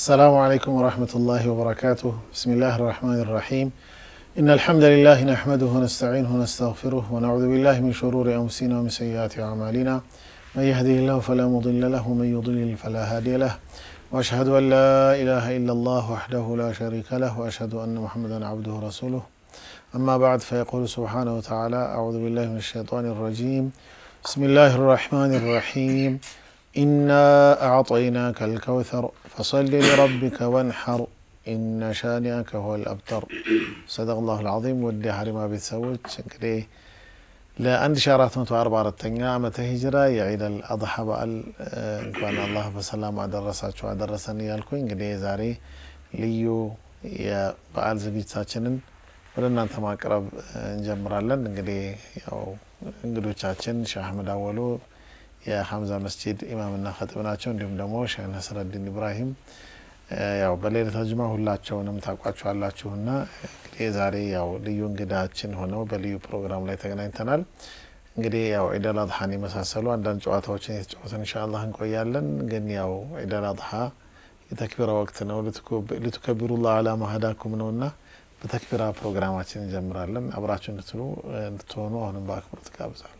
السلام عليكم ورحمة الله وبركاته بسم الله الرحمن الرحيم إن الحمد لله نحمده ونستعينه ونستغفره ونعوذ بالله من شرور أنفسنا ومن سيئات أعمالنا من يهده الله فلا مضل له ومن يضلل فلا هادي له وأشهد أن لا إله إلا الله وحده لا شريك له وأشهد أن محمدا عبده ورسوله أما بعد فيقول سبحانه وتعالى أعوذ بالله من الشيطان الرجيم بسم الله الرحمن الرحيم إنا أعطيناك الكوثر فصل لربك وانحر إن شانئك هو الأبتر صدق الله العظيم ودي حرما ቤተሰቦች እንግዲህ ለ1444ኛ ዓመተ ሂጅራ የዒድ አልአድሓ በዓል እንኳን አላህ በሰላም አደረሳችሁ አደረሰን እያልኩኝ እንግዲህ ዛሬ ልዩ የበዓል ዝግጅታችንን ወደ እናንተ ማቅረብ እንጀምራለን። እንግዲህ ያው እንግዶቻችን ሼህ አህመድ አወሉ የሐምዛ መስጂድ ኢማምና ኸጥብ ናቸው። እንዲሁም ደግሞ ሼህ ነስረዲን ኢብራሂም ያው በሌሊተ ጁማ ሁላቸውንም ታውቋቸዋላችሁና እንግዲህ ዛሬ ያው ልዩ እንግዳችን ሆነው በልዩ ፕሮግራም ላይ ተገናኝተናል። እንግዲህ ያው ዒደል አድሓን የመሳሰሉ አንዳንድ ጨዋታዎችን የተጫወትን ኢንሻአላህ እንቆያለን። ግን ያው ዒደል አድሓ የተክቢራ ወቅት ነው። ልቱከቢሩላህ አላ ማ ሀዳኩም ነውና በተክቢራ ፕሮግራማችን እንጀምራለን። አብራችሁ እንድትሉ እንድትሆኑ አሁንም በአክብሮት ጋብዛለሁ።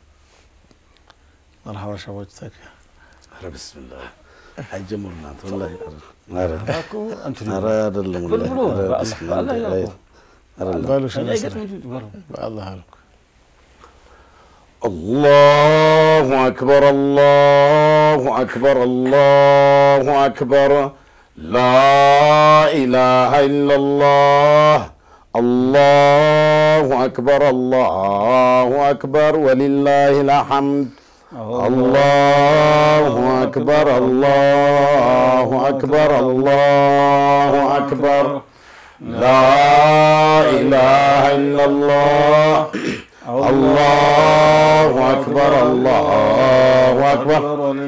መርሐባ ሸቦች ተክ ኧረ ብስሚላህ አይጀምሩ እናንተ ወላሂ ኧረ እኮ እንትን ኧረ አይደለም ብሎ ወላሂ ብሎ ኧረ በአላህ ብስሚላህ በአላህ አይ ያልኩህ። አይደለም በሉ ሼህ ነስረ አይገጥም በለው። በአላህ አልኩ الله أكبر الله أكبر الله أكبر لا إله إلا الله الله أكبر الله أكبر ولله الحمد الله أكبر الله أكبر الله أكبر لا إله إلا الله الله أكبر الله أكبر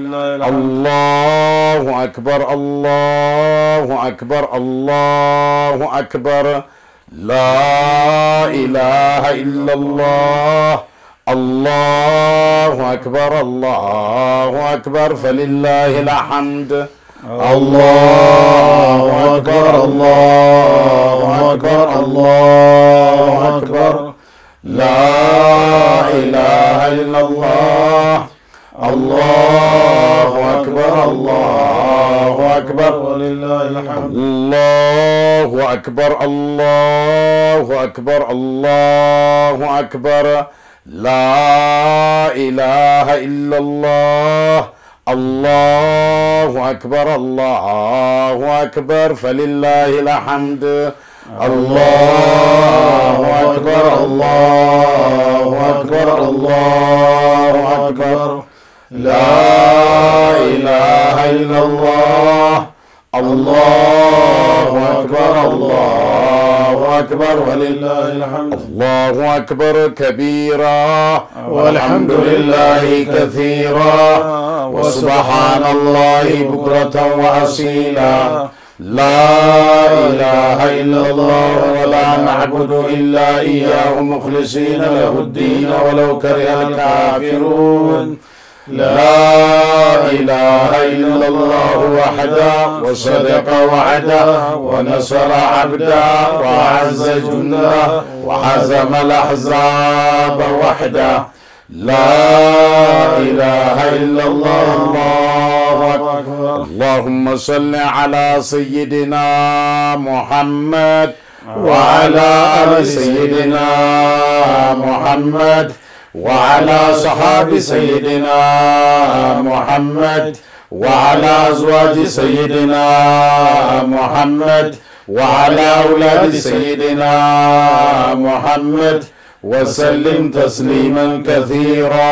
الله أكبر الله أكبر الله أكبر لا إله إلا الله الله أكبر الله أكبر فلله الحمد الله أكبر الله أكبر الله أكبر لا إله إلا الله الله أكبر الله أكبر ولله الحمد الله أكبر الله أكبر الله أكبر لا إله إلا الله الله أكبر الله أكبر فلله الحمد الله أكبر الله أكبر الله أكبر لا إله إلا الله الله أكبر الله أكبر ولله الحمد الله أكبر كبيرا والحمد لله كثيرا وسبحان الله بكرة وأصيلا لا إله إلا الله ولا نعبد إلا إياه مخلصين له الدين ولو كره الكافرون لا إله إلا الله وحده وصدق وعده ونصر عبده وأعز جنده وحزم الأحزاب وحده لا إله إلا الله الله أكبر اللهم صل على سيدنا محمد وعلى آل سيدنا محمد وعلى صحاب سيدنا محمد وعلى أزواج سيدنا محمد وعلى أولاد سيدنا محمد وسلم تسليما كثيرا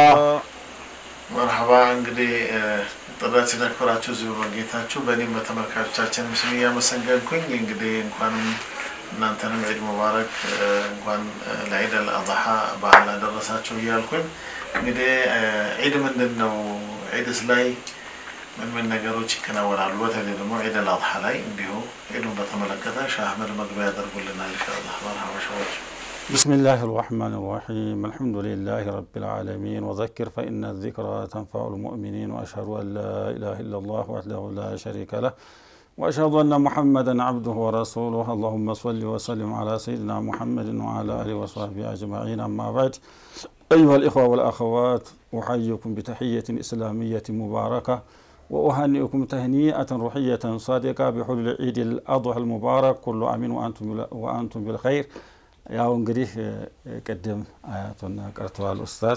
መርሐባ እንግዲህ ጥሪያችን አክብራችሁ እዚሁ በመገኘታችሁ በእኔም በተመልካቾቻችንም ስም እያመሰገንኩኝ እንግዲህ እንኳንም እናንተንም ዒድ ሙባረክ እንኳን ለዒድ አልአድሓ በዓል አደረሳችሁ እያልኩኝ እንግዲህ ዒድ ምንድን ነው? ዒድስ ላይ ምን ምን ነገሮች ይከናወናሉ? በተለይ ደግሞ ዒድ አልአድሓ ላይ እንዲሁ ዒዱን በተመለከተ ሻህ አህመድ መግቢያ ያደርጉልናል ኢንሻአላህ። መርሐባ ሸዎች بسم الله الرحمن الرحيم الحمد لله رب العالمين وذكر فإن الذكرى تنفع المؤمنين وأشهد أن لا إله إلا الله وحده لا شريك له وأشهد أن محمدا عبده ورسوله اللهم صل وسلم على سيدنا محمد وعلى آله وصحبه أجمعين أما بعد أيها الإخوة والأخوات أحييكم بتحية إسلامية مباركة وأهنئكم تهنئة روحية صادقة بحلول عيد الأضحى المبارك كل عام وأنتم وأنتم بالخير ያው እንግዲህ ቅድም አያቱን ቀርተዋል ኡስታዝ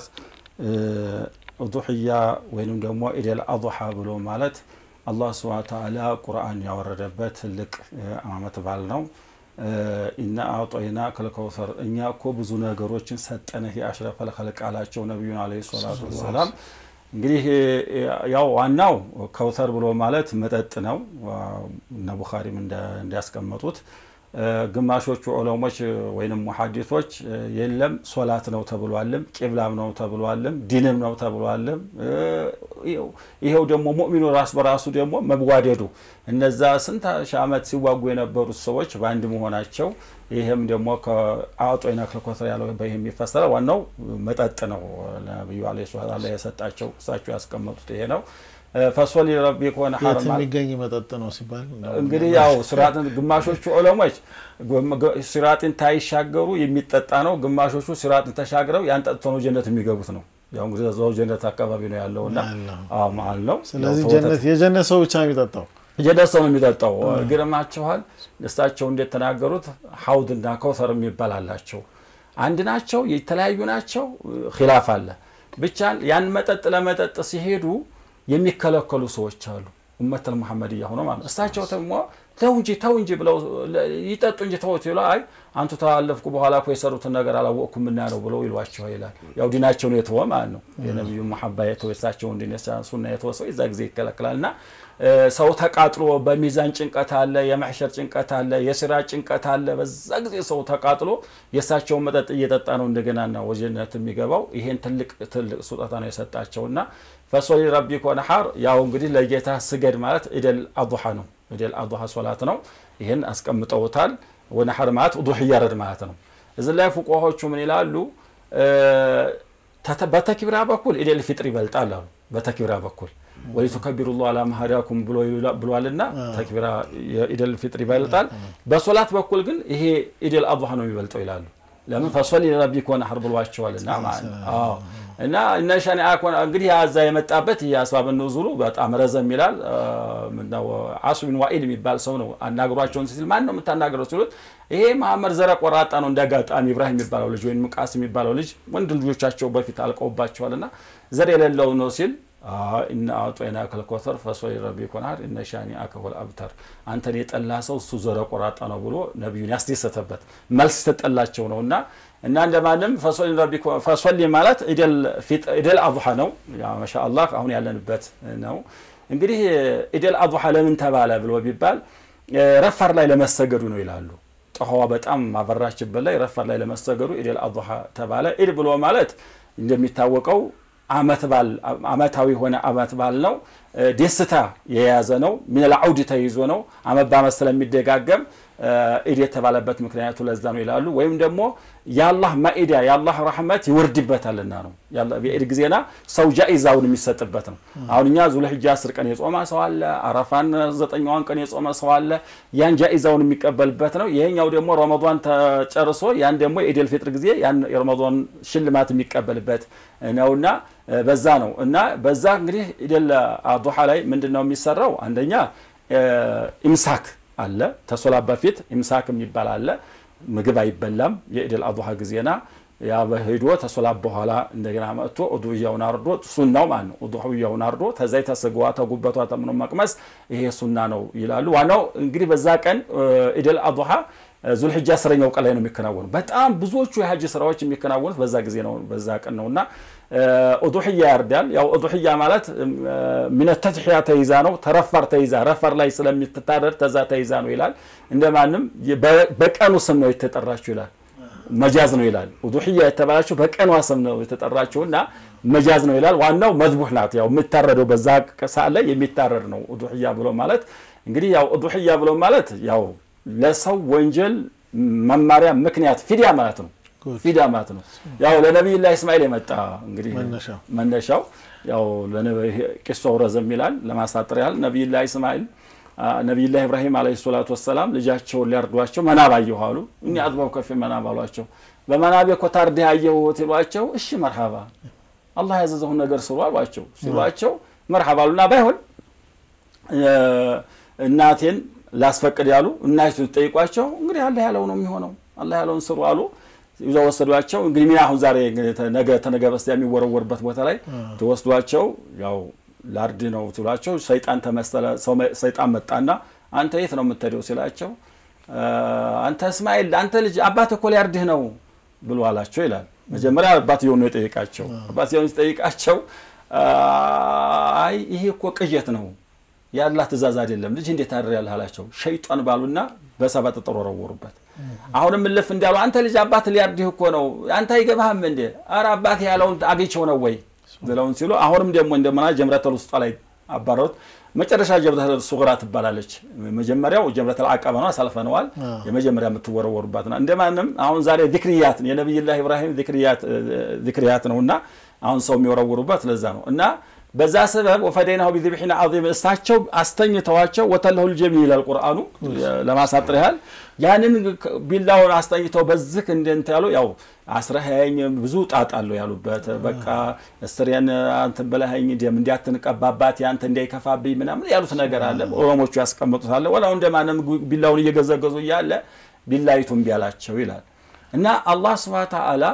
ኡዱሕያ ወይንም ደግሞ ኢደል አضሓ ብሎ ማለት አላህ ስብሃነ ተዓላ ቁርአን ያወረደበት ትልቅ አመት በዓል ነው። ኢና አዕጦይና ከልከውሰር እኛ እኮ ብዙ ነገሮችን ሰጠንህ የአሽረፈል ኸልቅ አላቸው ነቢዩን ዓለይሂ ሰላቱ ወሰላም። እንግዲህ ያው ዋናው ከውተር ብሎ ማለት መጠጥ ነው። እነ ቡኻሪም እንዲያስቀመጡት ግማሾቹ ዑለሞች ወይንም ሙሐዲሶች የለም ሶላት ነው ተብሏልም፣ ቂብላም ነው ተብሏልም፣ ዲንም ነው ተብሏልም። ይሄው ደግሞ ሙእሚኑ ራስ በራሱ ደግሞ መዋደዱ እነዛ ስንት ሺህ ዓመት ሲዋጉ የነበሩት ሰዎች በአንድ መሆናቸው ይህም ደግሞ ከአጦይና ክልኮተር ያለው በይህ የሚፈሰረ ዋናው መጠጥ ነው። ነቢዩ ዓለይሂ ሰላም የሰጣቸው እሳቸው ያስቀመጡት ይሄ ነው። ፈሶሊ ረቢከ ወንሐር የት የሚገኝ መጠጥ ነው ሲባል እንግዲህ ያው ሲራጥን ግማሾቹ ዑለሞች ሲራጥን ታይሻገሩ የሚጠጣ ነው። ግማሾቹ ሲራጥን ተሻግረው ያን ጠጥቶ ነው ጀነት የሚገቡት ነው። ያው እንግዲህ እዛው ጀነት አካባቢ ነው ያለውና አዎ መሀል ነው። ስለዚህ ጀነት የጀነት ሰው ብቻ የሚጠጣው ጀነት ሰው ነው የሚጠጣው። ግርማችኋል እሳቸው እንዴት ተናገሩት? ሀውድና ከውሰር የሚባል አላቸው። አንድ ናቸው፣ የተለያዩ ናቸው። ኪላፍ አለ። ብቻ ያን መጠጥ ለመጠጥ ሲሄዱ የሚከለከሉ ሰዎች አሉ። ኡመተል መሐመድያ ሆኖ ማለት እሳቸው ደግሞ ተው እንጂ ተው እንጂ ብለው ይጠጡ እንጂ ተውት ይሉ አይ አንቱ ተላለፍኩ በኋላ እኮ የሰሩትን ነገር አላወቅኩም እና ነው ብለው ይሏቸው ይላል። ያው ዲናቸውን የተወ ማለት ነው። የነቢዩ መሐባ የተወ እሳቸውን ዲን ሱና የተወ ሰው የዛ ጊዜ ይከለክላል እና ሰው ተቃጥሎ በሚዛን ጭንቀት አለ፣ የማሕሸር ጭንቀት አለ፣ የስራ ጭንቀት አለ። በዛ ጊዜ ሰው ተቃጥሎ የእሳቸውን መጠጥ እየጠጣ ነው እንደገናና ወጀነት የሚገባው። ይሄን ትልቅ ትልቅ ስጦታ ነው የሰጣቸውና ፈሶሊ ረቢከ ወንሐር ያው እንግዲህ ለጌታ ስገድ ማለት ኢደል አضሓ ነው። ኢደል አضሓ ሶላት ነው። ይህን አስቀምጠውታል። ወነሐር ማለት ኡዱሕያ ረድ ማለት ነው። እዚህ ላይ ፉቆሆቹ ምን ይላሉ? በተክቢራ በኩል ኢደል ፊጥር ይበልጣል አሉ። በተክቢራ በኩል ወሊቱከቢሩ ላህ አላ ማ ሀዳኩም ብሏልና ተክቢራ የኢደል ፊጥር ይበልጣል። በሶላት በኩል ግን ይሄ ኢደል አضሓ ነው የሚበልጠው ይላሉ። ለምን ፈሶሊ ረቢከ ወንሐር ብሏቸዋልና ማለት ነው። እና እነ ሸኒአ እንግዲህ ያዛ የመጣበት የአስባብ ንዙሉ በጣም ረዘም ይላል። ምነው አሱ ቢን ዋኢል የሚባል ሰው ነው አናግሯቸውን ሲል ማን ነው የምታናገረው ሲሉት ይሄ መሐመድ ዘረ ቆራጣ ነው እንዳጋጣሚ ኢብራሂም የሚባለው ልጅ ወይም ቃስ የሚባለው ልጅ ወንድ ልጆቻቸው በፊት አልቀውባቸዋልና ዘር የሌለው ነው ሲል እና አጦይናከ ልከውሰር ፈሶሊ ረቢከ ወንሐር እነ ሻኒአከ ሁወል አብተር አንተን የጠላ ሰው እሱ ዘረ ቆራጣ ነው ብሎ ነቢዩን ያስደሰተበት መልስ ተጠላቸው ነው እና እና እንደማንም ፈሶሊ ማለት ኢደል አضሓ ነው። ማሻአላህ አሁን ያለንበት ነው። እንግዲህ ኢደል አضሓ ለምን ተባለ ብሎ ቢባል ረፋር ላይ ለመሰገዱ ነው ይላሉ። ጠኋዋ በጣም ማበራችበት ላይ ረፋር ላይ ለመሰገዱ ኢደል አضሓ ተባለ። ኢድ ብሎ ማለት እንደሚታወቀው አመት ባል አመታዊ የሆነ አመት ባል ነው። ደስታ የያዘ ነው። ሚነል አውድ ተይዞ ነው። አመት በአመት ስለሚደጋገም ኢድ የተባለበት ምክንያቱ ለዛ ነው ይላሉ። ወይም ደግሞ የአላህ ማኢዳ የአላህ ረሕመት ይወርድበታልና ነው። የኢድ ጊዜና ሰው ጃኢዛውን የሚሰጥበት ነው። አሁን እኛ ዙልሕጃ አስር ቀን የጾመ ሰው አለ። አረፋን ዘጠኛዋን ቀን የጾመ ሰው አለ። ያን ጃኢዛውን የሚቀበልበት ነው። ይሄኛው ደግሞ ረመዷን ተጨርሶ ያን ደግሞ የኢደል ፊጥር ጊዜ ያን የረመዷን ሽልማት የሚቀበልበት ነውና በዛ ነው እና በዛ እንግዲህ ኢደል አضሓ ላይ ምንድን ነው የሚሰራው? አንደኛ ኢምሳክ አለ ተሶላት በፊት ኢምሳክ የሚባል አለ። ምግብ አይበላም። የኢደል አضሓ ጊዜና ያ በሂዶ ተሶላት በኋላ እንደገና መጥቶ ኡዱሕያውን አርዶ ሱናው ማለት ነው። ኡዱሕያውን አርዶ ተዛይ ተስጋዋ ተጉበቷ ተምኖ መቅመስ ይሄ ሱና ነው ይላሉ። ዋናው እንግዲህ በዛ ቀን ኢደል አضሓ ዙልሕጃ አስረኛው ቀን ላይ ነው የሚከናወኑ። በጣም ብዙዎቹ የሀጅ ስራዎች የሚከናወኑት በዛ ጊዜ ነው፣ በዛ ቀን ነው እና ኡዱሕያ ያርዳል። ያው ኡዱሕያ ማለት ሚነ ተድሕያ ተይዛ ነው፣ ተረፋር ተይዛ ረፋር ላይ ስለሚትታረድ ተዛ ተይዛ ነው ይላል። እንደማንም በቀኑ ስም ነው የተጠራችው ይላል። መጃዝ ነው ይላል። ኡዱሕያ የተባላቸው በቀኗ ስም ነው የተጠራችው እና መጃዝ ነው ይላል። ዋናው መዝቡህ ናት። ያው የሚታረደው በዛ ሰዓት ላይ የሚታረድ ነው ኡዱሕያ ብሎ ማለት እንግዲህ ያው ኡዱሕያ ብሎ ማለት ያው ለሰው ወንጀል መማሪያ ምክንያት ፊዲያ ማለት ነው። ፊዲያ ማለት ነው። ያው ለነቢይላህ እስማኤል የመጣ እንግዲህ መነሻው ያው ቂሶው ረዘም ይላል። ለማሳጠር ያህል ነቢይላህ እስማኤል ነቢዩላህ ኢብራሂም ዓለይሂ ሰላቱ ወሰላም ልጃቸውን ሊያርዷቸው መናብ አየሁ አሉ። እኒ አጥበብ ከፊ መናብ አሏቸው። በመናቤ እኮ ታርደህ አየሁት ይሏቸው፣ እሺ መርሃባ አላህ ያዘዘውን ነገር ስሩ አሏቸው። ሲሏቸው መርሃባ አሉና ባይሆን እናቴን ላስፈቅድ ያሉ እናቱ ጠይቋቸው፣ እንግዲህ አላህ ያለው ነው የሚሆነው፣ አላህ ያለውን ስሩ አሉ። ይዘው ወሰዷቸው። እንግዲህ ሚና አሁን ዛሬ ነገ ተነገ በስቲያ የሚወረወርበት ቦታ ላይ ተወስዷቸው ያው ላርድ ነው ትሏቸው፣ ሰይጣን ተመሰለ። ሰይጣን መጣና አንተ የት ነው የምትሄደው ሲላቸው፣ አንተ እስማኤል አንተ ልጅ አባት እኮ ሊያርድህ ነው ብሎ አላቸው ይላል። መጀመሪያ አባትየውን ነው የጠየቃቸው። አባትየውን ሲጠይቃቸው አይ ይሄ እኮ ቅዠት ነው የአላህ ትእዛዝ አይደለም፣ ልጅ እንዴት ታድሪያለህ አላቸው። ሸይጣን ባሉና በሰባት ጠጠር ወረወሩበት። አሁንም እልፍ እንዳሉ አንተ ልጅ አባት ሊያርድህ እኮ ነው አንተ አይገባህም እንዴ? ኧረ አባት ያለውን አግኝቼው ነው ወይ ብለውን ሲሉ አሁንም ደግሞ እንደመና ጀምረተል ውስጧ ላይ አባረሩት። መጨረሻ ጀምረተል ሱግራ ትባላለች። መጀመሪያው ጀምረተል አቀበ ነው፣ አሳልፈነዋል። የመጀመሪያ የምትወረወሩባት ነው። እንደማንም አሁን ዛሬ ዚክርያት የነቢይላህ ኢብራሂም ዚክርያት ነው እና አሁን ሰው የሚወረውሩበት ለዛ ነው እና በዛ ሰበብ ወፈደይናሁ ቢዝብሒን ዓዚም እሳቸው አስተኝተዋቸው ወተለሁ ልጀሚል ይላል ቁርአኑ ለማሳጥር ያህል ያንን ቢላውን አስተኝተው በዝክ እንደንት ያሉ ያው አስረኸኝ ብዙ ጣጣ አለው ያሉበት በቃ እስሬን አንተን በላኸኝ ደም እንዲያትንቀባባት ያንተ እንዳይከፋብኝ ምናምን ያሉት ነገር አለ። ኦሮሞቹ ያስቀምጡታል። ወላው እንደማንም ቢላውን እየገዘገዙ እያለ ቢላይቱ እምቢ አላቸው ይላል እና አላህ ስብሐ ተዓላ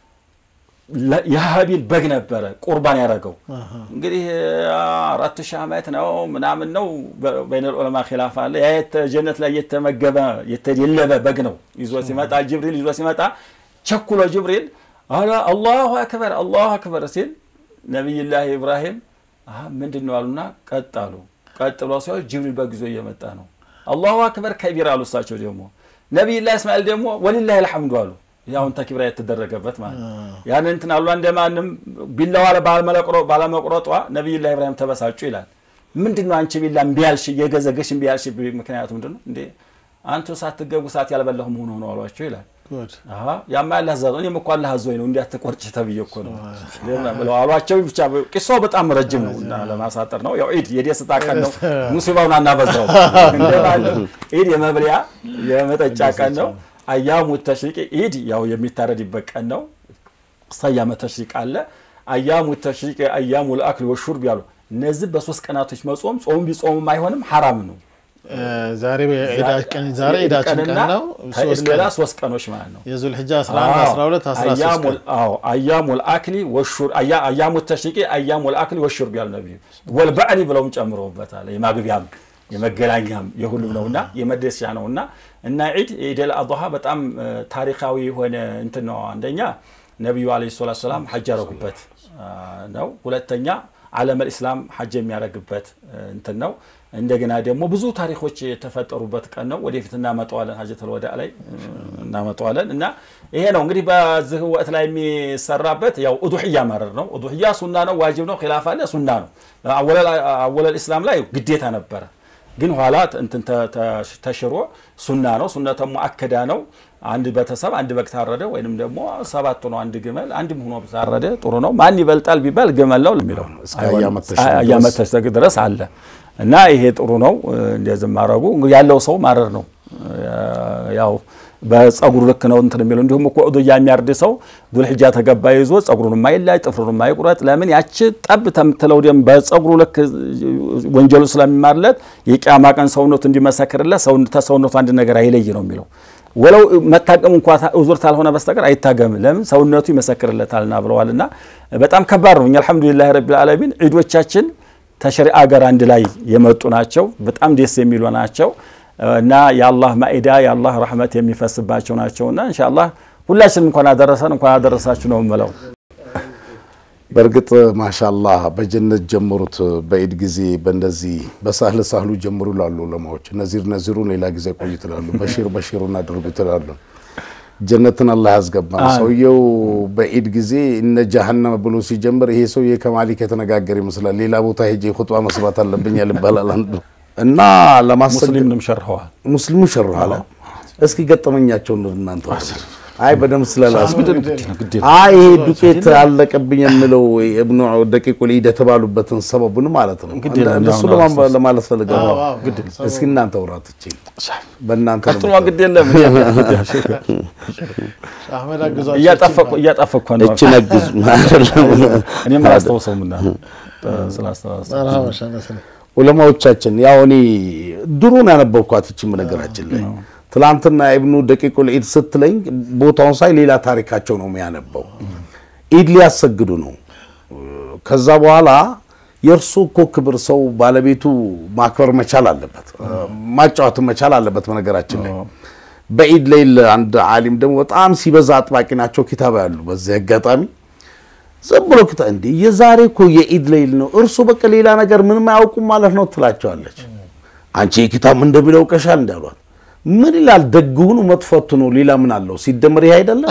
የሀቢል በግ ነበረ ቁርባን ያደረገው እንግዲህ አራት ሺህ ዓመት ነው ምናምን ነው በይነ ዑለማ ኪላፍ አለ ያ ጀነት ላይ የተመገበ የተደለበ በግ ነው ይዞ ሲመጣ ጅብሪል ይዞ ሲመጣ ቸኩሎ ጅብሪል አላ አላሁ አክበር አላሁ አክበር ሲል ነቢይላህ ኢብራሂም ምንድን ነው አሉና ቀጥ አሉ ቀጥ ብለው ሲሆን ጅብሪል በግ ይዞ እየመጣ ነው አላሁ አክበር ከቢር አሉ እሳቸው ደግሞ ነቢይላህ እስማኤል ደግሞ ወሊላህ አልሐምዱ አሉ ያሁን ተክቢራ የተደረገበት ማለት ነው። ያን እንትን አሉ እንደማንም ቢላዋ ባለመቁረጧ ነቢዩላህ ኢብራሂም ተበሳጩ ይላል። ምንድን ነው አንቺ ቢላ እምቢ ያልሽ እየገዘገሽ እምቢ ያልሽ ምክንያቱ ምንድን ነው እንዴ? አንቱ ሳትገቡ ሰዓት ያልበላሁ መሆኑ ነው አሏቸው ይላል። ያማ ያለ አዛዞ እኔም እኮ አላህ አዞኝ ነው እንዲያትቆርጭ ተብዬ እኮ ነው ብለው አሏቸው። ብቻ ቂሳው በጣም ረጅም ነው እና ለማሳጠር ነው። ያው ኢድ የደስታ ቀን ነው። ሙሲባውን አናበዛው። ኢድ የመብሊያ የመጠጫ ቀን ነው። አያሙ ተሽሪቅ ኢድ ያው የሚታረድበት ቀን ነው። አያመ ተሽሪቅ አለ። አያሙ ተሽሪቅ አያሙ ልአክል ወሹርብ ያሉ እነዚህ በሶስት ቀናቶች መጾም ጾም ቢጾምም አይሆንም ሐራም ነው። ዛሬ ዛሬ ዒዳችን ቀን ነው። ሌላ ሶስት ቀኖች ማለት ነው። የዙልሕጃ 11 12 13 ቀን አያሙ ልአክሊ ወሹር አያሙ ተሽሪቅ አያሙ ልአክሊ ወሹርብ ያሉ ነቢዩ ወልበዕሊ ብለውም ጨምረውበታል። የማግቢያም የመገናኛም የሁሉም ነውና የመደስቻ ነውና እና ዒድ ኢደል አድሃ በጣም ታሪካዊ የሆነ እንትን ነው። አንደኛ ነቢዩ ዓለይሂ ሰላቱ ሰላም ሐጅ ያደረጉበት ነው። ሁለተኛ ዓለመል ኢስላም ሐጅ የሚያደርግበት እንትን ነው። እንደገና ደግሞ ብዙ ታሪኮች የተፈጠሩበት ቀን ነው። ወደፊት እናመጣዋለን፣ ሀጀተል ወዳ ላይ እናመጣዋለን። እና ይሄ ነው እንግዲህ በዚህ ወቅት ላይ የሚሰራበት ያው ኡዱሕያ ማረር ነው። ኡዱሕያ ሱና ነው፣ ዋጅብ ነው፣ ኪላፍ አለ፣ ሱና ነው። አወለል ኢስላም ላይ ግዴታ ነበረ ግን ኋላ እንትን ተሽሮ ሱና ነው። ሱነተ ሙአከዳ ነው። አንድ ቤተሰብ አንድ በግ ታረደ ወይንም ደግሞ ሰባት ነው አንድ ግመል አንድም ሆኖ ታረደ ጥሩ ነው። ማን ይበልጣል ቢባል ግመል ነው የሚለው አያመተሽ ድረስ አለ እና ይሄ ጥሩ ነው። እንደዚህ ማድረጉ ያለው ሰው ማረር ነው ያው በጸጉሩ ልክ ነው እንትን የሚለው እንዲሁም እኮ ኡዱያ የሚያርድ ሰው ዱልሕጃ ተገባ ይዞ ጸጉሩን ማይላጭ ጥፍሩን ማይቁረጥ ለምን ያቺ ጠብ ተምትለው ደም በጸጉሩ ልክ ወንጀሉ ስለሚማርለት የቂያማ ቀን ሰውነቱ እንዲመሰክርለት ተሰውነቱ አንድ ነገር አይለይ ነው የሚለው ወለው መታቀም እንኳ ኡዙር ታልሆነ በስተቀር አይታገም ለምን ሰውነቱ ይመሰክርለታልና ብለዋልና በጣም ከባድ ነው እኛ አልሐምዱሊላህ ረቢል ዓለሚን ዒዶቻችን ተሸሪዓ ጋር አንድ ላይ የመጡ ናቸው በጣም ደስ የሚሉ ናቸው እና የአላህ ማኢዳ የአላህ ረሕመት የሚፈስባቸው ናቸውና ኢንሻአላህ ሁላችንም እንኳን አደረሰን እንኳን አደረሳችሁ ነው የምለው። በእርግጥ ማሻላህ በጀነት ጀምሩት፣ በኢድ ጊዜ በእንደዚህ በሳህል ሳህሉ ጀምሩ ላሉ ዑለማዎች፣ ነዚር ነዚሩ ሌላ ጊዜ ቆዩ ትላሉ፣ በሺር በሺሩን አድርጉ ትላሉ። ጀነትን አላህ ያስገባን። ሰውየው በኢድ ጊዜ እነ ጀሀነም ብሎ ሲጀምር ይሄ ሰውዬ ከማሊክ የተነጋገር ይመስላል። ሌላ ቦታ ሄጄ ኹጥባ መስባት አለብኛል ይባላል አንዱ እና ለማሰገድ ሙስሊምንም ሸርኸዋል። ሙስሊሙ ሸርኋላ። እስኪ ገጠመኛቸውን እናንተ አይ በደምብ ስለላስ ግድ አይ ይሄ ዱቄት አለቀብኝ የምለው እብኑ ደቂቁል ኢድ የተባሉበትን ሰበቡን ማለት ነው። ግድ የለም፣ እንደሱ ያው ነው ለማ- አስተሳሰብ። ለማለት ፈልገው ነው። አዎ፣ አዎ፣ ግድ ሰበቡ። እስኪ እናንተ ውራት እቺ በእናንተ ነው ቀጥሎ ግድ የለም አህመድ አግዟቸው እያጣፈኩ እያጣፈኩ ነው እቺ ነግዝ አይደለም እኔም አላስታውሰውም እና ስላስታወሰ መርሃባ ሸነስኔ ዑለማዎቻችን ያው እኔ ድሮን ያነበብኳት እቺ ነገራችን ላይ ትላንትና ኢብኑ ደቂቁል ኢድ ስትለኝ ቦታውን ሳይ ሌላ ታሪካቸው ነው የሚያነበው። ኢድ ሊያሰግዱ ነው። ከዛ በኋላ የእርሱ እኮ ክብር ሰው ባለቤቱ ማክበር መቻል አለበት፣ ማጫወት መቻል አለበት። በነገራችን ላይ በኢድ ላይ አንድ ዓሊም ደግሞ በጣም ሲበዛ አጥባቂ ናቸው ኪታብ ያሉ በዚህ አጋጣሚ ዝም ብሎ ክታ እንዴ የዛሬ እኮ የኢድ ሌይል ነው፣ እርሱ በቃ ሌላ ነገር ምንም አያውቁም ማለት ነው ትላቸዋለች። አንቺ የኪታብ ምን እንደሚለው ቀሻል እንዳሏት ምን ይላል? ደግ ሁኑ መጥፎ አትሁኑ፣ ሌላ ምን አለው? ሲደመር ይሄ አይደለም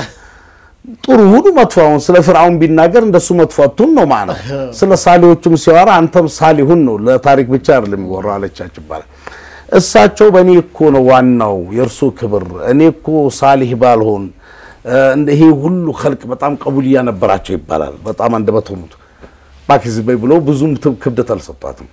ጥሩ ሁኑ መጥፎ። አሁን ስለ ፍርዓውን ቢናገር እንደሱ መጥፎ አትሁን ነው ማለት ስለ ሳሊዎቹም ሲያወራ አንተም ሳሊሁን ነው፣ ለታሪክ ብቻ አይደለም የሚወራው አለቻች ይባላል። እሳቸው በእኔ እኮ ነው ዋናው የእርሱ ክብር፣ እኔ እኮ ሳሊህ ባልሆን እንደ ይሄ ሁሉ ኸልቅ በጣም ቀቡልያ ነበራቸው ይባላል። በጣም አንደበት ሆኑት ባኪዝ በይ ብለው ብዙም ት- ክብደት አልሰጧትም።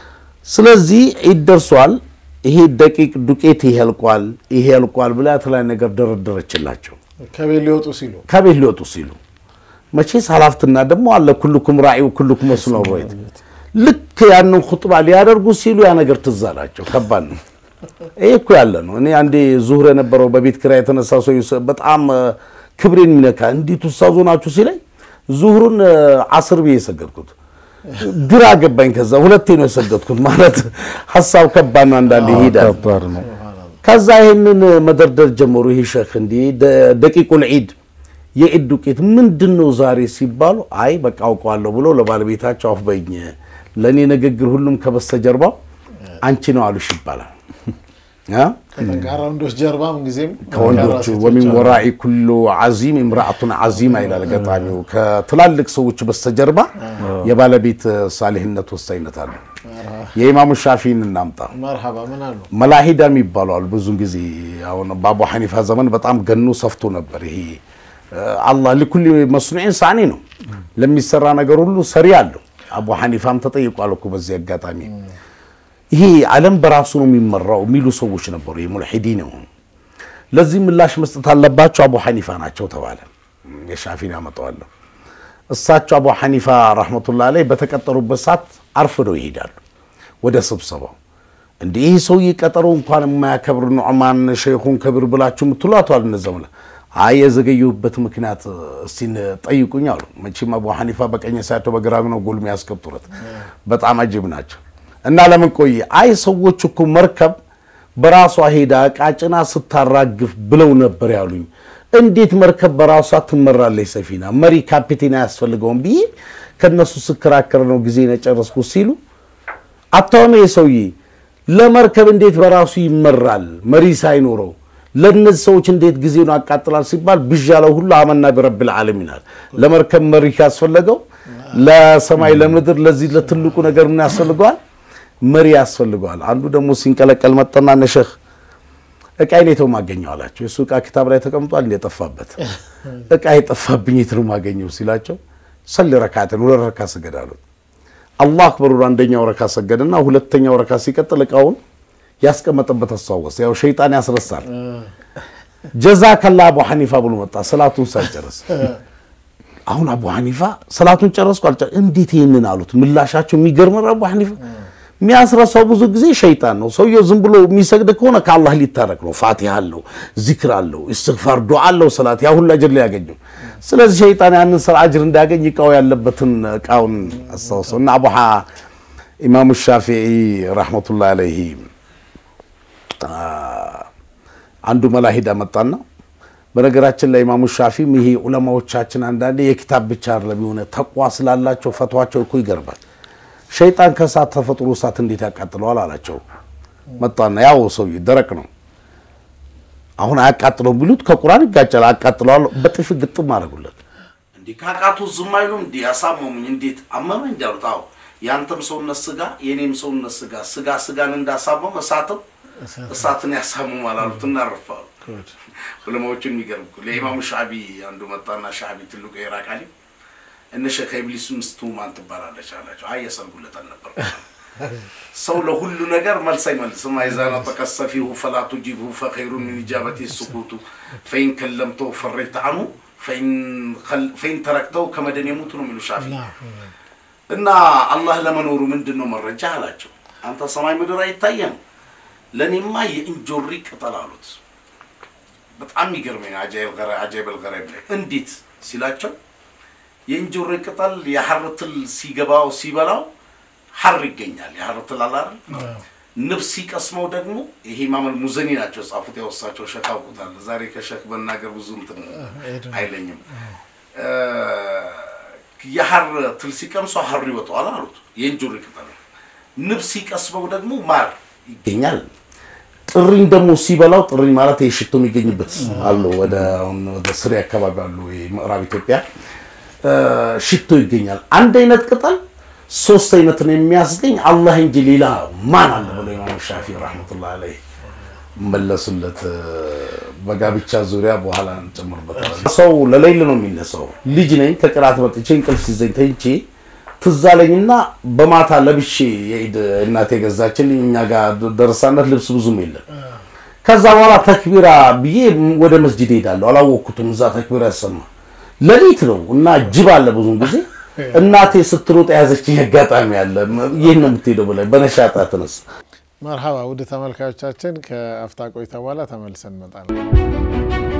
ስለዚህ ዒድ ደርሷል፣ ይሄ ደቂቅ ዱቄት ይሄ ያልቋል፣ ይሄ ያልቋል ብላ የተለያዩ ነገር ደረደረችላቸው ከቤት ሊወጡ ሲሉ ከቤት ሊወጡ ሲሉ። መቼስ ሀላፍትና ደግሞ አለ ኩልኩም ራዒ ኩልኩም መስሉን ሮይት ልክ ያንን ኹጥባ ሊያደርጉ ሲሉ ያ ነገር ትዝ አላቸው። ከባድ ነው። ይሄ እኮ ያለ ነው። እኔ አንዴ ዙህር የነበረው በቤት ኪራይ የተነሳ ሰው ይሰ- በጣም እ፣ ክብሬን የሚነካ እንዴት ውሳዞ ናችሁ ሲለኝ ዙህሩን እ፣ አስር ብዬ የሰገድኩት ግራ ገባኝ። ከዛ ሁለቴ ነው የሰገድኩት። ማለት ሀሳብ ከባድ ነው፣ አንዳንዴ ይሄዳል። ከባድ ነው። ከዛ ይህንን መደርደር ጀመሩ። ይህ ሸክ እንዲህ ደ- ደቂቁል ዒድ የዒድ ዱቄት ምንድን ነው ዛሬ ሲባሉ አይ በቃ አውቀዋለሁ ብሎ ለባለቤታቸው አፍ በኝ ለእኔ ንግግር ሁሉም ከበስተጀርባው አንቺ ነው አሉሽ ይባላል አ? ከጠንካራ ወንዶች ጀርባ ምንጊዜም ከወንዶቹ ጠንካራ ወሚን ሴቶች አሉ። ወራኢ ኩሉ ዓዚም እምራአቱን ዓዚማ ይላል ገጣሚው። ከትላልቅ ሰዎች በስተጀርባ የባለቤት ሳሊህነት ወሳኝነት አለ። የኢማሙ ሻፊን እናምጣ። መርሐባ ምን አሉ? መላሂዳ የሚባሉ አሉ። ብዙን ጊዜ አሁን በአቡ ሐኒፋ ዘመን በጣም ገኖ ሰፍቶ ነበር። ይሄ አላህ ሊኩል መስኑዒን ሳኒ ነው፣ ለሚሰራ ነገር ሁሉ ሰሪ አለው። አቡ ሐኒፋም ተጠይቋል እኮ በዚህ አጋጣሚ ይሄ ዓለም በራሱ ነው የሚመራው የሚሉ ሰዎች ነበሩ። የሙልሒዲን የሆኑ ለዚህ ምላሽ መስጠት አለባቸው አቡ ሐኒፋ ናቸው ተባለ። የሻፊን ያመጣዋለሁ። እሳቸው አቡ ሐኒፋ ረሕመቱላህ ላይ በተቀጠሩበት ሰዓት አርፍደው ይሄዳሉ ወደ ስብሰባው። እንዲህ ይህ ሰውዬ ቀጠሮ እንኳን የማያከብር ኑዕማን ሸይኹን ከብር ብላችሁ የምትሏቷል እነዘምለ አይ የዘገየሁበት ምክንያት እስቲ ጠይቁኝ አሉ። መቼም አቡ ሐኒፋ በቀኝ ሳያቸው በግራ ነው ጎል የሚያስቀጥሩት በጣም አጅብ ናቸው። እና ለምን ቆየ? አይ ሰዎች እኮ መርከብ በራሷ ሄዳ ዕቃ ጭና ስታራግፍ ብለው ነበር ያሉኝ። እንዴት መርከብ በራሷ ትመራለች? ሰፊና መሪ ካፒቴን አያስፈልገውም ብዬ ከነሱ ስከራከር ነው ጊዜ የጨረስኩ ሲሉ አታውም ሰውዬ ለመርከብ እንዴት በራሱ ይመራል መሪ ሳይኖረው ለእነዚህ ሰዎች እንዴት ጊዜውን አቃጥላል ሲባል ብዥ ያለው ሁሉ አመና ቢረብል ዓለሚን አለ። ለመርከብ መሪ ካስፈለገው ለሰማይ ለምድር ለዚህ ለትልቁ ነገር ምን ያስፈልገዋል? መሪ ያስፈልገዋል። አንዱ ደግሞ ሲንቀለቀል መጠና ነሸህ እቃ የት ነው የማገኘው አላቸው። የእሱ እቃ ኪታብ ላይ ተቀምጧል እንደጠፋበት እቃ የጠፋብኝ የት ነው የማገኘው ሲላቸው ሰል ረካትን ሁለት ረካ ስገድ አሉት። አላህ አክበር ብሎ አንደኛው ረካ ሰገድና ሁለተኛው ረካ ሲቀጥል እቃውን ያስቀመጠበት አስታወሰ። ያው ሸይጣን ያስረሳል። ጀዛ ከላ አቡ ሐኒፋ ብሎ መጣ ሰላቱን ሳይጨርስ። አሁን አቡ ሐኒፋ ሰላቱን ጨረስኩ አልጨ እንዴት ይህንን አሉት። ምላሻቸው የሚገርም ነው። አቡ ሐኒፋ የሚያስረሳው ብዙ ጊዜ ሸይጣን ነው። ሰውየው ዝም ብሎ የሚሰግድ ከሆነ ከአላህ ሊታረቅ ነው። ፋቲሃ አለው፣ ዚክር አለው፣ እስትግፋር ዱዓ አለው፣ ሰላት ያ ሁሉ አጅር ሊያገኘው። ስለዚህ ሸይጣን ያንን ስራ አጅር እንዲያገኝ እቃው ያለበትን እቃውን አስታውሰው እና አቡ ኢማሙ ሻፊዒ ረሕመቱላህ አለይሂ አንዱ መላሂዳ መጣና በነገራችን ላይ ኢማሙ ሻፊም ይሄ ዑለማዎቻችን አንዳንዴ የኪታብ ብቻ አይደለም የሆነ ተቋ ስላላቸው ፈቷቸው እኮ ይገርማል። ሸይጣን ከእሳት ተፈጥሮ እሳት እንዴት ያቃጥለዋል አላቸው። መጣና ያው ሰውዬ ደረቅ ነው አሁን አያቃጥለውም ቢሉት ከቁርአን ይጋጫል። አቃጥለዋል በጥፊ ግጥም አደረጉለት። እንዲህ ካቃቱ ዝም አይሉም። እንዲህ ያሳመሙኝ እንዴት አመመ እንዳሉት አዎ ያንተም ሰውነት ስጋ የኔም ሰውነት ስጋ ስጋ ስጋን እንዳሳመም እሳትም እሳትን ያሳምማል አሉት። እናርፋሉ ጉድ ዑለማዎችን የሚገርም እኮ ለኢማሙ ሻዕቢ አንዱ መጣና ሻዕቢ ትልቁ የኢራቅ አሊም እነ ሸክ ኢብሊስ ሚስቱ ማን ትባላለች አላቸው። አይ የሰርጉለት አልነበር ሰው ለሁሉ ነገር መልስ አይመልስም። አይዛ ነጠቀ ሰፊሁ ፈላ ቱጂብሁ ፈኸይሩ ሚን ኢጃበቲ ሱኩቱ ፈኢን ከለምተው ፈረይተ አንሁ ፈኢን ተረክተው ከመደን የሙቱ ነው የሚሉ ሻፊ እና አላህ ለመኖሩ ምንድን ነው መረጃ አላቸው። አንተ ሰማይ ምድር አይታየም፣ ለእኔማ የእንጆሪ ቅጠል አሉት። በጣም የሚገርመኝ አጃይበል ገራይብ ላይ እንዴት ሲላቸው የእንጆሪ ቅጠል የሐር ትል ሲገባው ሲበላው ሐር ይገኛል። የሐር ትል አለ አይደል? ንብ ሲቀስመው ደግሞ ይሄ ኢማም ሙዘኒ ናቸው ጻፉት። ያወሳቸው ሸክ አውቁታል። ዛሬ ከሸክ መናገር ብዙ እንትን አይለኝም። የሐር ትል ሲቀምሰው ሐር ይወጣዋል አሉት። የእንጆሪ ቅጠል ንብ ሲቀስመው ደግሞ ማር ይገኛል። ጥሪኝ ደግሞ ሲበላው ጥሪኝ ማለት ይሄ ሽቶ የሚገኝበት አሉ። ወደ አሁን ወደ ስሪ አካባቢ አሉ ምዕራብ ኢትዮጵያ ሽቶ ይገኛል። አንድ አይነት ቅጠል ሶስት አይነትን የሚያስገኝ አላህ እንጂ ሌላ ማን አለ ብሎ ኢማም ሻፊ ረህመቱላህ አለይህ መለሱለት። በጋብቻ ዙሪያ በኋላ እንጨምርበታለን። ሰው ለሌል ነው የሚነሳው። ልጅ ነኝ ከቅራት መጥቼ እንቅልፍ ሲዘኝ ተኝቼ ትዝ አለኝና በማታ ለብሼ የኢድ እናቴ ገዛችልኝ። እኛ ጋር ደረሳነት ልብስ ብዙም የለም። ከዛ በኋላ ተክቢራ ብዬ ወደ መስጂድ ሄዳለሁ። አላወቅኩትም። እዛ ተክቢራ ያሰማ ሌሊት ነው እና ጅብ አለ ብዙም ጊዜ እናቴ ስትሮጥ የያዘችኝ አጋጣሚ አለ። ይህን ነው የምትሄደው ብላ በነሻጣ ተነሳ። መርሐባ ውድ ተመልካቾቻችን ከአፍታ ቆይታ በኋላ ተመልሰን እንመጣለን።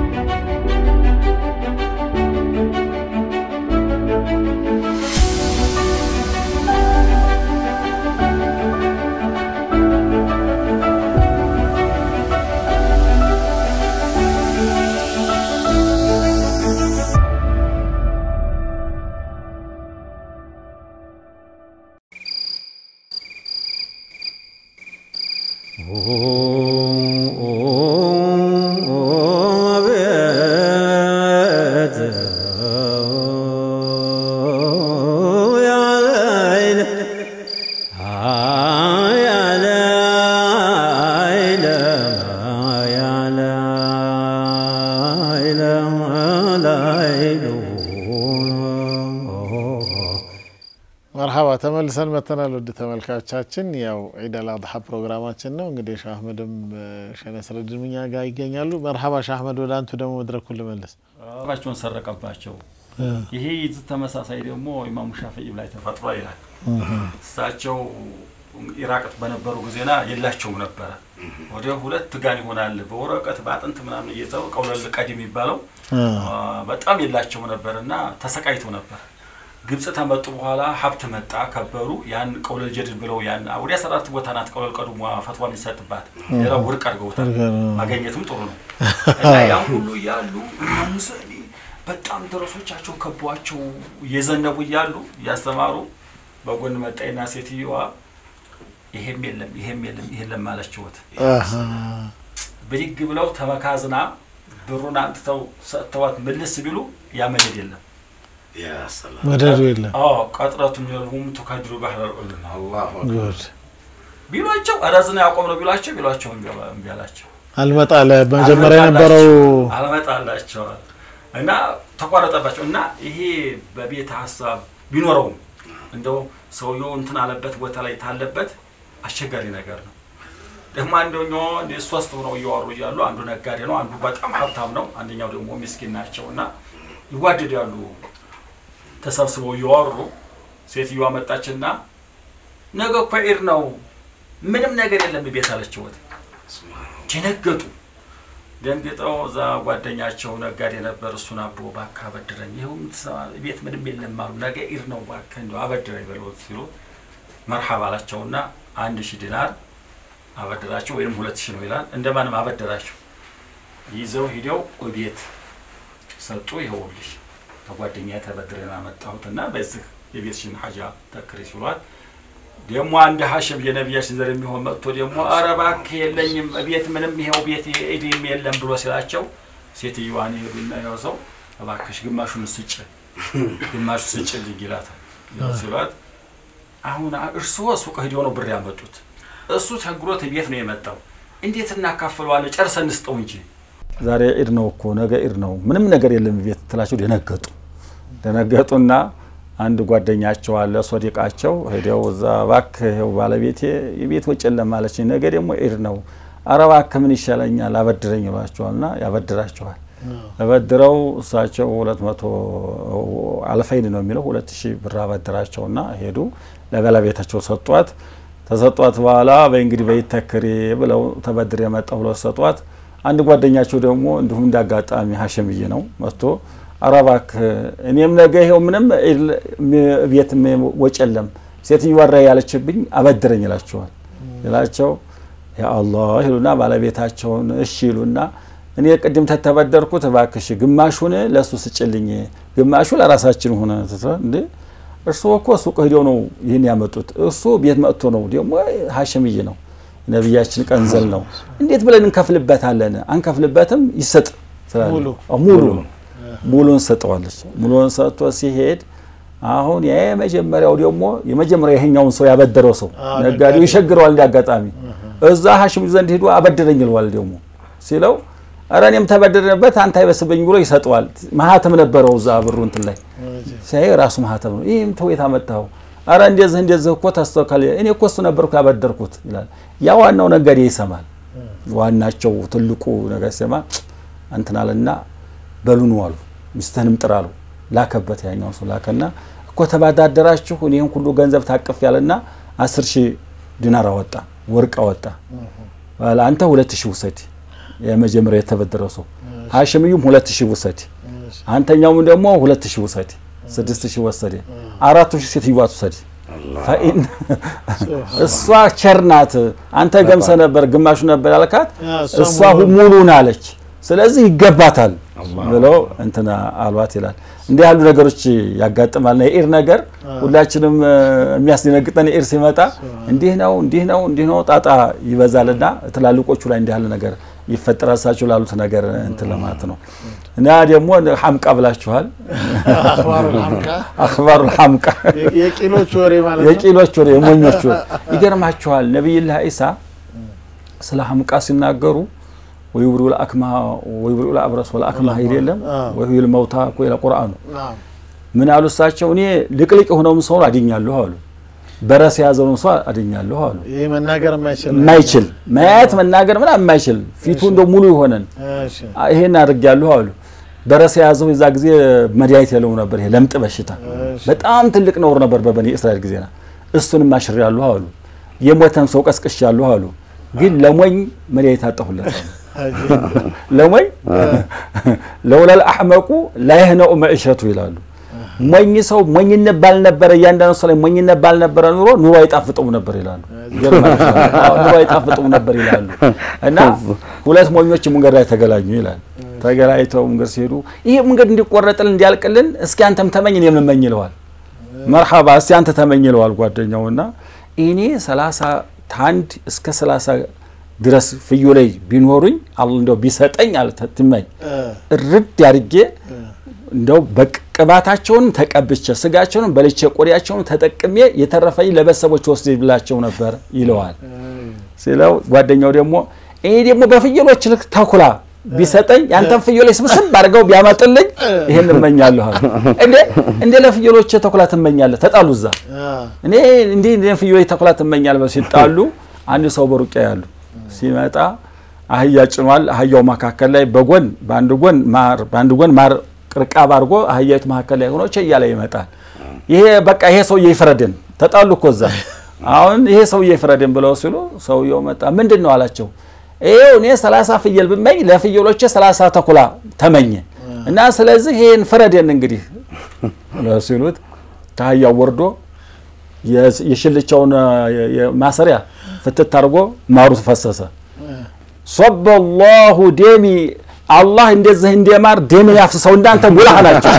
መርሐባ ተመልሰን መተናል። ውድ ተመልካቾቻችን ያው ዒድ አል አድሓ ፕሮግራማችን ነው። እንግዲህ ሻህ አህመድም ሸህ ነስረዲን እኛ ጋር ይገኛሉ። መርሐባ ሻህ አህመድ፣ ወደ አንቱ ደግሞ መድረኩን ልመልስ። ራቸውን ሰረቀባቸው። ይሄ ይዝ ተመሳሳይ ደግሞ ኢማሙ ሻፊዒ ላይ ተፈጥሮ ይላል። እሳቸው ኢራቅት በነበሩ ጊዜና የላቸውም ነበረ። ወደ ሁለት ጋን ይሆናል በወረቀት በአጥንት ምናምን እየተው ቀውለል ቀድ የሚባለው በጣም የላቸው ነበር እና ተሰቃይተው ነበር። ግብጽ ተመጡ በኋላ ሀብት መጣ ከበሩ። ያን ቀውለል ጀድድ ብለው ያን ወዲያ ሰራት ቦታ ናት ቀውለል ቀዱ ፈትዋ የሚሰጥባት ሌላው ውድቅ አድርገውታል። ማገኘትም ጥሩ ነው እና ያን ሁሉ እያሉ ሙሰኒ በጣም ደረሶቻቸው ከቧቸው እየዘነቡ እያሉ እያስተማሩ በጎን መጣይና ሴትዮዋ ይሄም የለም ይሄም የለም ይሄን ለማለችወት ብድግ ብለው ተመካዝና ብሩን አንጥተው ሰጥተዋት ምልስ ቢሉ ያመደድ የለም መደዱ የለም ቀጥረቱ ሚሆንሁም ቱካድሩ ባህር ዑሉም ጉድ ቢሏቸው አዳዝና ያቆም ነው ቢሏቸው ቢሏቸው እምቢ አላቸው። አልመጣ ለመጀመሪያ የነበረው አልመጣላቸዋል እና ተቋረጠባቸው እና ይሄ በቤት ሀሳብ ቢኖረውም እንደው ሰውየው እንትን አለበት ቦታ ላይ ታለበት አስቸጋሪ ነገር ነው። ደግሞ አንደኛው ሶስት ሆነው እያወሩ እያሉ አንዱ ነጋዴ ነው፣ አንዱ በጣም ሀብታም ነው፣ አንደኛው ደግሞ ምስኪን ናቸው እና ይዋደዳሉ። ተሰብስበው እያወሩ ሴትዮዋ መጣችና ነገ እኮ ዒድ ነው፣ ምንም ነገር የለም ቤት አለችወት። ደነገጡ። ደንግጠው እዛ ጓደኛቸው ነጋዴ ነበር፣ እሱን አቦ እባክህ አበድረኝ፣ ይኸው ቤት ምንም የለም አሉ። ነገ ዒድ ነው፣ እባክህ እንደው አበድረኝ በለውት ሲሉ መርሐባ አላቸውና አንድ ሺህ ዲናር አበደራቸው፣ ወይም ሁለት ሺህ ነው ይላል። እንደማንም አበደራቸው። ይዘው ሂደው ቤት ሰጡ። ይኸውልሽ ከጓደኛ ተበድረን አመጣሁትና በዚህ የቤትሽን ሀጃ ተክሪ ሲሏት ደግሞ አንድ ሀሽም የነቢያችን ዘር የሚሆን መጥቶ ደግሞ ኧረ እባክህ የለኝም ቤት ምንም ይኸው ቤት ኢድም የለም ብሎ ሲላቸው ሴትዮዋን ይሄዱና ያው ሰው እባክሽ ግማሹን ስጭ ግማሹ ስጭ ልኝ ይላታል ሲሏት አሁን እርስዎ ሱቅ ሂደው ነው ብር ያመጡት እሱ ቸግሮት ቤት ነው የመጣው እንዴት እናካፍለዋለን ጨርሰን እንስጠው እንጂ ዛሬ ዒድ ነው እኮ ነገ ዒድ ነው ምንም ነገር የለም ቤት ትላቸው ደነገጡ። ደነገጡና አንድ ጓደኛቸው አለ ሶዲቃቸው ሄደው እዛ እባክህ ይኸው ባለቤቴ የቤት ወጪ የለም ማለችኝ፣ ነገ ደግሞ ዒድ ነው፣ ኧረ እባክህ ምን ይሻለኛል አበድረኝ ይሏቸዋልና ያበድራቸዋል። ተበድረው እሳቸው ሁለት መቶ አልፈይን ነው የሚለው ሁለት ሺህ ብር አበድራቸውና ሄዱ ለባለቤታቸው ሰጧት። ተሰጧት በኋላ በእንግዲህ በይተክሪ ብለው ተበድር የመጣ ሁለት ሰጧት። አንድ ጓደኛቸው ደግሞ እንዲሁም እንዳጋጣሚ ሀሸምዬ ነው መጥቶ ኧረ እባክህ እኔም ነገ ይኸው ምንም ቤት ወጭ የለም ሴትዮዋ ራ ያለችብኝ አበድረኝ ይላቸዋል። ይላቸው ያ አላህ ይሉና ባለቤታቸውን እሺ ይሉና እኔ ቅድም ተተበደርኩት እባክሽ ግማሹን ለእሱ ስጭልኝ ግማሹ ለራሳችን ሆነ እንዴ እርስዎ እኮ ሱቅ ሂደው ነው ይህን ያመጡት። እሱ ቤት መጥቶ ነው ደግሞ ሀሸምዬ ነው ነቢያችን ቀንዘል ነው። እንዴት ብለን እንከፍልበታለን? አንከፍልበትም ይሰጥ ሙሉ ሙሉን ሰጠዋለች። ሙሉን ሰጥቶ ሲሄድ አሁን ያ የመጀመሪያው ደግሞ የመጀመሪያው ይሄኛውን ሰው ያበደረው ሰው ነጋዴው ይሸግረዋል። እንዲ አጋጣሚ እዛ ሀሽም ዘንድ ሂዶ አበድረኝ ይለዋል። ደግሞ ሲለው ኧረ እኔም ተበደረበት አንተ አይበስበኝ ብሎ ይሰጠዋል። ማህተም ነበረው እዛ ብሩ እንትን ላይ ሲያይ ራሱ ማህተም ነው። ይህም ተው የት አመጣኸው? ኧረ እንደዚህ እንደዚህ እኮ ተስተካከለ እኔ እኮ እሱ ነበርኩ ያበደርኩት ይላል። ያ ዋናው ነጋዴ ይሰማል። ዋናቸው ትልቁ ነገር ሲሰማ እንትን አለና በሉኑ አሉ ሚስትህንም ጥራ አሉ። ላከበት ያኛው ሰው ላከና እኮ ተባዳደራችሁ እኔን ሁሉ ገንዘብ ታቅፍ ያለና አስር ሺህ ዲናር አወጣ ወርቅ አወጣ። አንተ ሁለት ሺህ ውሰድ የመጀመሪያ የተበደረው ሰው ሀሽምዩም ሁለት ሺህ ውሰድ፣ አንተኛውም ደግሞ ሁለት ሺህ ውሰድ። ስድስት ሺህ ወሰደ። አራቱ ሺህ ሴትዮዋ ትውሰድ። ፈኢን እሷ ቸርናት አንተ ገምሰ ነበር ግማሹ ነበር ያልካት እሷ ሙሉን አለች። ስለዚህ ይገባታል ብለው እንትና አሏት ይላል። እንዲህ ያሉ ነገሮች ያጋጥማልና የኢድ ነገር ሁላችንም የሚያስደነግጠን ኢድ ሲመጣ እንዲህ ነው እንዲህ ነው እንዲህ ነው ጣጣ ይበዛልና ትላልቆቹ ላይ እንዲህ ያለ ነገር ይፈጠራል። እሳቸው ላሉት ነገር እንትን ለማለት ነው። እና ደግሞ ሐምቃ ብላችኋል። አክባሩ ሐምቃ የቂሎች ወሬ ማለት ነው። የቂሎች ወሬ የሞኞች ወሬ ይገርማችኋል። ነቢይላህ ኢሳ ስለ ሐምቃ ሲናገሩ ወይብሪኡ ለአክማሃ ወይብሪኡ ለአብረስ ወለአክማሃ ይል የለም ወይል መውታ እኮ ይለ ቁርአኑ ምን አሉ እሳቸው እኔ ልቅልቅ የሆነውን ሰውን አድኛለሁ አሉ። በረስ የያዘውን ሰው አድኛለሁ አሉ። ይህ መናገር የማይችል የማይችል ማየት መናገር ምናምን የማይችል ፊቱ እንደ ሙሉ የሆነን እሺ፣ ይሄን አድርጌያለሁ አሉ። በረስ የያዘው የዛ ጊዜ መድኃኒት የለው ነበር። ይሄ ለምጥ በሽታ በጣም ትልቅ ነውር ነበር በበኒ እስራኤል ጊዜና እሱንም አሽሬያለሁ አሉ። የሞተን ሰው ቀስቅሻለሁ አሉ። ግን ለሞኝ መድኃኒት አጠሁለት አሉ። ለሞኝ ለውለል አሕመቁ ላይህነኡ መዕሸቱ ይላሉ። ሞኝ ሰው ሞኝነት ባልነበረ እያንዳንዱ ሰው ላይ ሞኝነት ባልነበረ ኑሮ ኑሮ አይጣፍጠውም ነበር ይላሉ። ኑሮ አይጣፍጠውም ነበር ይላሉ። እና ሁለት ሞኞች መንገድ ላይ ተገናኙ ይላል። ተገናኝተው መንገድ ሲሄዱ ይሄ መንገድ እንዲቆረጥልን እንዲያልቅልን እስኪ አንተም ተመኝ እኔም ልመኝ ይለዋል። መርሐባ እስኪ አንተ ተመኝ ይለዋል ጓደኛውና እኔ ሰላሳ ታንድ እስከ ሰላሳ ድረስ ፍዩ ላይ ቢኖሩኝ አላህ እንደው ቢሰጠኝ አልተትመኝ እርድ አድርጌ እንደው በቅባታቸውን ተቀብቼ ስጋቸውን በልቼ ቆዳቸውን ተጠቅሜ የተረፈኝ ለቤተሰቦች ወስድ ብላቸው ነበር ይለዋል። ሲለው ጓደኛው ደግሞ እኔ ደግሞ በፍየሎች ልክ ተኩላ ቢሰጠኝ ያንተን ፍየሎች ስብስብ አድርገው ቢያመጥልኝ ይሄን እመኛለሁ አለ። እንዴ እንደ ለፍየሎች ተኩላ ትመኛለህ? ተጣሉ እዛ እኔ እንዴ እንደ ፍየሎች ተኩላ ትመኛለህ? ሲጣሉ አንድ ሰው በሩቅ ያሉ ሲመጣ አህያ ጭኗል። አህያው መካከል ላይ በጎን በአንድ ጎን ማር በአንድ ጎን ማር ቅርቃብ አድርጎ አህያዊቱ መካከል ላይ ሆኖ ቸያ ላይ ይመጣል። ይሄ በቃ ይሄ ሰውዬ ይፍረድን። ተጣሉ እኮ እዛ። አሁን ይሄ ሰውዬ ይፍረድን ብለው ሲሉ ሰውየው መጣ። ምንድን ነው አላቸው። ይሄው እኔ ሰላሳ ፍየል ብመኝ ለፍየሎቼ ሰላሳ ተኩላ ተመኘ እና ስለዚህ ይሄን ፍረድን እንግዲህ ሲሉት ከአህያው ወርዶ የሽልቻውን ማሰሪያ ፍትት አድርጎ ማሩ ፈሰሰ። ሶበ ላሁ ደሚ አላህ እንደዚህ እንደማር ደምን ያፍስሰው እንዳንተ ጉላህ ናቸው።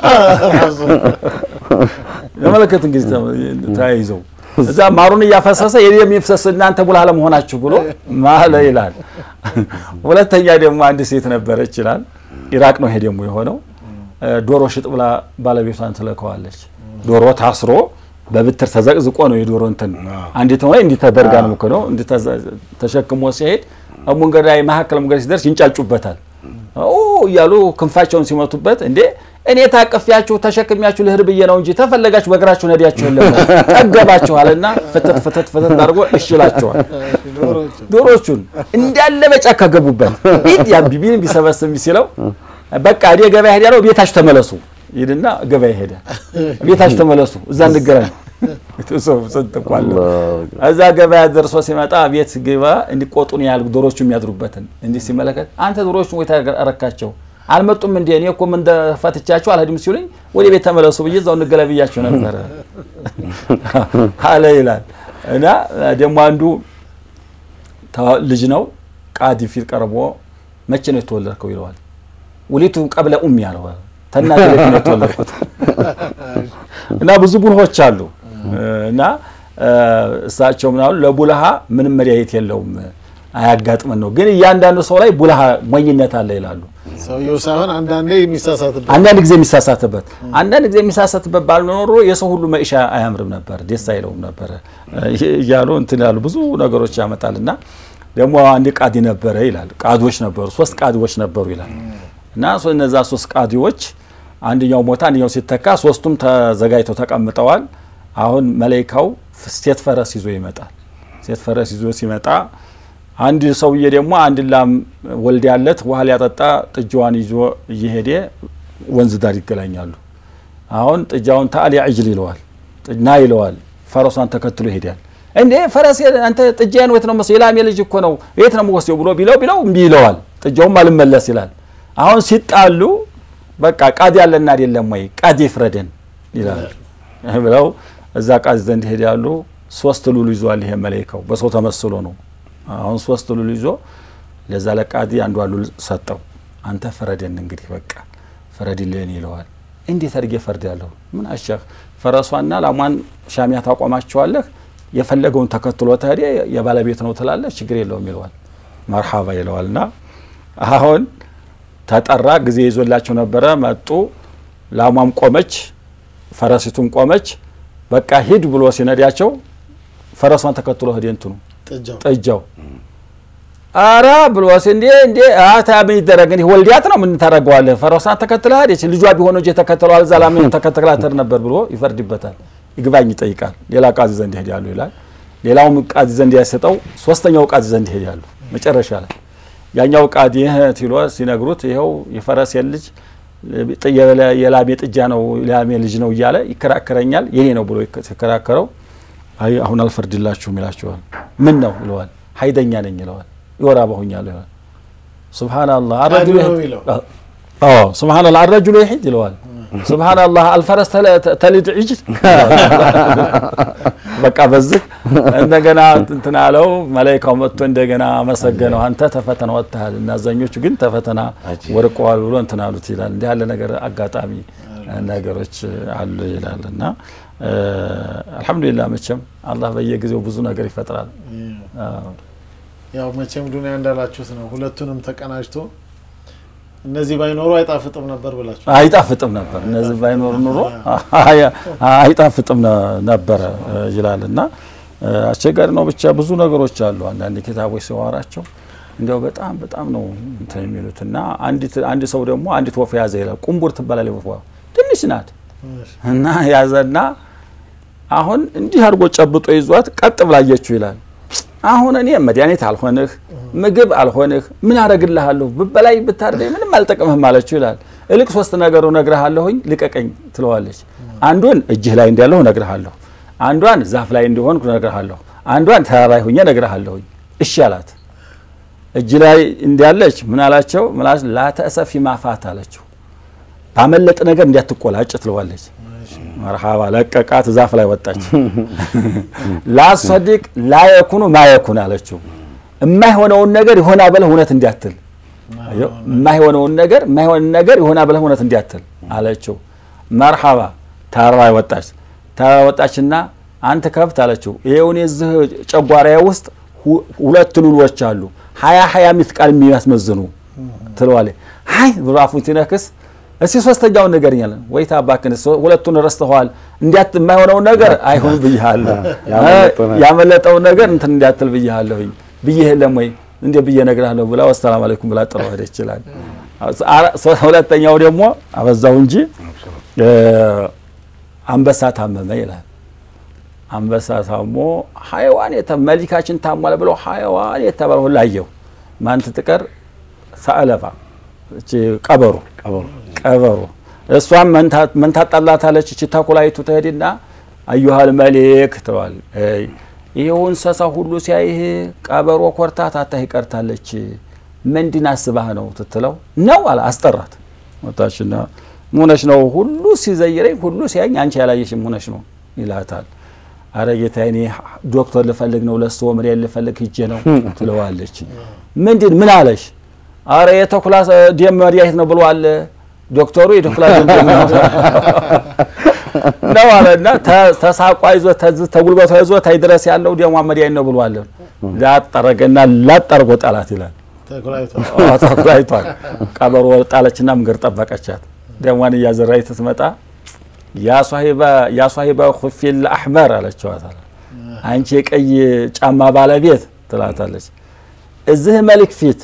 ለመለከት እንግዲህ ተያይዘው እዛ ማሩን እያፈሰሰ የደም ይፍሰስ እናንተ ጉላህ ለመሆናችሁ ብሎ ማለ ይላል። ሁለተኛ ደግሞ አንድ ሴት ነበረች ይላል። ኢራቅ ነው ይሄ ደግሞ የሆነው። ዶሮ ሽጥ ብላ ባለቤቷን ትለከዋለች። ዶሮ ታስሮ በብትር ተዘቅዝቆ ነው የዶሮ እንትን አንዲት ሆነ እንዲህ ተደርጋ ነው እኮ ነው እንዲህ ተሸክሞ ሲሄድ መንገድ ላይ መካከል መንገድ ሲደርስ ይንጫጩበታል። ኦ እያሉ ክንፋቸውን ሲመቱበት እንዴ እኔ ታቅፊያችሁ ተሸክሚያችሁ ልህር ብዬ ነው እንጂ ተፈለጋችሁ በእግራችሁ ነዲያችሁ የለም ጠገባችኋልና ፍትት ፍትት ፍትት አድርጎ እሽላቸዋል። ዶሮቹን እንዳለ በጫካ ገቡበት። ሂድ ያ ቢቢን ቢሰበስብ ሲለው በቃ እኔ ገበያ ሄድ ያለው ቤታችሁ ተመለሱ ይልና ገበያ ሄደ። ቤታችሁ ተመለሱ እዛ እንገናኝ ስንትኳለ እዛ ገበያ ደርሶ ሲመጣ ቤት ግባ እንዲቆጡን ያህል ዶሮቹ የሚያድሩበትን እንዲህ ሲመለከት አንተ ዶሮቹን ወይ ታረካቸው አልመጡም እንዴ? እኔ እኮ ምን ፈትቻቸው አልሄድም ሲሉኝ ወደ ቤት ተመለሱ ብዬ እዛው እንገለብያቸው ነበረ አለ ይላል። እና ደግሞ አንዱ ልጅ ነው ቃዲ ፊት ቀርቦ መቼ ነው የተወለድከው ይለዋል። ውሊቱ ቀብለ ኡሚ ያለው ተናገ ነው የተወለድኩት። እና ብዙ ቡልሆች አሉ እና እሳቸው ምናሉ ለቡልሃ ምንም መድኃኒት የለውም አያጋጥመን ነው። ግን እያንዳንዱ ሰው ላይ ቡልሃ ሞኝነት አለ ይላሉ። ሰውየው ሳይሆን አንዳንዴ የሚሳሳትበት አንዳንድ ጊዜ የሚሳሳትበት አንዳንድ ጊዜ የሚሳሳትበት ባልኖሮ የሰው ሁሉ መኢሻ አያምርም ነበር፣ ደስ አይለውም ነበር እያሉ እንትን ያሉ ብዙ ነገሮች ያመጣልና ደግሞ አንድ ቃዲ ነበረ ይላል። ቃዲዎች ነበሩ፣ ሶስት ቃዲዎች ነበሩ ይላል እና እነዛ ሶስት ቃዲዎች አንደኛው ሞታ አንደኛው ሲተካ ሶስቱም ተዘጋጅተው ተቀምጠዋል። አሁን መለይካው ሴት ፈረስ ይዞ ይመጣል። ሴት ፈረስ ይዞ ሲመጣ አንድ ሰውዬ ደግሞ አንድ ላም ወልድ ያለት ውሃ ሊያጠጣ ጥጃዋን ይዞ እየሄደ ወንዝ ዳር ይገናኛሉ። አሁን ጥጃውን ታአሊ ዕጅል ይለዋል፣ ና ይለዋል። ፈረሷን ተከትሎ ይሄዳል። እንዴ ፈረስ አንተ ጥጃዬን ወት ነው መስሎ የላሜ ልጅ እኮ ነው የት ነው የምወስደው ብሎ ቢለው ቢለው እምቢ ይለዋል። ጥጃውም አልመለስ ይላል። አሁን ሲጣሉ በቃ ቃዲ ያለና አይደለም ወይ ቃዲ ፍረደን ይላል ብለው እዛ ቃዲ ዘንድ ይሄዳሉ። ሶስት ሉሉ ይዟል። ይሄ መለይካው በሰው ተመስሎ ነው። አሁን ሶስት ሉል ይዞ ለዛ ለቃዲ አንዷ ሉል ሰጠው። አንተ ፍረደን እንግዲህ በቃ ፍረድልን ይለዋል። እንዴት አድርጌ ፈርድ ያለሁ ምን አሻህ ፈረሷና ላሟን ሻሚያ ታቆማቸዋለህ የፈለገውን ተከትሎ ተሄደ የባለቤት ነው ትላለህ ችግር የለውም ይለዋል። መርሓባ ይለዋል። እና አሁን ተጠራ ጊዜ ይዞላቸው ነበረ። መጡ። ላሟም ቆመች፣ ፈረሲቱም ቆመች። በቃ ሂድ ብሎ ሲነዳቸው ፈረሷን ተከትሎ ሄደ እንትኑ ጥጃው አራ ብሎ እንዴ እንዴ አታ ምን ይደረግ እንዲህ ወልዲያት ነው ምን ታደርገዋለህ? ፈረሷን ተከትላ ሄደች። ልጇ ቢሆን እንጂ ተከትለዋል እዛ ላምን ተከትላ ተር ነበር ብሎ ይፈርድበታል። ይግባኝ ይጠይቃል። ሌላ ቃዚ ዘንድ ይሄዳሉ ይላል። ሌላውም ቃዚ ዘንድ ያሰጠው ሶስተኛው ቃዚ ዘንድ ይሄዳሉ። መጨረሻ ላይ ያኛው ቃዲ ትሎ ሲነግሩት ይኸው የፈረስ ልጅ የላሜ ጥጃ ነው የላሜ ልጅ ነው እያለ ይከራከረኛል የኔ ነው ብሎ ሲከራከረው አይ አሁን አልፈርድላችሁም ይላቸዋል። ምን ነው ይለዋል። ሀይደኛ ነኝ ይለዋል። ይወራ በሁኛለሁ ይለዋል። ሱብሃነላህ አረጁሉ ሱብሃነላህ አረጁሉ ይሂድ ይለዋል። ሱብሃነላህ አልፈረስ ተሊድ ዒጅል በቃ በዚህ እንደገና እንትን አለው። መላኢካው መጥቶ እንደገና አመሰገነው። አንተ ተፈተና ወጥተሃል፣ እናዛኞቹ ግን ተፈተና ወድቀዋል ብሎ እንትን አሉት ይላል። እንዲህ ያለ ነገር አጋጣሚ ነገሮች አሉ ይላል እና አልሐምዱሊላህ መቼም አላህ በየጊዜው ብዙ ነገር ይፈጥራል። ያው መቼም ዱንያ እንዳላችሁት ነው። ሁለቱንም ተቀናጅቶ እነዚህ ባይኖሩ አይጣፍጥም ነበር ብላችሁ አይጣፍጥም ነበር። እነዚህ ባይኖሩ ኑሮ አይጣፍጥም ነበረ ይላል እና አስቸጋሪ ነው። ብቻ ብዙ ነገሮች አሉ። አንዳንድ ኪታቦች ሲዋራቸው እንዲያው በጣም በጣም ነው እንትን የሚሉት እና አንድ ሰው ደግሞ አንዲት ወፍ ያዘ ይላል። ቁንቡር ትባላለች ወፏ ትንሽ ናት እና ያዘና አሁን እንዲህ አድርጎ ጨብጦ ይዟት ቀጥ ብላየችው ይላል። አሁን እኔ መድኃኒት አልሆንህ ምግብ አልሆንህ ምን አረግልሃለሁ ብበላይ ብታርደኝ ምንም አልጠቅምህም አለችው ይላል። እልቅ ሶስት ነገሩ ነግረሃለሁኝ ልቀቀኝ ትለዋለች። አንዱን እጅህ ላይ እንዳለሁ ነግረሃለሁ፣ አንዷን ዛፍ ላይ እንዲሆን ነግረሃለሁ፣ አንዷን ተራራ ሁኜ ነግረሃለሁኝ። እሺ አላት። እጅ ላይ እንዳለች ምን አላቸው? ምላስ ላተእሰፊ ማፋት አለችው። ባመለጥ ነገር እንዲያትቆላጭ ትለዋለች። መርሃባ ለቀቃት፣ ዛፍ ላይ ወጣች። ላሰዲቅ ላየኩኑ ማየኩን አለችው። የማይሆነውን ነገር ይሆና ብለህ እውነት እንዲያትል የማይሆነውን ነገር የማይሆን ነገር ይሆና ብለህ እውነት እንዲያትል አለችው። መርሃባ ተራራ ወጣች። ተራራ ወጣችና አንተ ከብት አለችው። ይሄውን የዚህ ጨጓራዬ ውስጥ ሁለት ሉሎች አሉ ሀያ ሀያ ሚስቃል የሚያስመዝኑ ትለዋለች። ሀይ ብሎ አፉን ሲነክስ እስቲ ሶስተኛውን ነገር እኛለን ወይ ታባክን ሁለቱን ረስተዋል። እንዲያት የማይሆነውን ነገር አይሆን ብያለሁ፣ ያመለጠውን ነገር እንትን እንዲያትል ብያለሁኝ ብዬ የለም ወይ እንደ ብዬ እነግርሃለሁ ብላ ወሰላም አለይኩም ብላ ጥለው ሄደች ይችላል። ሁለተኛው ደግሞ አበዛው እንጂ አንበሳ ታመመ ይላል። አንበሳ ታሞ ሀይዋን መሊካችን ታሟል ብሎ ሀይዋን የተባለ ሁሉ አየው። ማን ትጥቀር ሰአለባ ቀበሮ ቀበሮ እሷም ምን ታጣላታለች? እቺ ተኩላይቱ ትሄድና አዩሃል መሌክ ትለዋል። ይሄው እንስሳ ሁሉ ሲያይህ ቀበሮ ኮርታ ታታህ ይቀርታለች። ምንድን አስባህ ነው ትትለው ነው አለ አስጠራት። ወጣችና ሙነሽ ነው ሁሉ ሲዘይረኝ ሁሉ ሲያኝ አንቺ ያላየሽም ሙነሽ ነው ይላታል። አረ ጌታ እኔ ዶክተር ልፈልግ ነው ለሶ ምሬን ልፈልግ ሂጄ ነው ትለዋለች። ምንድን ምን አለሽ? አረ የተኩላ ደም መድኃኒት ነው ብሏል ዶክተሩ የተኩላ ደም ነው አለና ተሳቋ ይዞ ተጉልበቷ ይዞ ታይ ድረስ ያለው ደሟ መድኃኒት ነው ብሏል። ላጠረገና ላጠርጎ ጣላት ይላል። ተኩላይቷል። ቀበሮ ጣለችና መንገድ ጠበቀቻት። ደሟን እያዘራች ስትመጣ ያ ሷሂባ ኩፊል አሕመር አለችዋታል። አንቺ የቀይ ጫማ ባለቤት ትላታለች። እዚህ መልክ ፊት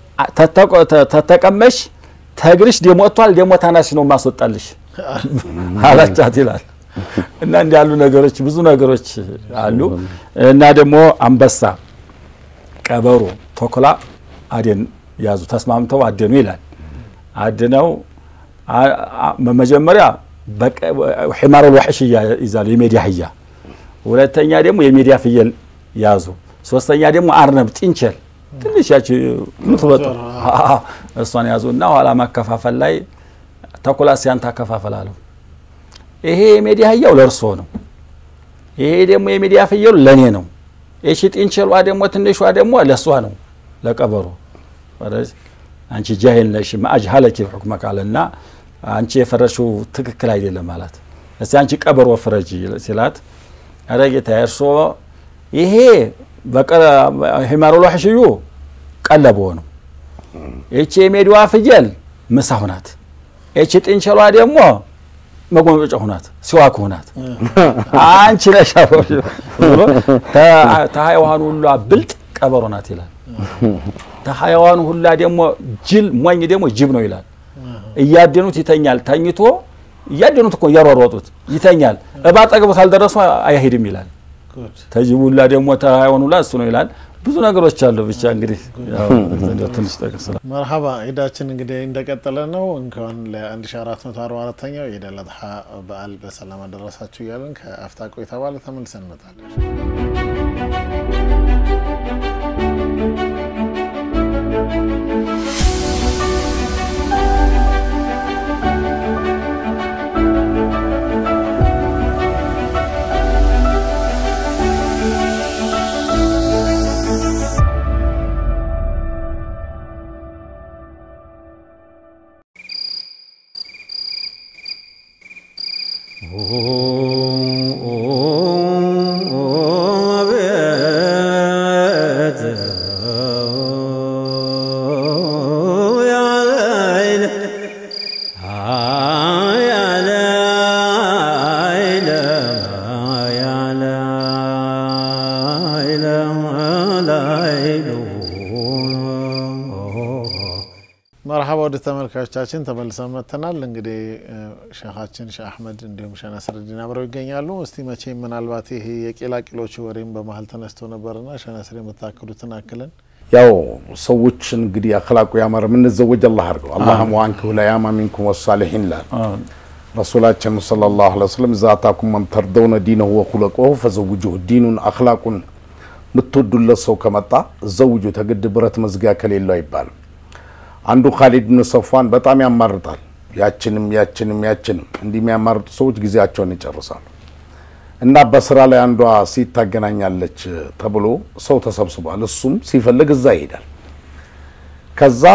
ተተቀመሽ ተግርሽ ደሞ ወጥቷል፣ ደሞ ታናሽ ነው ማስወጣልሽ አላቻት ይላል። እና እንዲህ ያሉ ነገሮች ብዙ ነገሮች አሉ። እና ደግሞ አንበሳ፣ ቀበሮ፣ ተኩላ አደን ያዙ፣ ተስማምተው አደኑ ይላል። አድነው መጀመሪያ ሒማር ልዋሕሽ ይዛሉ፣ የሜዳ አህያ። ሁለተኛ ደግሞ የሜዳ ፍየል ያዙ። ሶስተኛ ደግሞ አርነብ ጥንቸል ትንሽ ያቺ ምትወጡ እሷን ያዙ እና ኋላ ማከፋፈል ላይ ተኩላ ሲያንተ አከፋፈል አለው። ይሄ የሜዳ አህያው ለእርሶ ነው፣ ይሄ ደግሞ የሜዳ ፍየሉ ለእኔ ነው። እሺ ጥንቸሏ ደግሞ ትንሿ ደግሞ ለእሷ ነው፣ ለቀበሮ አንቺ ጃሂል ነሽ ማአጅሀለኪ ሁክመ ካለና አንቺ የፈረሽው ትክክል አይደለም ማለት እስቲ አንቺ ቀበሮ ፍረጂ ሲላት፣ ኧረ ጌታዬ እርሶ ይሄ ሒማሩ ልዋሕሽዩ ቀለቦ ነው። ይቺ የሜዳዋ ፍየል ምሳሁ ናት። ይቺ ጥንቸሏ ደግሞ መጎመጫ ሁናት ሲዋክ ሁናት። አንቺ ነሽ ተሀይዋኑ ሁላ ብልጥ ቀበሮ ናት ይላል። ተሀይዋኑ ሁላ ደግሞ ጅል ሞኝ ደግሞ ጅብ ነው ይላል። እያደኑት ይተኛል። ተኝቶ እያደኑት እኮ እያሯሯጡት ይተኛል። እባ ጠግቦት አልደረሱ አይሄድም ይላል። ተጅቡላ ደግሞ ተሀይዋኑላ እሱ ነው ይላል። ብዙ ነገሮች አሉ። ብቻ እንግዲህ ትንሽ ጠቅስ መርሀባ ዒዳችን እንግዲህ እንደቀጠለ ነው። እንኳን ለ1444ኛው የኢድ አል አድሓ በዓል በሰላም አደረሳችሁ እያለን ከአፍታ ቆይታ በኋላ ተመልሰን እንመጣለን። መርሀባ ወደ ተመልካቾቻችን ተመልሰን መጥተናል። እንግዲህ ሼኻችን ሼህ አሕመድ እንዲሁም ሼህ ነስረዲን አብረው ይገኛሉ። እስቲ መቼም ምናልባት ይሄ የቄላቂሎች ወሬም በመሀል ተነስቶ ነበርና ሼህ ነስር የምታክሉትን አክለን ያው ሰዎች እንግዲህ አክላቁ ያማረ የምንዘወጅ አላህ አድርገው አላህም ዋንክሁ ለያማ ሚንኩም ወሳሊሒን ላል ረሱላችን ሰለላሁ ዐለይሂ ወሰለም እዛ አታኩም መን ተርደውነ ዲነሁ ወኹለቀሁ ፈዘውጁሁ ዲኑን አክላቁን የምትወዱለት ሰው ከመጣ ዘውጁ ተግድ ብረት መዝጊያ ከሌለው አይባልም። አንዱ ካሊድ ብን ሰፋን በጣም ያማርጣል። ያችንም ያችንም ያችንም እንዲህ የሚያማርጡ ሰዎች ጊዜያቸውን ይጨርሳሉ። እና በስራ ላይ አንዷ ሴት ታገናኛለች ተብሎ ሰው ተሰብስቧል። እሱም ሲፈልግ እዛ ይሄዳል። ከዛ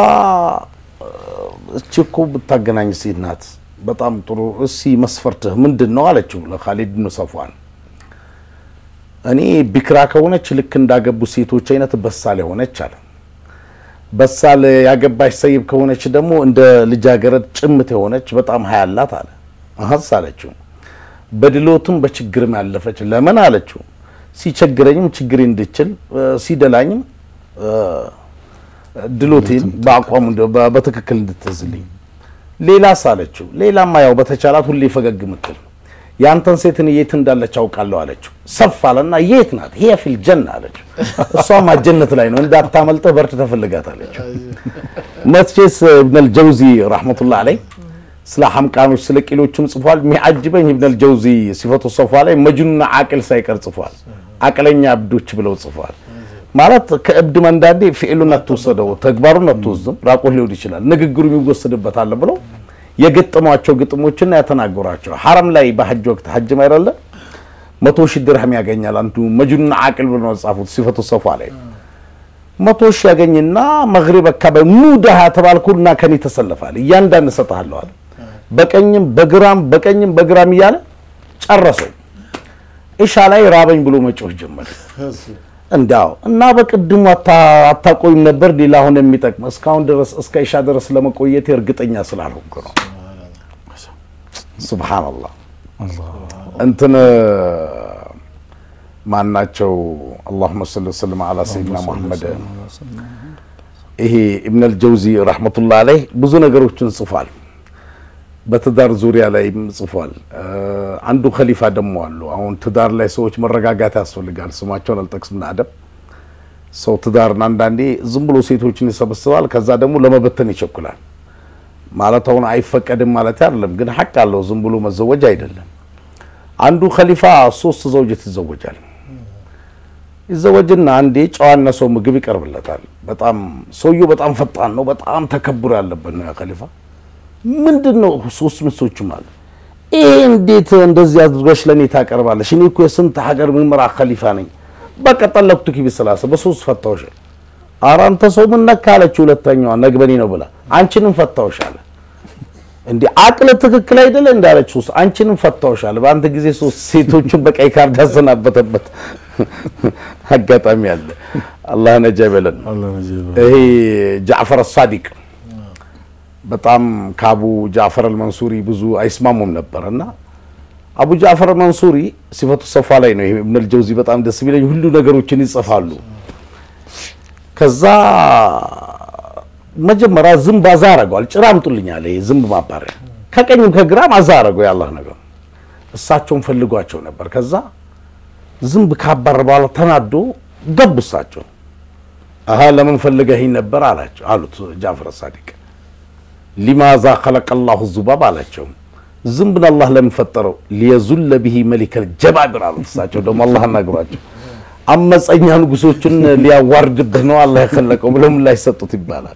እቺ እኮ ብታገናኝ ሴት ናት፣ በጣም ጥሩ። እሲ መስፈርትህ ምንድን ነው አለችው ለካሊድ ብን ሰፋን። እኔ ቢክራ ከሆነች ልክ እንዳገቡ ሴቶች አይነት በሳል የሆነች አለ በሳል ያገባች ሰይብ ከሆነች ደግሞ እንደ ልጃገረድ ጭምት የሆነች በጣም ሀያላት አለ። አሀስ አለችው። በድሎትም በችግርም ያለፈች ለምን አለችው። ሲቸግረኝም ችግር እንድችል ሲደላኝም ድሎቴን በአቋሙ እንደ- በ- በትክክል እንድትዝልኝ ሌላ ሳለችው ሌላማ ያው በተቻላት ሁሌ ፈገግ ምትል የአንተን ሴትን የት እንዳለች አውቃለሁ አለችው። ሰፍ አለና የት ናት? ሂየ ፊል ጀና አለችው። እሷማ ጀነት ላይ ነው እንዳታመልጥህ በርት ተፈልጋት አለችው። መትቼስ ኢብነል ጀውዚ ረሕመቱላህ አለይ ስለ ሐምቃኖች ስለ ቂሎችም ጽፏል። የሚያጅበኝ ኢብነል ጀውዚ ሲፈቱ ሶፋ ላይ መጅኑና አቅል ሳይቀር ጽፏል። አቅለኛ እብዶች ብለው ጽፏል። ማለት ከእብድ መንዳዴ ፊዕሉን አትወሰደው ተግባሩን አትወስድም። ራቆት ሊሆን ይችላል ንግግሩ የሚወሰድበት አለ ብለው የገጠሟቸው ግጥሞችና ያተናገሯቸው ሐረም ላይ በሐጅ ወቅት ሐጅም አይደለ መቶ ሺህ ድርሃም ያገኛል አንዱ መጅኑና አቅል ብለው ነው የጻፉት ሲፈቱ ሶፋ ላይ መቶ ሺህ ያገኝና መግሪብ አካባቢ ኑ ደሃ ተባልኩና ከኔ ተሰለፋል እያንዳንድ እሰጥሃለሁ አለ። በቀኝም በግራም በቀኝም በግራም እያለ ጨረሰው። ኢሻ ላይ ራበኝ ብሎ መጮህ ጀመረ። እንዳው እና በቅድሙ አታ- አታቆይም ነበር ሌላ አሁን የሚጠቅም እስካሁን ድረስ እስከ ኢሻ ድረስ ለመቆየት እርግጠኛ ስላልሆንኩ ነው። ሱብሃንአላህ እንትን ማናቸው አላሁመ ሰሊ ወሰለም አላ ሰይድና ሙሐመድ ይሄ ኢብነል ጀውዚ ረሕመቱላህ አለይህ ብዙ ነገሮችን ጽፏል። በትዳር ዙሪያ ላይም ጽፏል። አንዱ ከሊፋ ደግሞ አሉ። አሁን ትዳር ላይ ሰዎች መረጋጋት ያስፈልጋል። ስማቸውን አልጠቅስም አደብ ሰው ትዳርን አንዳንዴ ዝም ብሎ ሴቶችን ይሰበስባል፣ ከዛ ደግሞ ለመበተን ይቸኩላል። ማለት አሁን አይፈቀድም ማለት አይደለም፣ ግን ሐቅ አለው። ዝም ብሎ መዘወጅ አይደለም። አንዱ ከሊፋ ሶስት ዘውጀት ይዘወጃል። ይዘወጅና አንዴ ጨዋና ሰው ምግብ ይቀርብለታል። በጣም ሰውየው በጣም ፈጣን ነው፣ በጣም ተከብሮ ያለበት ነው ያ ከሊፋ ምንድን ነው ሶስት ሚስቶችም አለ። ይሄ እንዴት እንደዚህ አድርገሽ ለእኔ ታቀርባለሽ? እኔ እኮ የስንት ሀገር ምመራ ከሊፋ ነኝ። በቃ ጠለቅቱኪ ቢሰላሰ በሶስት ፈታውሽ። ኧረ አንተ ሰው ምን ነካ አለችው። ሁለተኛዋ ነግበኔ ነው ብላ አንቺንም ፈታውሽ አለ። እንዴ አቅለ ትክክል አይደለ እንዳለች ውስጥ አንቺንም ፈታውሽ አለ። በአንተ ጊዜ ሶስት ሴቶችን በቀይ ካርድ ያሰናበተበት አጋጣሚ አለ። አላህ ነጃ ይበለን። ይሄ ጃዕፈር ሳዲቅ በጣም ከአቡ ጃዕፈር አልመንሱሪ ብዙ አይስማሙም ነበር እና አቡ ጃዕፈር አልመንሱሪ ሲፈቱ ሰፋ ላይ ነው። ይሄ ኢብኑል ጀውዚ በጣም ደስ ቢለኝ ሁሉ ነገሮችን ይጽፋሉ። ከዛ መጀመሪያ ዝንብ አዛ አረገዋል። ጭራ አምጡልኝ አለ። ይሄ ዝንብ ማባሪያ ከቀኝም ከግራም አዛ አረገው። ያላህ ነገር እሳቸውን ፈልጓቸው ነበር። ከዛ ዝንብ ካባረ በኋላ ተናዶ ገቡ። እሳቸው አሀ ለምን ፈልገኸኝ ነበር አላቸው አሉት ጃዕፈር ሳዲቅ ሊማዛ ከለቀ ላሁ ዙባብ አላቸው። ዝንብን አላህ ለምን ፈጠረው? ሊየዙለ ብሂ መሊከል ጀባቢር አሉት። እሳቸው ደግሞ አላህ አናግሯቸው አመፀኛ ንጉሶችን ሊያዋርድብህ ነው አላህ የከለቀው ብለው ምላሽ ሰጡት ይባላል።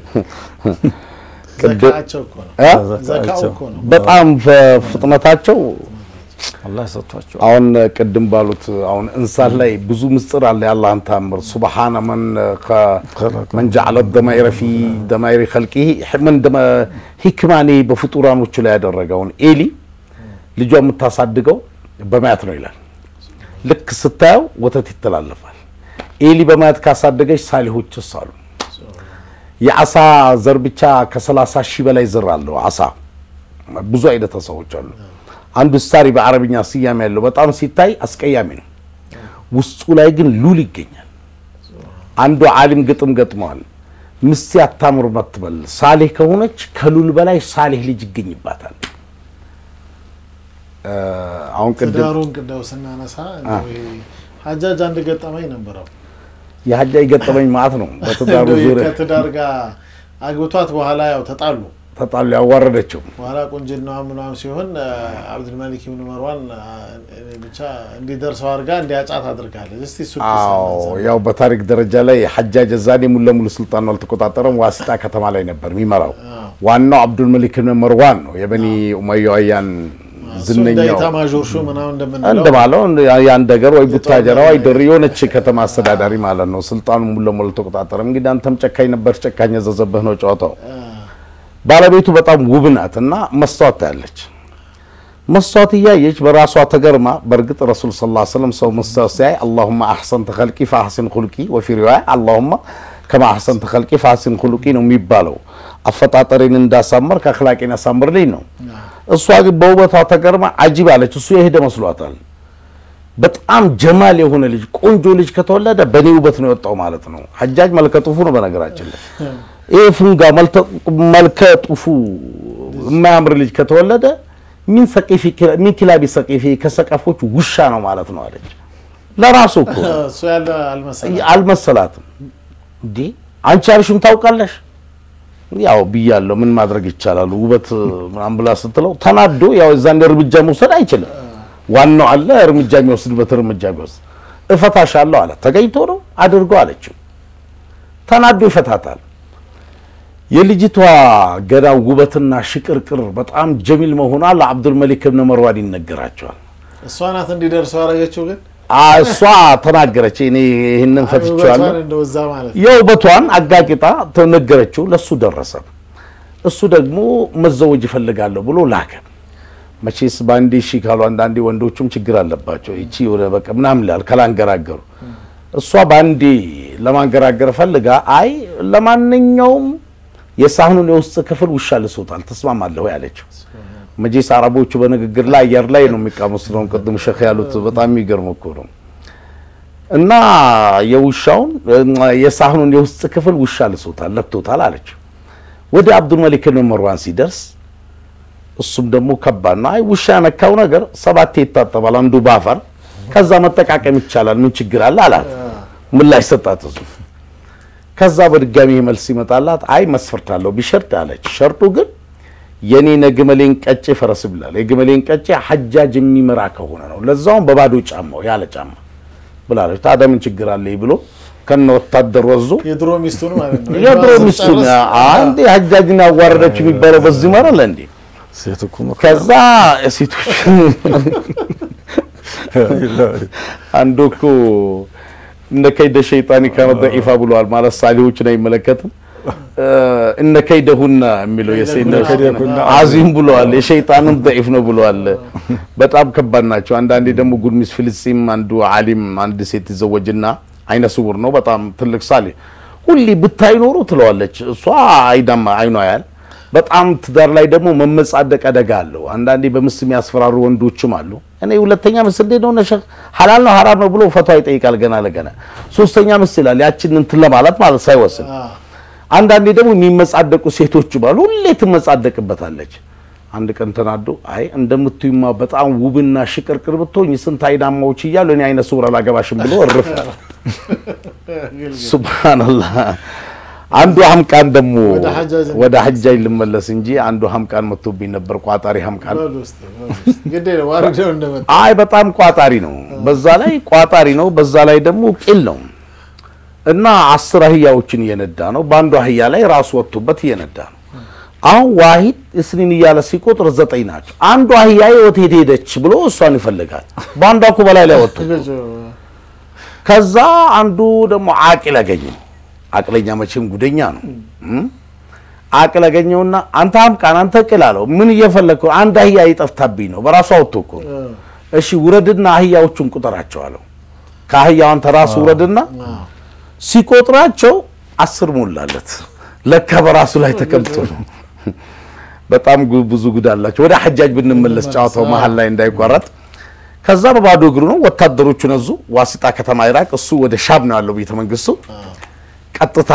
ዘካቸው እኮ ነው። እ? ዘካው እኮ ነው። በጣም ፍጥነታቸው አላህ ሰጥቷቸው አሁን ቅድም ባሉት አሁን እንስሳት ላይ ብዙ ምስጢር አለ። የአላህን ታምር ሱብሓነ መን መን ጀዐለ ደማኢረ ፊ ደማኢሪ ኸልቂሂ ምን ሂክማኔ በፍጡራኖቹ ላይ ያደረገውን ኤሊ ልጇ የምታሳድገው በማየት ነው ይላል። ልክ ስታየው ወተት ይተላለፋል። ኤሊ በማየት ካሳደገች ሳሊሆችስ አሉ። የአሳ ዘር ብቻ ከሰላሳ ሺህ በላይ ዘር አለው አሳ። ብዙ አይነት አሳዎች አሉ። አንዱ ስታሪ በአረብኛ ስያሜ ያለው በጣም ሲታይ አስቀያሚ ነው። ውስጡ ላይ ግን ሉል ይገኛል። አንዱ ዓሊም ግጥም ገጥመዋል። ምስቴ አታምር መትበል ሳሌህ ከሆነች ከሉል በላይ ሳሌህ ልጅ ይገኝባታል። አሁን ቅድም ትዳሩን ቅደው ስናነሳ እንደው ይሄ ሀጃጅ አንድ ገጠመኝ ነበረው። የሀጃ የገጠመኝ ማለት ነው። በትዳሩ እንደው ይሄ ዙሪያ ከትዳር ጋር አግብቷት በኋላ ያው ተጣሉ። ተጣሉ፣ ያዋረደችው በኋላ ቁንጅናዋ ምናምን ሲሆን አብዱልመሊክ ብን መርዋን አ፣ ብቻ እንዲደርሰው አድርጋ እንዲያጫት አድርጋለች። እስቲ እሱ አዎ ያው በታሪክ ደረጃ ላይ ሐጃጅ ዛኔ ሙሉ ለሙሉ ስልጣኑ አልተቆጣጠረም። ዋሲጣ ከተማ ላይ ነበር የሚመራው። ዋናው አብዱል መሊክ ብን መርዋን ነው፣ የበኒ ኡመያውያን ዝነኛው ኢታማዦር ሹም ምናምን እንደምንለው እንደማለው የአንድ ሀገር ወይ ቡታጀራ ወይ ድር የሆነች ከተማ አስተዳዳሪ ማለት ነው። ስልጣኑ ሙሉ ለሙሉ አልተቆጣጠረም። እንግዲህ አንተም ጨካኝ ነበር፣ ጨካኝ ያዘዘብህ ነው ጨዋታው። ባለቤቱ በጣም ውብ ናት እና መስታወት ታያለች። መስታወት እያየች በራሷ ተገርማ፣ በእርግጥ ረሱል ስ ላ ስለም ሰው መስታወት ሲያይ አላሁማ አሕሰንተ ኸልቂ ፈአሕሲን ኹልቂ ወፊ ሪዋያ አላሁማ ከማ አሕሰንተ ኸልቂ ፈአሕሲን ኹልቂ ነው የሚባለው። አፈጣጠሬን እንዳሳመር ከአኽላቄን ያሳምርልኝ ነው። እሷ ግን በውበቷ ተገርማ አጂብ አለች። እሱ የሄደ መስሏታል። በጣም ጀማል የሆነ ልጅ ቆንጆ ልጅ ከተወለደ በእኔ ውበት ነው የወጣው ማለት ነው። ሐጃጅ መልከ ጡፉ ነው በነገራችን ላይ ይሄ ፉንጋ መልከ ጡፉ የማያምር ልጅ ከተወለደ ሚን ሰቂፊ ሚን ኪላቢ ሰቂፊ ከሰቀፎች ውሻ ነው ማለት ነው አለች። ለራሱ እኮ እሱ ያለ አልመሰለም። አልመሰላትም። እንዴ አንቺ ያልሽውን ታውቃለሽ? ያው ብያለሁ፣ ምን ማድረግ ይቻላል? ውበት ምናምን ብላ ስትለው ተናዶ ያው እዛን እርምጃ መውሰድ አይችልም። ዋናው አለ እርምጃ የሚወስድበት እርምጃ ቢወስድ እፈታሻለሁ አለ። ተገኝቶ ነው አድርጎ አለችው። ተናዶ ይፈታታል። የልጅቷ ገና ውበትና ሽቅርቅር በጣም ጀሚል መሆኗ ለአብዱል መሊክ ብን መርዋን ይነገራቸዋል። እሷ ናት እንዲደርሱ ያደረገችው ግን እሷ ተናገረች። እኔ ይህንን ፈትቼዋለሁ ውበቷን እንደወዛ ማለት ነው። የውበቷን አጋቂጣ ተነገረችው። ለሱ ደረሰ። እሱ ደግሞ መዘወጅ ይፈልጋለሁ ብሎ ላከ። መቼስ በአንዴ እሺ ካሉ አንዳንዴ ወንዶቹም ችግር አለባቸው። ይቺ ወደ በቃ ምናምን ላል ካላንገራገሩ እሷ በአንዴ ለማንገራገር ፈልጋ አይ ለማንኛውም የሳህኑን የውስጥ ክፍል ውሻ ልሶታል ተስማማለሁ ያለችው። መቼስ አረቦቹ በንግግር ላይ አየር ላይ ነው የሚቃሙት። ነው ቅድም ሸህ ያሉት በጣም የሚገርም እኮ ነው። እና የውሻውን የሳህኑን የውስጥ ክፍል ውሻ ልሶታል ለክቶታል አለችው። ወደ አብዱል መሊክ ብን መርዋን ሲደርስ እሱም ደግሞ ከባድ ነው። አይ ውሻ ያነካው ነገር ሰባቴ ይታጠባል፣ አንዱ ባፈር፣ ከዛ መጠቃቀም ይቻላል፣ ምን ችግር አለ አላት። ምላሽ ሰጣት እሱ። ከዛ በድጋሚ መልስ ይመጣላት፣ አይ መስፈርት አለው ቢሸርጥ አለች። ሸርጡ ግን የኔ ነግመሌን ቀጬ ፈረስ ብላል። የግመሌን ቀጬ ሐጃጅ የሚመራ ከሆነ ነው፣ ለዛውም በባዶ ጫማው ያለ ጫማ ብላለች። ታዲያ ምን ችግር አለ ብሎ ከነ ወታደር ወዞ የድሮ ሚስቱን ማለት ነው። የድሮ ሚስቱን አንዴ ሐጃጅን ያዋረደችው የሚባለው በዚህ መረለ እንዴ ሴት እኮ ነው። ከዛ ሴቶች አንዱ እኮ እነ ከይደ ሸይጣን ካነ ደኢፋ ብለዋል። ማለት ሳሊሆችን አይመለከትም። እነ ከይደሁና የሚለው ከይደሁና አዚም ብለዋል። የሸይጣንም ደኢፍ ነው ብለዋል። በጣም ከባድ ናቸው። አንዳንዴ ደግሞ ጉርሚስ ፍልስጢም አንዱ ዓሊም አንድ ሴት ይዘወጅና አይነ ስውር ነው፣ በጣም ትልቅ ሳሌ ሁሌ ብታይ ኖሮ ትለዋለች። እሷ አይዳማ አይኗ ያል በጣም ትዳር ላይ ደግሞ መመጻደቅ አደጋ አለው። አንዳንዴ በምስል የሚያስፈራሩ ወንዶችም አሉ። እኔ ሁለተኛ ምስል እንዴት ነው ነሸ ሐላል ነው ሐራም ነው ብሎ ፈቷ ይጠይቃል ገና ለገና። ሶስተኛ ምስል ይላል ያችን እንትን ለማለት ማለት ሳይወስን። አንዳንዴ ደግሞ የሚመጻደቁ ሴቶች ባሉ ሁሌ ትመጻደቅበታለች። አንድ ቀን ተናዶ አይ እንደምትዩማ በጣም ውብና ሽቅርቅር ብትሆኝ ስንት አይናማዎች እያሉ እኔ አይነ ስውር አላገባሽም ብሎ እርፍ። ሱብሃንአላህ አንዱ ሀምቃን ደግሞ ወደ ሐጃጅ ወደ ሐጃጅ ልመለስ እንጂ አንዱ ሀምቃን መጥቶብኝ ነበር። ቋጣሪ ሀምቃን በል ውስጥ ግዴ ነው ዋርደው እንደመጣ አይ በጣም ቋጣሪ ነው። በዛ ላይ ቋጣሪ ነው፣ በዛ ላይ ደግሞ ቂል ነው እና አስር አህያዎችን እየነዳ ነው። በአንዱ አህያ ላይ ራሱ ወጥቶበት እየነዳ ነው። አሁን ዋሂድ እስኒን እያለ ሲቆጥር ዘጠኝ ናቸው። አንዱ አህያ የት ሄደች ብሎ እሷን ይፈልጋል። በአንዷ እኮ በላይ ላይ ወጥቶ ከዛ አንዱ ደግሞ አቂል አገኘው። አቅለኛ መቼም ጉደኛ ነው። አቅል አገኘውና አንተ ሀምቃን አንተ ቅል አለው። ምን እየፈለግከው? አንድ አህያ ይጠፍታብኝ ነው። በራሱ አውጥቶ እኮ ነው። እሺ ውረድና አህያዎቹን ቁጠራቸው አለው። ከአህያው አንተ ራሱ ውረድና ሲቆጥራቸው አስር ሞላለት። ለካ በራሱ ላይ ተቀምጦ ነው። በጣም ጉ- ብዙ ጉድ አላቸው። ወደ ሐጃጅ ብንመለስ ጨዋታው መሀል ላይ እንዳይቋረጥ ከዛ በባዶ እግሩ ነው ወታደሮቹ ነዙ። ዋሲጣ ከተማ ኢራቅ፣ እሱ ወደ ሻም ነው ያለው ቤተ መንግስቱ። ቀጥታ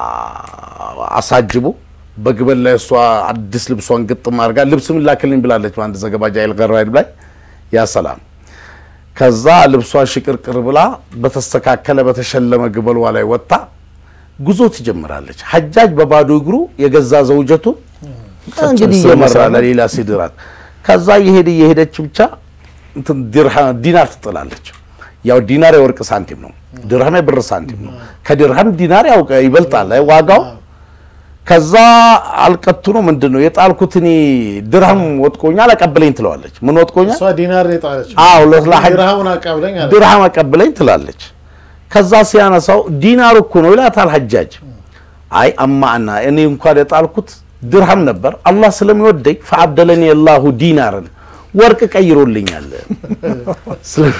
አሳጅቦ በግበል ላይ እሷ አዲስ ልብሷን ግጥም አድርጋ ልብስ ምን ላክልኝ ብላለች በአንድ ዘገባ ጃይል ገራይድ ላይ ያ ሰላም ከዛ ልብሷን ሽቅርቅር ብላ በተስተካከለ በተሸለመ ግበሏ ላይ ወጥታ ጉዞ ትጀምራለች። ሐጃጅ በባዶ እግሩ የገዛ ዘውጀቱን እንግዲህ እየመራ ለሌላ ሲድራት ከዛ እየሄደ እየሄደች ብቻ እንትን ዲርሃ- ዲናር ትጥላለች። ያው ዲናር የወርቅ ሳንቲም ነው፣ ድርሃም የብር ሳንቲም ነው። ከድርሃም ዲናር ያው ይበልጣል አይ ዋጋው። ከዛ አልቀቱ ነው ምንድን ነው የጣልኩት እኔ ድርሃም ወጥቆኛል አቀብለኝ ትለዋለች። ምን ወጥቆኛል? እሷ ዲናር ነው የጣለችው። አዎ ለሐጅ ድርሃሙን አቃብለኝ አለ። ድርሃም አቀብለኝ ትላለች። ከዛ ሲያነሳው ዲናር እኮ ነው ይላታል ሐጃጅ። አይ አማና እኔ እንኳን የጣልኩት ድርሃም ነበር፣ አላህ ስለሚወደኝ ፈአብደለኒ አላሁ ዲናርን ወርቅ ቀይሮልኛል። ስለ-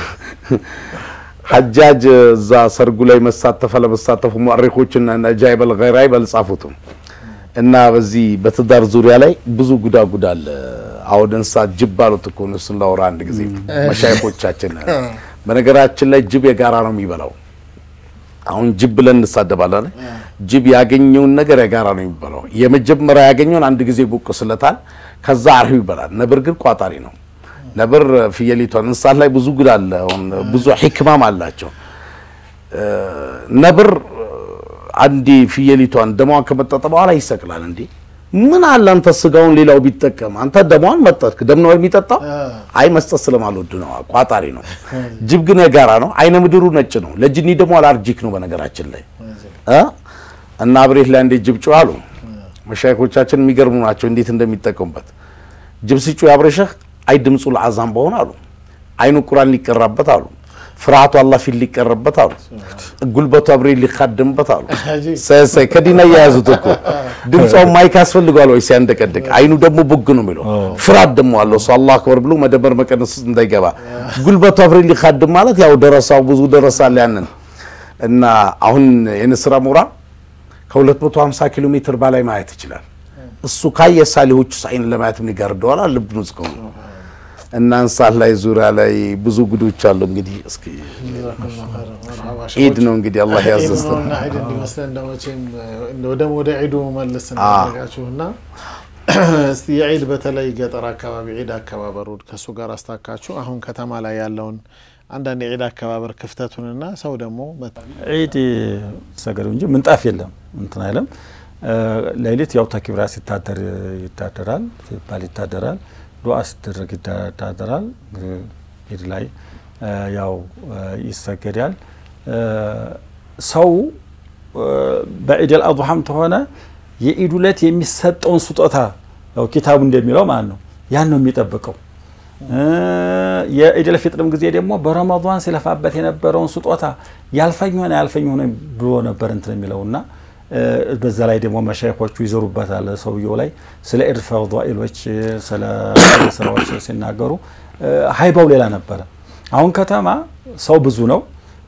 ሐጃጅ እዛ ሰርጉ ላይ መሳተፈ ለመሳተፉ ሙአሪኮችና ነጃይበል ገይራይ በልጻፉትም እና በዚህ በትዳር ዙሪያ ላይ ብዙ ጉዳጉድ አለ። አሁን እንስሳት ጅብ አሉት እኮ ነው። እሱን ላውራ አንድ ጊዜ መሻይኮቻችን በነገራችን ላይ ጅብ የጋራ ነው የሚበላው። አሁን ጅብ ብለን እንሳደባለን። ጅብ ያገኘውን ነገር የጋራ ነው የሚበላው። የመጀመሪያ ያገኘውን አንድ ጊዜ ቦቅስለታል፣ ከዛ አርሂው ይበላል። ነብር ግን ቋጣሪ ነው። ነብር ፍየሊቷን እንስሳት ላይ ብዙ ጉድ አለ። አሁን ብዙ ሂክማም አላቸው። ነብር አንዲ ፍየሊቷን ደሟን ከመጠጠ በኋላ ይሰቅላል። እንዴ ምን አለ አንተ ስጋውን ሌላው ቢጠቀም አንተ ደሟን መጠጥክ። ደም ነው የሚጠጣው? አይ መስጠት ስለማልወድ ነው። ቋጣሪ ነው። ጅብ ግን የጋራ ነው። አይነ ምድሩ ነጭ ነው። ለጅኒ ደግሞ አላርጂክ ነው። በነገራችን ላይ እ እና አብሬት ላይ እንዴት ጅብ ጮህ አሉ መሻይኮቻችን የሚገርሙ ናቸው፣ እንዴት እንደሚጠቀሙበት ጅብ ሲጮህ ያብረሸህ አይ ድምፁ ለአዛም በሆነ አሉ አይኑ ቁራን ሊቀራበት አሉ ፍርሃቱ አላህ ፊት ሊቀረበት አሉ ጉልበቱ አብሬ ሊካደምበት አሉ ሳይ ከዲና እያያዙት እኮ ድምጿን ማይክ ያስፈልገዋል ወይ ሲያንደቀድቅ አይኑ ደግሞ ቡግ ነው የሚለው ፍርሃት ደግሞ አለው እሱ አላህ አክበር ብሎ መደመር መቀነስ እንዳይገባ ጉልበቱ አብሬ ሊካድም ማለት ያው ደረሳው ብዙ ደረሳል ያንን እና አሁን የንስራ ሞራ ከ250 ኪሎ ሜትር በላይ ማየት ይችላል እሱ ካየ ሳሊሆቹ አይን ለማየት ምን ይጋርደዋል ልብ ነው ጽቀው እና እንስሳት ላይ ዙሪያ ላይ ብዙ ጉዶች አሉ። እንግዲህ እስኪ ኢድ ነው እንግዲህ አላህ ያዘዝተን እና ኢድ እንዲመስለን እንደው መቼም እንደው ደግሞ ወደ ዒዱ መልስ እናደርጋችሁና እስቲ የዒድ በተለይ ገጠር አካባቢ ዒድ አከባበሩ ከእሱ ጋር አስታካችሁ አሁን ከተማ ላይ ያለውን አንዳንድ የዒድ አከባበር ክፍተቱንና ሰው ደግሞ ዒድ ሰገዱ እንጂ ምንጣፍ የለም እንትን አይለም። ሌሊት ያው ተክቢራ ሲታደር ይታደራል ሲባል ይታደራል ዱዓ ሲደረግ ይታደራል። ኢድ ላይ ያው ይሰገዳል። ሰው በዒደል አድሃም ተሆነ የኢድ ዕለት የሚሰጠውን ስጦታ ያው ኪታቡ እንደሚለው ማለት ነው ያን ነው የሚጠብቀው። የኢደል ፊጥርም ጊዜ ደግሞ በረመዷን ሲለፋበት የነበረውን ስጦታ ያልፈኝ ሆነ ያልፈኝ ሆነ ብሎ ነበር እንትን የሚለውና በዛ ላይ ደግሞ መሻይኮቹ ይዘሩበታል። ሰውየው ላይ ስለ ኢድ ፈዳኢሎች ስለ ስራዎች ሲናገሩ ሀይባው ሌላ ነበረ። አሁን ከተማ ሰው ብዙ ነው፣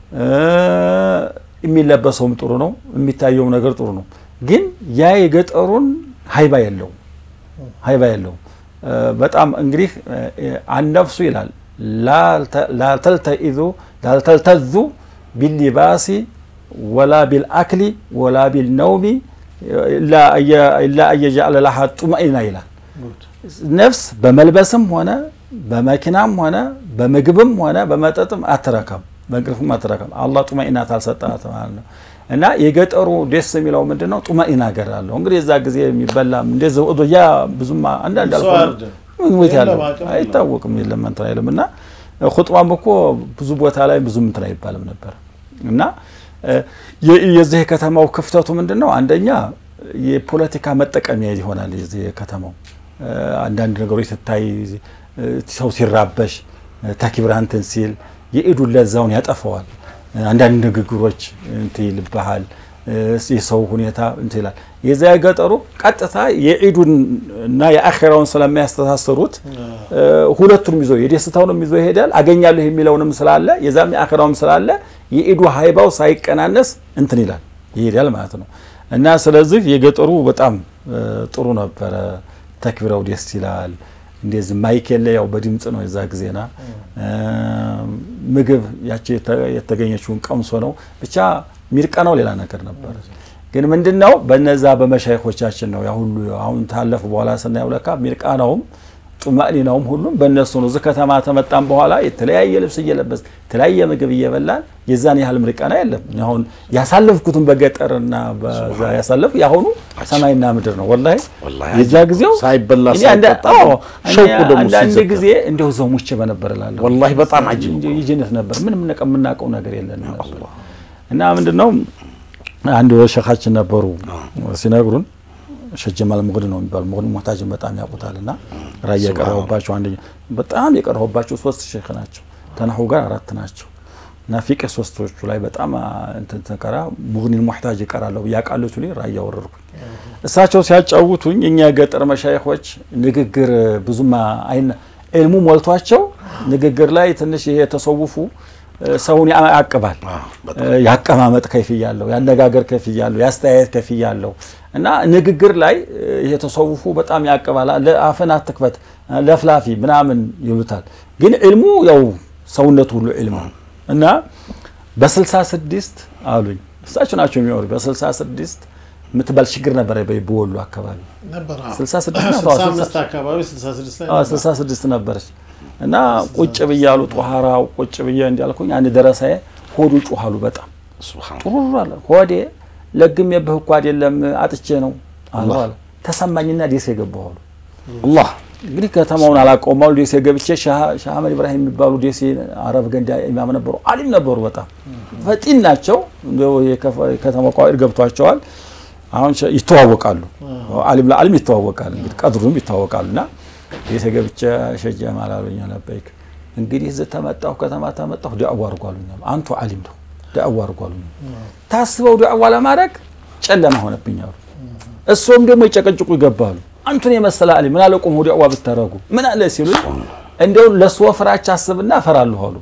የሚለበሰውም ጥሩ ነው፣ የሚታየውም ነገር ጥሩ ነው። ግን ያ የገጠሩን ሀይባ የለውም፣ ሀይባ የለውም። በጣም እንግዲህ አነፍሱ ይላል ላተልተኢዙ ላልተልተዙ ቢሊባሲ ወላ ቢልአክሊ ወላ ቢልነውሚ ኢላ አየጃዕለ ለሃ ጡመኢና ይላል። ነፍስ በመልበስም ሆነ በመኪናም ሆነ በምግብም ሆነ በመጠጥም አትረካም፣ በእንቅልፍም አትረካም። አላህ ጡመኢናት አልሰጣት ማለት ነው። እና የገጠሩ ደስ የሚለው ምንድን ነው? ጡመኢና ገር አለው። እንግዲህ የዛ ጊዜ የሚበላም እንደዚህ ያ ብዙም አንዳንድ አልፎ ሞት ያለው አይታወቅም፣ የለም እንትን አይልም። እና ኹጥባም እኮ ብዙ ቦታ ላይ ብዙም እንትን አይባልም ነበር እና የዚህ የከተማው ክፍተቱ ምንድን ነው? አንደኛ የፖለቲካ መጠቀሚያ ይሆናል። የዚህ የከተማው አንዳንድ ነገሮች ስታይ ሰው ሲራበሽ ተክቢራ እንትን ሲል የኢዱን ለዛውን ያጠፈዋል። አንዳንድ ንግግሮች እንትን ይልብሃል። የሰው ሁኔታ እንትን ይላል። የዛ የገጠሩ ቀጥታ የኢዱን እና የአኼራውን ስለሚያስተሳስሩት ሁለቱንም ይዞ የደስታውንም ይዞ ይሄዳል። አገኛለሁ የሚለውንም ስላለ የዛም የአኼራውም ስላለ የኢዱ ሀይባው ሳይቀናነስ እንትን ይላል ይሄዳል ማለት ነው። እና ስለዚህ የገጠሩ በጣም ጥሩ ነበረ። ተክቢራው ደስ ይላል። እንደዚህ ማይክ የለ ያው በድምፅ ነው የዛ ጊዜና ምግብ ያቺ የተገኘችውን ቀምሶ ነው ብቻ ሚርቀናው ሌላ ነገር ነበር። ግን ምንድን ነው በነዛ በመሻይኮቻችን ነው ያ ሁሉ አሁን ታለፉ በኋላ ስናየው ለካ ሚርቃናውም ጡማእኒናውም ሁሉም በእነሱ ነው። እዚህ ከተማ ተመጣም በኋላ የተለያየ ልብስ እየለበስ የተለያየ ምግብ እየበላን የዛን ያህል ምርቃና የለም። አሁን ያሳለፍኩትን በገጠርና በዛ ያሳለፍ የአሁኑ ሰማይና ምድር ነው። ወላሂ የዛ ጊዜው ሳይበላ እኔ አንዳ- ሳይጠጣ አዎ፣ ሸውቁ ደግሞ አንዳንድ ሲዘጋ። ጊዜ እንደው እዛው ሙቼ በነበር እላለሁ። ወላሂ በጣም አጅብ እንዲሁ ይጅነት ነበር። ምንም ነቀ- የምናውቀው ነገር የለንም ነበር። እና ምንድን ነው አንድ ሸኻችን ነበሩ ሲነግሩን ሸህ ጀማል ሙግድ ነው የሚባሉ ሙግድ ሙህታጅን በጣም ያውቁታል። እና ራያ የቀረሁባቸው አንደኛ በጣም የቀረሁባቸው ሶስት ሼክ ናቸው። ተናሁ ጋር አራት ናቸው። እና ፊቅህ ሶስቶቹ ላይ በጣም እንትን ተቀራ ሙግኒን ሙህታጅ ይቀራለሁ ያቃሉት ላይ ራያ ወረድኩኝ። እሳቸው ሲያጫውቱኝ እኛ የገጠር መሻይኾች ንግግር ብዙም አይነ ዕልሙ ሞልቷቸው ንግግር ላይ ትንሽ ይሄ የተሰውፉ ሰውን ያቅባል። ያቀማመጥ ከይፍያ አለው፣ ያነጋገር ከይፍያ አለው፣ ያስተያየት ከይፍያ አለው እና ንግግር ላይ ይሄ ተሰውፉ በጣም ያቅባል። አፍን አትክፈት ለፍላፊ ምናምን ይሉታል። ግን ዕልሙ ያው ሰውነቱ ሁሉ ዕልም ነው። እና በስልሳ ስድስት አሉኝ እሳቸው ናቸው የሚወሩ በስልሳ ስድስት የምትባል ችግር ነበረ በወሎ አካባቢ ነበር አዎ። 66 ነው። 65 አካባቢ 66 ላይ ነበር። ስልሳ ስድስት ነበረች እና ቁጭ ብያሉ ጧሃራው ቁጭ ብዬ እንዲያልኩኝ አንድ ደረሳዬ ሆዱ ጩኋሉ በጣም ሱብሃነላህ ጡሩር አለ ሆዴ ለግሜብህ እኮ አይደለም አጥቼ ነው አሉ አለ ተሰማኝና ደሴ ገባሁ አሉ አላህ እንግዲህ ከተማውን አላውቀውም አሉ ደሴ ገብቼ ሻህ ሻህ አህመድ ኢብራሂም የሚባሉ ደሴ አረብ ገንዳ ኢማም ነበሩ አሊም ነበሩ በጣም ፈጢን ናቸው እንደው የከፈ- የከተማ ቋኢድ ገብቷቸዋል አሁን ሸ- ይተዋወቃሉ አሊም ለአሊም ይተዋወቃል እንግዲህ ቀድሩም ይተዋወቃሉ እና ደሴ ገብቼ ሸጀ ማላሉኛ ነበይክ እንግዲህ እዚህ ተመጣሁ ከተማ ተመጣሁ ዳዕዋ አድርጓሉኛ አንቱ አሊም ነው ዳዕዋ አድርጓሉኛ ታስበው ዳዕዋ ለማድረግ ጨለማ ሆነብኛሉ እሱም ደግሞ ይጨቀጭቁ ይገባሉ። አንቱን የመሰለ አሊ ምን አለ ቆሞ ዳዕዋ ብታረጉ ምን አለ ሲሉኝ እንደው ለሱ ወፍራች አስብና እፈራለሁ አሉ።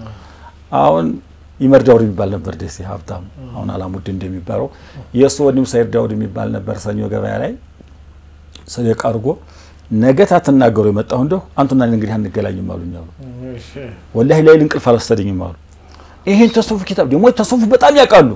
አሁን ይመር ዳውድ የሚባል ነበር ደሴ ሀብታም፣ አሁን አላሙድ እንደሚባለው የእሱ ወንድም ሰይድ ዳውድ የሚባል ነበር። ሰኞ ገበያ ላይ ሰደቃ አድርጎ ነገ ታትናገሩ የመጣሁ እንደው አንቱና እኔ እንግዲህ አንገናኝም አሉኝ አሉ። እሺ። ወላሂ ላይል እንቅልፍ አልወሰደኝም አሉ። ይሄን ተሱፍ ኪታብ ደግሞ ተሱፍ በጣም ያውቃሉ።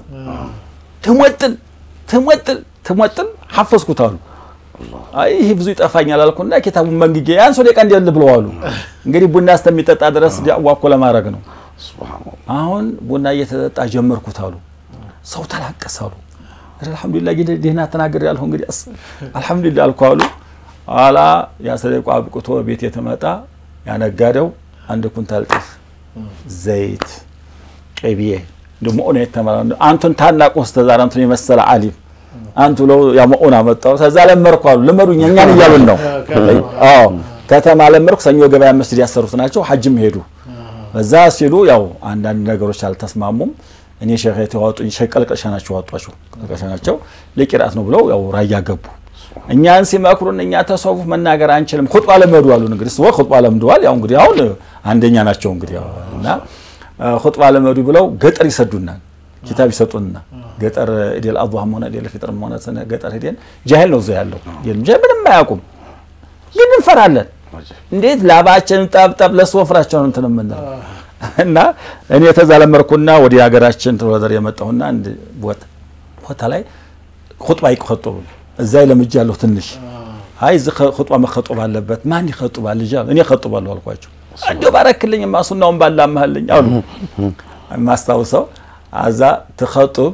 ትሞጥል ትሞጥል ትሞጥል ሐፈዝኩት አሉ። አይ ይሄ ብዙ ይጠፋኛል አልኩና ኪታቡን መንግጌ ያን ሰው ደቂቃ እንዲያል ብለዋሉ። እንግዲህ ቡና እስከሚጠጣ ድረስ ዳዕዋ እኮ ለማድረግ ነው። ሱብሃነላህ አሁን ቡና እየተጠጣ ጀመርኩት አሉ። ሰው ተላቀስ አሉ። ኧረ አልሐምዱሊላህ ጌታ ደህና ተናገር ያልሁ እንግዲህ አስ አልሐምዱሊላህ አልኩ አሉ። ኋላ ያ ሰደቃ አብቅቶ ቤት የተመጣ ያነጋደው አንድ ኩንታል ጤፍ፣ ዘይት፣ ቅቤ ደግሞ ኦነ የተመራ አንቱን ታናቁ ስተዛር አንቱን የመሰለ አሊም አንቱ ለው ያመኡን አመጣው ከዛ ለመርኩ አሉ። ልመዱኝ እኛን እያሉን ነው። አዎ ከተማ ለመርኩ። ሰኞ ገበያ መስጊድ ያሰሩት ናቸው። ሐጅም ሄዱ። በዛ ሲሉ ያው አንዳንድ ነገሮች አልተስማሙም። እኔ ሸህ የተዋጡኝ ሸህ ቀልቀሻ ናቸው ዋጧቸው ቀልቀሻ ናቸው ለቂራት ነው ብለው ያው ራያ ገቡ። እኛን ሲመክሩን እኛ ተሰውፍ መናገር አንችልም፣ ኹጥባ ለመዱ አሉን። እንግዲህ ስወ ኹጥባ ለምደዋል። ያው እንግዲህ አሁን አንደኛ ናቸው እንግዲህ ያው እና ኹጥባ ለመዱ ብለው ገጠር ይሰዱናል፣ ኪታብ ይሰጡና ገጠር ኢዴል አድሃም ሆነ ኢዴል ፊጥርም ሆነ ስነ ገጠር ሄደን ጃሂል ነው እዛ ያለው የለም ጃሂል ምንም አያውቁም፣ ግን እንፈራለን። እንዴት ላባችንን ጠብጠብ ለስወፍራቸው ነው እንትን የምንለው እና እኔ ተዛለመርኩና ወደ ሀገራችን ተወደር የመጣሁና አንድ ቦታ ላይ ኹጥባ ይኸጥቡ እዛ ለምጃለሁ ትንሽ አይ እዚህ ኹጥባ መኸጡብ አለበት ማን ይኸጥባል ልጅ እኔ እኸጥባለሁ አልኳቸው እንዲሁ ባረክልኝ ማሱናውን ባላማህልኝ አሉ የማስታውሰው አዛ ትኸጡብ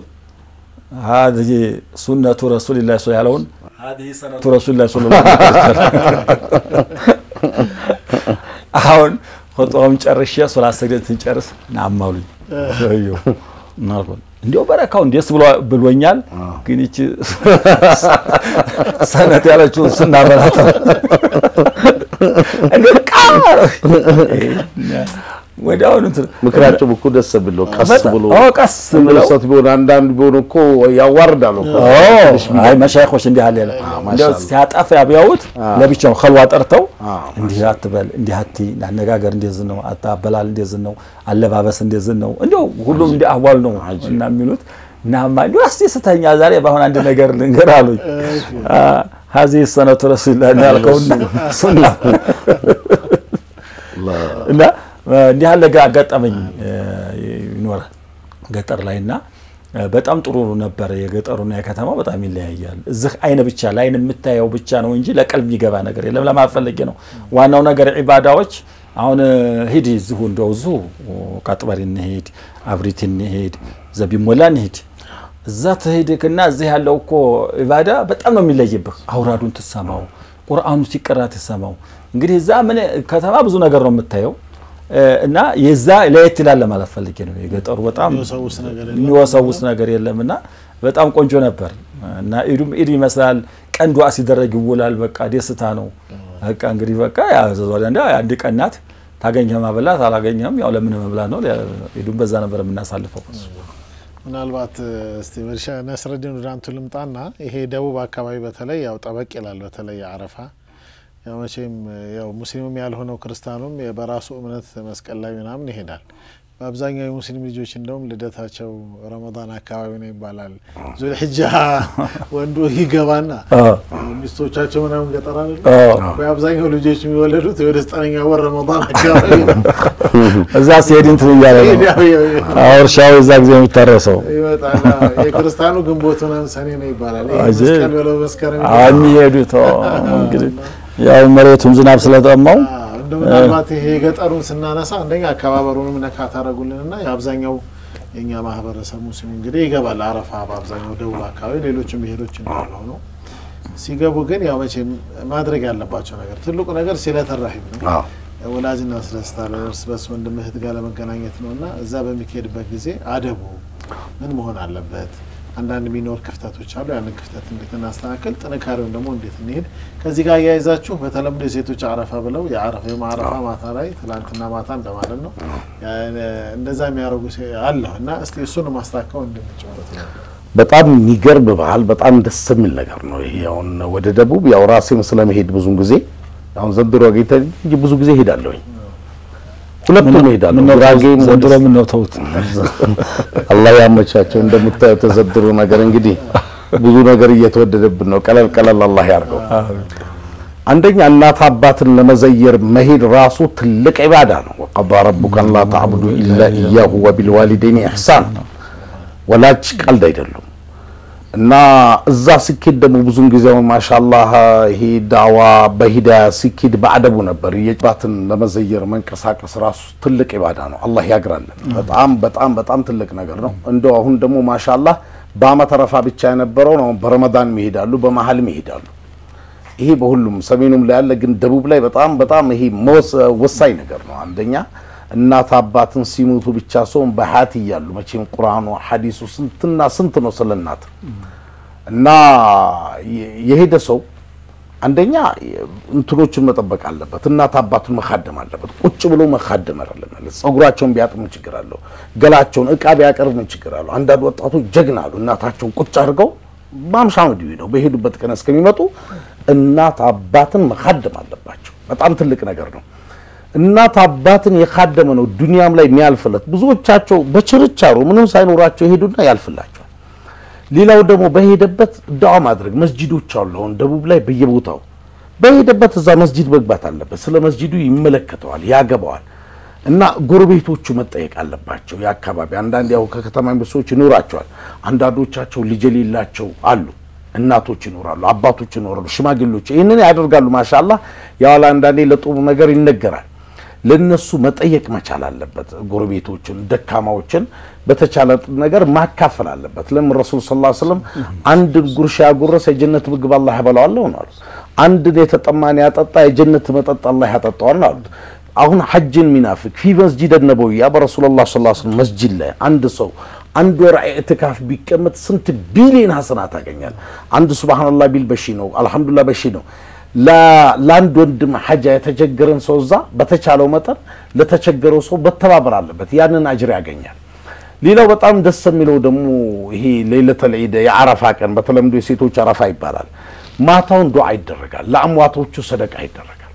هذه سنة رسول الله صلى الله عليه وسلم هذه سنة رسول الله صلى الله عليه وسلم አሁን ኹጥባውን ጨርሼ ሶላት ሰግደን ስንጨርስ ናማሉኝ ሰውየው እንዲያው በረካው እንዴስ ብሎኛል። ግን ይቺ ሰነት ያለችው ስናበላት እንዴ ቃር ወዲያውኑ ምክራቸው እኮ ደስ ብሎ ቀስ ብሎ ቀስ ብለው ሰት ቢሆን አንዳንድ ቢሆን እኮ ያዋርዳሉ እኮ አይ መሻይኮች እንዲህ አለ ያለ እንዲያው ሲያጠፋ ቢያዩት ለብቻው ኸልዋ ጠርተው እንዲህ አትበል፣ እንዲህ አትይ፣ አነጋገር እንደዚህ ነው፣ አበላል እንደዚህ ነው፣ አለባበስ እንደዚህ ነው። እንዲያው ሁሉም እንዲህ አዋል ነው እና የሚሉት እናማ እንዲሁ አስደስተኛ ዛሬ በአሁን አንድ ነገር ልንገር አሉኝ። ሀዚህ ሰነቱ ረሱልላህ ያልከውና ሱና እና እንዲህ ያለ አጋጠመኝ ይኖራል ገጠር ላይ እና በጣም ጥሩ ነበር። የገጠሩና የከተማው በጣም ይለያያል። እዚህ አይን ብቻ ለአይን የምታየው ብቻ ነው እንጂ ለቀልብ የሚገባ ነገር የለም። ለማፈለጌ ነው ዋናው ነገር ዒባዳዎች። አሁን ሂድ እዚሁ እንደው እዚሁ ቃጥበሪ እንሄድ፣ አብሪት እንሄድ፣ ዘቢሞላ እንሄድ እዛ ትሄድክና እዚህ ያለው እኮ ዒባዳ በጣም ነው የሚለይብህ። አውራዱን ትሰማው፣ ቁርአኑ ሲቀራ ትሰማው። እንግዲህ እዛ ምን ከተማ ብዙ ነገር ነው የምታየው እና የዛ ለየት ይላል ለማለት ፈልጌ ነው። የገጠሩ በጣም የሚወሰውስ ነገር የለም እና በጣም ቆንጆ ነበር እና ኢዱም ኢድ ይመስላል። ቀን ዱዓ ሲደረግ ይውላል። በቃ ደስታ ነው። በቃ እንግዲህ በቃ አንድ ቀን ናት። ታገኘህ ማበላት አላገኘህም ያው ለምን መብላት ነው። ኢዱም በዛ ነበር የምናሳልፈው። ምናልባት እስቲ መርሻ ነስረዲን ወደ አንቱ ልምጣና ይሄ ደቡብ አካባቢ በተለይ ያው ጠበቅ ይላል። በተለይ አረፋ ያው መቼም ያው ሙስሊሙም ያልሆነው ክርስቲያኑም በራሱ እምነት መስቀል ላይ ምናምን ይሄዳል። በአብዛኛው የሙስሊም ልጆች እንደውም ልደታቸው ረመዳን አካባቢ ነው ይባላል። ዙልሕጃ ወንዱ ይገባና ሚስቶቻቸው ምናምን ገጠር አይደል ወይ አብዛኛው ልጆች የሚወለዱት ወደ ዘጠነኛ ወር ረመዳን አካባቢ ነው። እዛ ሲሄድ እንትን እያለ ነው እርሻው እዛ ጊዜ የሚታረሰው ይመጣል። የክርስቲያኑ ግንቦት ምናምን ሰኔ ነው ይባላል። ይሄ አጀ- መስቀል በለው መስከረም የሚሄዱት እንግዲህ ያው መሬቱም ዝናብ ስለጠማው እንደ ምናልባት ይሄ የገጠሩን ስናነሳ አንደኛ አከባበሩንም ነካ ታደረጉልን እና የአብዛኛው የእኛ ማህበረሰብ ሙስሊም እንግዲህ ይገባል አረፋ በአብዛኛው ደቡብ አካባቢ ሌሎችም ብሄሮች እንዳለ ሆነው ሲገቡ ግን ያው መቼም ማድረግ ያለባቸው ነገር ትልቁ ነገር ሲለተ ረሒም ነው። አዎ። ወላጅና ስለስታለ እርስ በርስ ወንድም እህት ጋር ለመገናኘት ነው እና እዛ በሚካሄድበት ጊዜ አደቡ ምን መሆን አለበት? አንዳንድ የሚኖር ክፍተቶች አሉ። ያንን ክፍተት እንዴት እናስተካከል፣ ጥንካሬውን ደግሞ እንዴት እንሄድ። ከዚህ ጋር እያይዛችሁ በተለምዶ የሴቶች አረፋ ብለው የአረፋ የማረፋ ማታ ላይ ትላንትና ማታ እንደማለት ነው እንደዛ የሚያደርጉ ሴ- አለ እና እስቲ እሱን ማስታከው እንደምንጨበት ነው። በጣም የሚገርም ባህል፣ በጣም ደስ የሚል ነገር ነው ይሄ። አሁን ወደ ደቡብ ያው ራሴም ስለመሄድ ብዙን ጊዜ አሁን ዘንድሮ አገኝተ እንጂ ብዙ ጊዜ ሄዳለሁኝ። ሁለቱም ሄዳለሁ። ምነው ጉራጌም ዘንድሮ ወደ- ምነው ተውት አላህ ያመቻቸው። እንደምታዩት የተዘድሩ ነገር እንግዲህ ብዙ ነገር እየተወደደብን ነው። ቀለል ቀለል አላህ ያርገው። አንደኛ እናት አባትን ለመዘየር መሄድ ራሱ ትልቅ ኢባዳ ነው። ወቀዳ ረቡከ አን ላ ተዕቡዱ ኢላ ኢያሁ ወቢልዋሊደይን ኢሕሳን ወላጅ ቀልድ አይደሉም። እና እዛ ሲኬድ ደግሞ ብዙን ጊዜ አሁን ማሻአላህ ይሄ ዳዋ በሂዳያ ሲኬድ በአደቡ ነበር። የባትን ለመዘየር መንቀሳቀስ ራሱ ትልቅ ኢባዳ ነው። አላህ ያግራለን። በጣም በጣም በጣም ትልቅ ነገር ነው። እንደው አሁን ደግሞ ማሻአላህ በአመት አረፋ ብቻ የነበረውን አሁን በረመዳን ይሄዳሉ፣ በመሀልም ይሄዳሉ። ይሄ በሁሉም ሰሜኑም ላይ ያለ ግን ደቡብ ላይ በጣም በጣም ይሄ መወስ- ወሳኝ ነገር ነው። አንደኛ እናት አባትን ሲሞቱ ብቻ ሰውን በሀያት እያሉ መቼም ቁርአኑ ሐዲሱ ስንትና ስንት ነው ስለ እናት እና የ- የሄደ ሰው አንደኛ እንትኖቹን መጠበቅ አለበት። እናት አባቱን መካደም አለበት። ቁጭ ብሎ መካደም አይደለም ማለት ጸጉራቸውን ቢያጥብ ምን ችግር አለው? ገላቸውን እቃ ቢያቀርብ ምን ችግር አለው? አንዳንድ ወጣቶች ጀግና አሉ። እናታቸውን ቁጭ አድርገው ማምሻ ምድዊ ነው በሄዱበት ቀን እስከሚመጡ እናት አባትን መካደም አለባቸው። በጣም ትልቅ ነገር ነው። እናት አባትን የካደመ ነው ዱንያም ላይ የሚያልፍለት። ብዙዎቻቸው በችርቻሮ ምንም ሳይኖራቸው ይሄዱና ያልፍላቸዋል። ሌላው ደግሞ በሄደበት ዳዋ ማድረግ መስጂዶች አሉ። አሁን ደቡብ ላይ በየቦታው በሄደበት እዛ መስጂድ መግባት አለበት። ስለ መስጂዱ ይመለከተዋል፣ ያገባዋል። እና ጎረቤቶቹ መጠየቅ አለባቸው። የአካባቢ አንዳንድ ያው ከከተማ የሚመጡ ሰዎች ይኖራቸዋል። አንዳንዶቻቸው ልጅ የሌላቸው አሉ። እናቶች ይኖራሉ፣ አባቶች ይኖራሉ፣ ሽማግሌዎች ይህንን ያደርጋሉ። ማሻላ ያዋላ አንዳንዴ ለጥሩ ነገር ይነገራል። ለነሱ መጠየቅ መቻል አለበት። ጎረቤቶችን፣ ደካማዎችን በተቻለ ነገር ማካፈል አለበት። ለምን ረሱል ስ ላ ስለም አንድን ጉርሻ ያጎረሰ የጀነት ምግብ አላህ ያበላዋለሁ ነው አሉት። አንድን የተጠማን ያጠጣ የጀነት መጠጥ አላህ ያጠጣዋል ነው አሉት። አሁን ሐጅን ሚናፍቅ ፊ መስጂድ ነበዊያ በረሱሉላህ ሰለላሁ ዐለይሂ ወሰለም መስጂድ ላይ አንድ ሰው አንድ ወር ኢዕቲካፍ ቢቀመጥ ስንት ቢሊዮን ሐሰናት ያገኛል። አንድ ሱብሃንአላህ ቢል በሺ ነው፣ አልሐምዱሊላህ በሺ ነው። ላ- ለአንድ ወንድም ሐጃ የተቸገረን ሰው እዛ በተቻለው መጠን ለተቸገረው ሰው መተባበር አለበት፣ ያንን አጅር ያገኛል። ሌላው በጣም ደስ የሚለው ደግሞ ይሄ ሌለተል ዒድ የአረፋ ቀን በተለምዶ የሴቶች አረፋ ይባላል። ማታውን ዱዓ ይደረጋል፣ ለአምዋቶቹ ሰደቃ ይደረጋል፣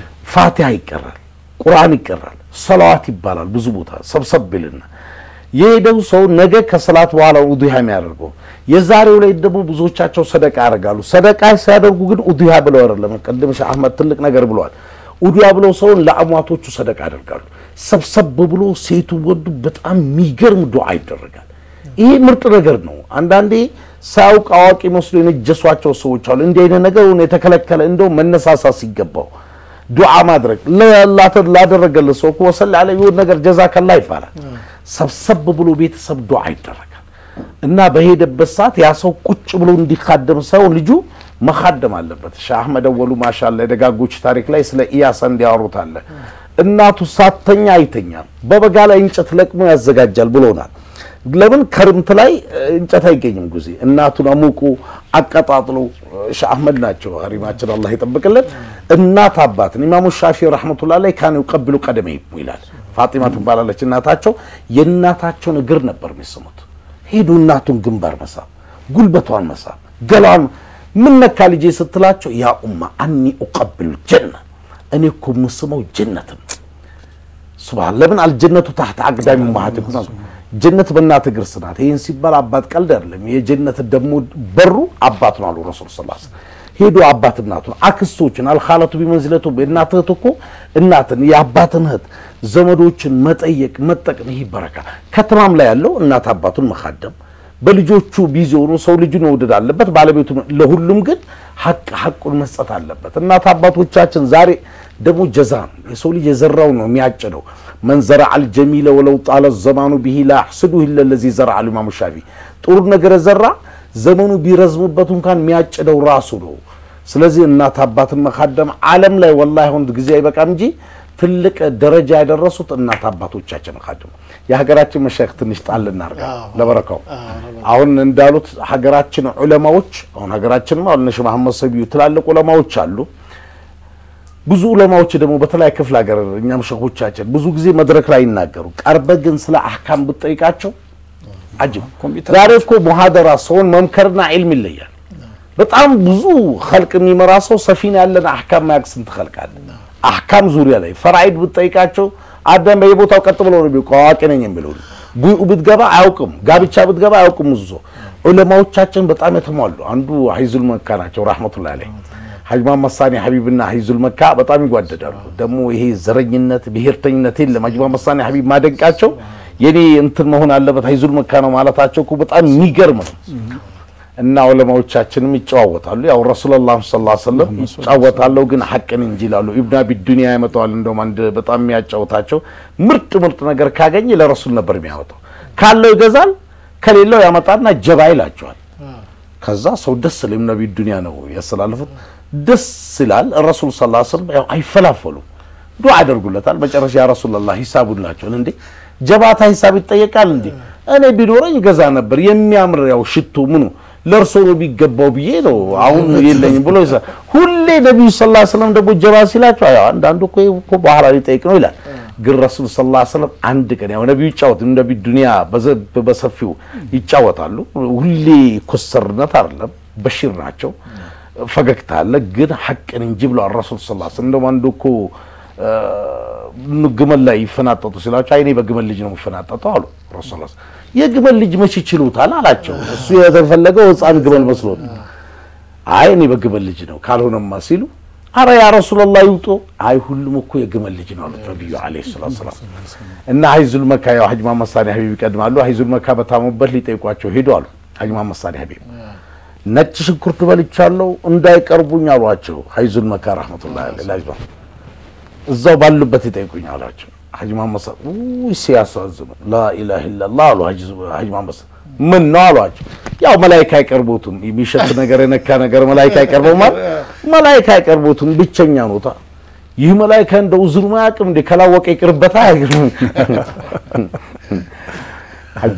ፋቲሃ ይቀራል፣ ቁርአን ይቀራል፣ ሰላዋት ይባላል። ብዙ ቦታ ሰብሰብ ብልና የሄደው ሰው ነገ ከሰላት በኋላ ኡዱሃ የሚያደርገው የዛሬው ላይ ደግሞ ብዙዎቻቸው ሰደቃ ያደርጋሉ። ሰደቃ ሲያደርጉ ግን ኡዱሃ ብለው አይደለም። ቅድም ሼህ አህመድ ትልቅ ነገር ብለዋል። ኡዱሃ ብለው ሰውን ለአሟቶቹ ሰደቃ ያደርጋሉ። ሰብሰብ ብሎ ሴቱ ወንዱ በጣም የሚገርም ዱዓ ይደረጋል። ይሄ ምርጥ ነገር ነው። አንዳንዴ ሳያውቅ አዋቂ መስሎ የነጀሷቸው ሰዎች አሉ። እንዲህ አይነት ነገር የተከለከለ እንደው መነሳሳት ሲገባው ዱዓ ማድረግ ለ- ላደረገለት ሰው እኮ ወሰል ያለ የሆነ ነገር ጀዛከላ ይባላል። ሰብሰብ ብሎ ቤተሰብ ዱዓ ይደረጋል እና በሄደበት ሰዓት ያ ሰው ቁጭ ብሎ እንዲካደም ሳይሆን ልጁ መካደም አለበት። ሻህ አህመድ አወሉ ማሻላ የደጋጎች ታሪክ ላይ ስለ ኢያሳ እንዲያወሩት አለ። እናቱ ሳተኛ አይተኛም፣ በበጋ ላይ እንጨት ለቅሞ ያዘጋጃል ብሎናል። ለምን ከርምት ላይ እንጨት አይገኝም ጊዜ እናቱን አሙቁ አቀጣጥሎ ሻህ አህመድ ናቸው ሀሪማችን አላህ ይጠብቅልን። እናት አባትን ኢማሙ ሻፊ ረሕመቱላህ ላይ ካን ይቀብሉ ቀደመ ይላል። ፋጢማ ትባላለች እናታቸው። የእናታቸውን እግር ነበር የሚስሙት። ሄዱ እናቱን ግንባር መሳብ፣ ጉልበቷን መሳብ፣ ገላዋን ምን ነካ ልጄ ስትላቸው ያ ኡማ አኒ ኡቀብሉ ጀና እኔ እኮ የምስመው ጀነትም ሱብሃን ለምን አልጀነቱ ታህት አቅዳሚ ማህት ጀነት በእናት እግር ስር ናት። ይህን ሲባል አባት ቀልድ አይደለም። የጀነት ደግሞ በሩ አባት ነው አሉ ረሱል ስ ሄዶ አባት እናቱን አክስቶችን አልኻለቱ ቢመንዝለቱ እናት እህት እኮ እናትን የአባትን እህት ዘመዶችን መጠየቅ መጠቅም ይህ በረካ ከተማም ላይ ያለው እናት አባቱን መካደም በልጆቹ ቢዚ ሆኖ ሰው ልጁን መውደድ አለበት ባለቤቱ ለሁሉም ግን ሀቅ ሀቁን መስጠት አለበት እናት አባቶቻችን ዛሬ ደግሞ ጀዛ ነው የሰው ልጅ የዘራው ነው የሚያጭደው መን ዘረዐ አልጀሚለ ወለው ጣለ ዘማኑ ብሂ ላ ያሕስዱሁ ኢለ ለዚ ዘረዐ ኢማሙ ሻፊ ጥሩ ነገር የዘራ ዘመኑ ቢረዝምበት እንኳን የሚያጭደው ራሱ ነው ስለዚህ እናት አባትን መካደም ዓለም ላይ ወላሂ አሁን ጊዜ አይበቃም እንጂ ትልቅ ደረጃ ያደረሱት እናት አባቶቻችን ካደሙ የሀገራችን መሻይኽ ትንሽ ጣል እናርጋ ለበረካው አሁን እንዳሉት ሀገራችን ዑለማዎች አሁን ሀገራችንም አሁን እነ ሼህ መሐመድ ሰቢዩ ትላልቅ ዑለማዎች አሉ ብዙ ዑለማዎች ደግሞ በተለያየ ክፍለ ሀገር እኛም ሸኾቻችን ብዙ ጊዜ መድረክ ላይ ይናገሩ ቀርበ ግን ስለ አህካም ብትጠይቃቸው አጅብ ዛሬ እኮ ሙሐደራ ሰውን መምከርና ዒልም ይለያል በጣም ብዙ ኸልቅ የሚመራ ሰው ሰፊን ያለን አህካም ማያቅ ስንት ኸልቅ አለ አህካም ዙሪያ ላይ ፈራኢድ ብትጠይቃቸው አዳም በየቦታው ቀጥ ብሎ ነው የሚቆ አዋቂ ነኝ የሚለው ቡኡ ብትገባ አያውቅም ጋብቻ ብትገባ አያውቅም ብዙ ሰው ዑለማዎቻችን በጣም የተሟሉ አንዱ ሀይዙል መካ ናቸው ረሕመቱላሂ ዐለይህ ሀጅ መሐመድ ሳኒ ሀቢብና ሀይዙል መካ በጣም ይጓደዳሉ ደግሞ ይሄ ዘረኝነት ብሔርተኝነት የለም ሀጅ መሐመድ ሳኒ ሀቢብ ማደንቃቸው የኔ እንትን መሆን አለበት ሀይዙል መካ ነው ማለታቸው እኮ በጣም የሚገርም ነው እና ዑለማዎቻችንም ይጨዋወታሉ። ያው ረሱላላህ ሰለላሁ ዐለይሂ ወሰለም ይጫወታለሁ ግን ሐቅን እንጂ ይላሉ። ኢብኑ አቢ ዱንያ ያመጣዋል። እንደውም አንድ በጣም የሚያጫወታቸው ምርጥ ምርጥ ነገር ካገኘ ለረሱል ነበር የሚያወጣው። ካለው ይገዛል፣ ከሌለው ያመጣና ጀባ ይላቸዋል። ከዛ ሰው ደስ ይላል። ኢብኑ አቢ ዱንያ ነው ያስተላለፉት። ደስ ይላል። ረሱል ሰለላሁ ዐለይሂ ወሰለም ያው አይፈላፈሉም፣ ዱዓ ያደርጉለታል። መጨረሻ ያ ረሱላላህ ሂሳቡን ላቸውን እንዴ ጀባታ ሂሳብ ይጠየቃል እንዴ? እኔ ቢኖረኝ ገዛ ነበር የሚያምር ያው ሽቶ ምኑ ለእርሶ ነው የሚገባው ብዬ ነው አሁን የለኝም ብሎ ሁሌ ነቢዩ ሰለላሁ ዐለይሂ ወሰለም ደግሞ ጀባ ሲላቸው አይ አንዳንዱ እኮ እኮ በኋላ ሊጠይቅ ነው ይላል። ግን ረሱል ሰለላሁ ዐለይሂ ወሰለም አንድ ቀን ያው ነቢዩ ይጫወት ነቢ ዱንያ በሰፊው ይጫወታሉ። ሁሌ ኮሰርነት አይደለም በሽር ናቸው። ፈገግታ አለ ግን ሐቅን እንጂ ብለዋል ረሱል ሰለላሁ ዐለይሂ ወሰለም። እንደውም አንዱ እኮ ግመል ላይ ይፈናጠጡ ሲላቸው አይኔ በግመል ልጅ ነው የሚፈናጠጠው አሉ ረሱል የግመል ልጅ መች ይችሉታል አላቸው። እሱ የተፈለገው ሕፃን ግመል መስሎት አይ እኔ በግመል ልጅ ነው ካልሆነማ ሲሉ አረ ያ ረሱላላህ ይውጡ። አይ ሁሉም እኮ የግመል ልጅ ነው አሉት ነብዩ አለይሂ ሰላቱ ሰላም። እና ሀይዙል መካ ያው ሀጅ መሐመድ ሳኒ ሀቢብ ይቀድማሉ። ሀይዙል መካ በታሙበት ሊጠይቋቸው ሄዱ አሉ ሀጅ መሐመድ ሳኒ ሀቢብ። ነጭ ሽንኩርት በልቻለሁ እንዳይቀርቡኝ አሏቸው ሀይዙል መካ ረህመቱላሂ ዐለይሂ እዛው ባሉበት ይጠይቁኝ አሏቸው። ሀጅ መሐመድ ሳ ሲያሳዝኑ ላኢላሃ ኢለላህ አሉ ሀጅ መሐመድ ሳ ምን ነው አሏቸው። ያው መላኢካ አይቀርቦትም የሚሸት ነገር የነካ ነገር መላኢካ አይቀርበው ማለት መላኢካ አይቀርቦትም ብቸኛ ኖታ ይህ መላኢካ እንደው ዝሩ ማያውቅም እንዴ ከላወቀ ይቅርበታ ሀጂ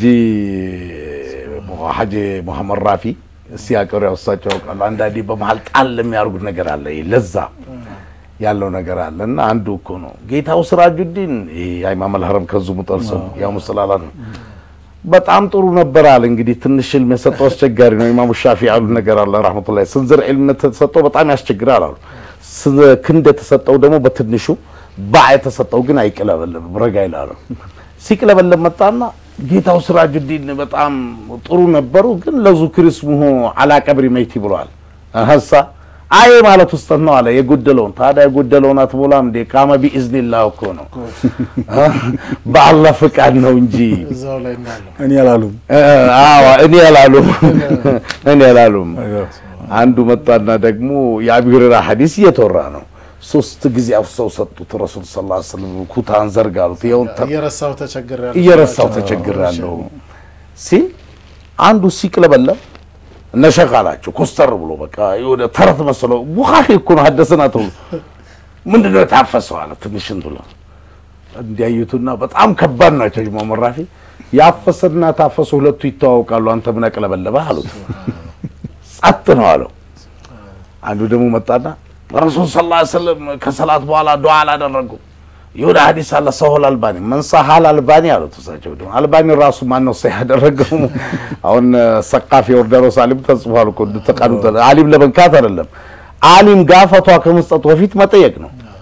ሀጂ መሐመድ ራፊ ሲያቀሩ ያው እሳቸው ያውቃሉ። አንዳንዴ በመሀል ጣል የሚያደርጉት ነገር አለ ለዛ ያለው ነገር አለ እና አንዱ እኮ ነው ጌታው ስራጁዲን የኢማም አልሐረም ከዙ ሙጠልሰም ያው ሙስላላ ነው በጣም ጥሩ ነበር አለ። እንግዲህ ትንሽ ዕልም የሰጠው አስቸጋሪ ነው። ኢማሙ ሻፊ ያሉት ነገር አለ ረህመቱላሂ። ስንዝር ዕልም የተሰጠው በጣም ያስቸግራል አሉ። ክንድ የተሰጠው ደግሞ በትንሹ ባዕ የተሰጠው ግን አይቅለበለም ረጋ ይላሉ። ሲቅለበለም መጣና ጌታው ስራጁዲን በጣም ጥሩ ነበሩ፣ ግን ለዙክር ስሙሁ አላ ቀብሪ መይቲ ብለዋል ሀሳ አይ ማለት ውስጥ ነው አለ የጎደለውን። ታዲያ የጎደለውን አትሞላም እንዴ? ቃመ ቢኢዝኒላህ እኮ ነው በአላህ ፍቃድ ነው እንጂ እዛው ላይ እንዳለው እኔ አላሉም። አዎ እኔ አላሉም እኔ አላሉም። አንዱ መጣና ደግሞ የአቢ ሁረይራ ሐዲስ እየተወራ ነው። ሶስት ጊዜ አፍሰው ሰጡት ረሱል ሰለላሁ ዐለይሂ ወሰለም ኩታን ዘርጋሉት። ይኸው እየረሳው ተቸግሬያለሁ እየረሳው ተቸግሬያለሁ ሲል አንዱ ሲቅለበለም እነ ሸኽ አላቸው ኮስተር ብሎ በቃ የሆነ ተረት መሰለው። ቡኻሪ እኮ ነው ሀደሰና ተብሎ ምንድነው የታፈሰው አለ። ትንሽ እንትን እንዲያዩትና በጣም ከባድ ናቸው። ጅማ መራፊ ያፈሰና ታፈሰ ሁለቱ ይተዋወቃሉ። አንተ ምን አቅለበለበህ አሉት። ጸጥ ነው አለው። አንዱ ደግሞ መጣና ረሱል ሰለላሁ ዐለይሂ ወሰለም ከሰላት በኋላ ዱዓ አላደረጉም። የሆነ ሐዲስ አለ ሰሆል አልባኒ መንሳሃል አልባኒ አሉት። እሳቸው ደግሞ አልባኒ ራሱ ማን ነው ሰህ ያደረገው? አሁን ሰቃፊ ዮርዳኖስ አሊም ተጽፏል እኮ ተቃኑ አሊም ለመንካት አይደለም። አሊም ጋፈቷ ከመስጠቱ በፊት መጠየቅ ነው።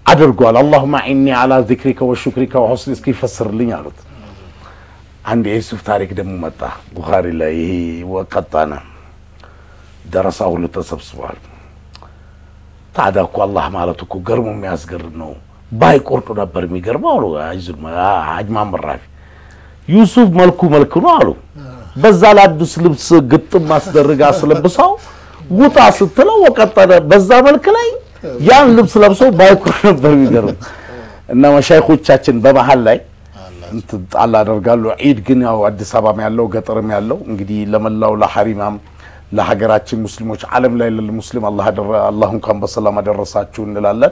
አድርጓል። አላሁማ ዒኒ አላ ዚክሪከ ወሹክሪከ ወሑስኒ እስኪ ይፈስርልኝ አሉት። አንድ የዩሱፍ ታሪክ ደግሞ መጣ ቡኻሪ ላይ ይሄ ወቀጣነ ደረሳ ሁሉ ተሰብስቧል። ታዲያ እኮ አላህ ማለት እኮ ገርሞ የሚያስገርም ነው። ባይቆርጡ ነበር የሚገርመው አሉ ሀጅ ማመድ ራፊ። ዩሱፍ መልኩ መልክ ነው አሉ። በዛ ለአዲስ ልብስ ግጥም አስደርጋ አስለብሰው ውጣ ስትለው ወቀጠነ። በዛ መልክ ላይ ያን ልብስ ለብሶ ባይቆርጥ ነበር የሚገርም እና መሻይኮቻችን በመሀል ላይ እንትን ጣል አደርጋሉ። ዒድ ግን ያው አዲስ አበባም ያለው ገጠርም ያለው እንግዲህ ለመላው ለሐሪማም ለሀገራችን ሙስሊሞች ዓለም ላይ ለሙስሊም አላህ አላህ እንኳን በሰላም አደረሳችሁ እንላለን።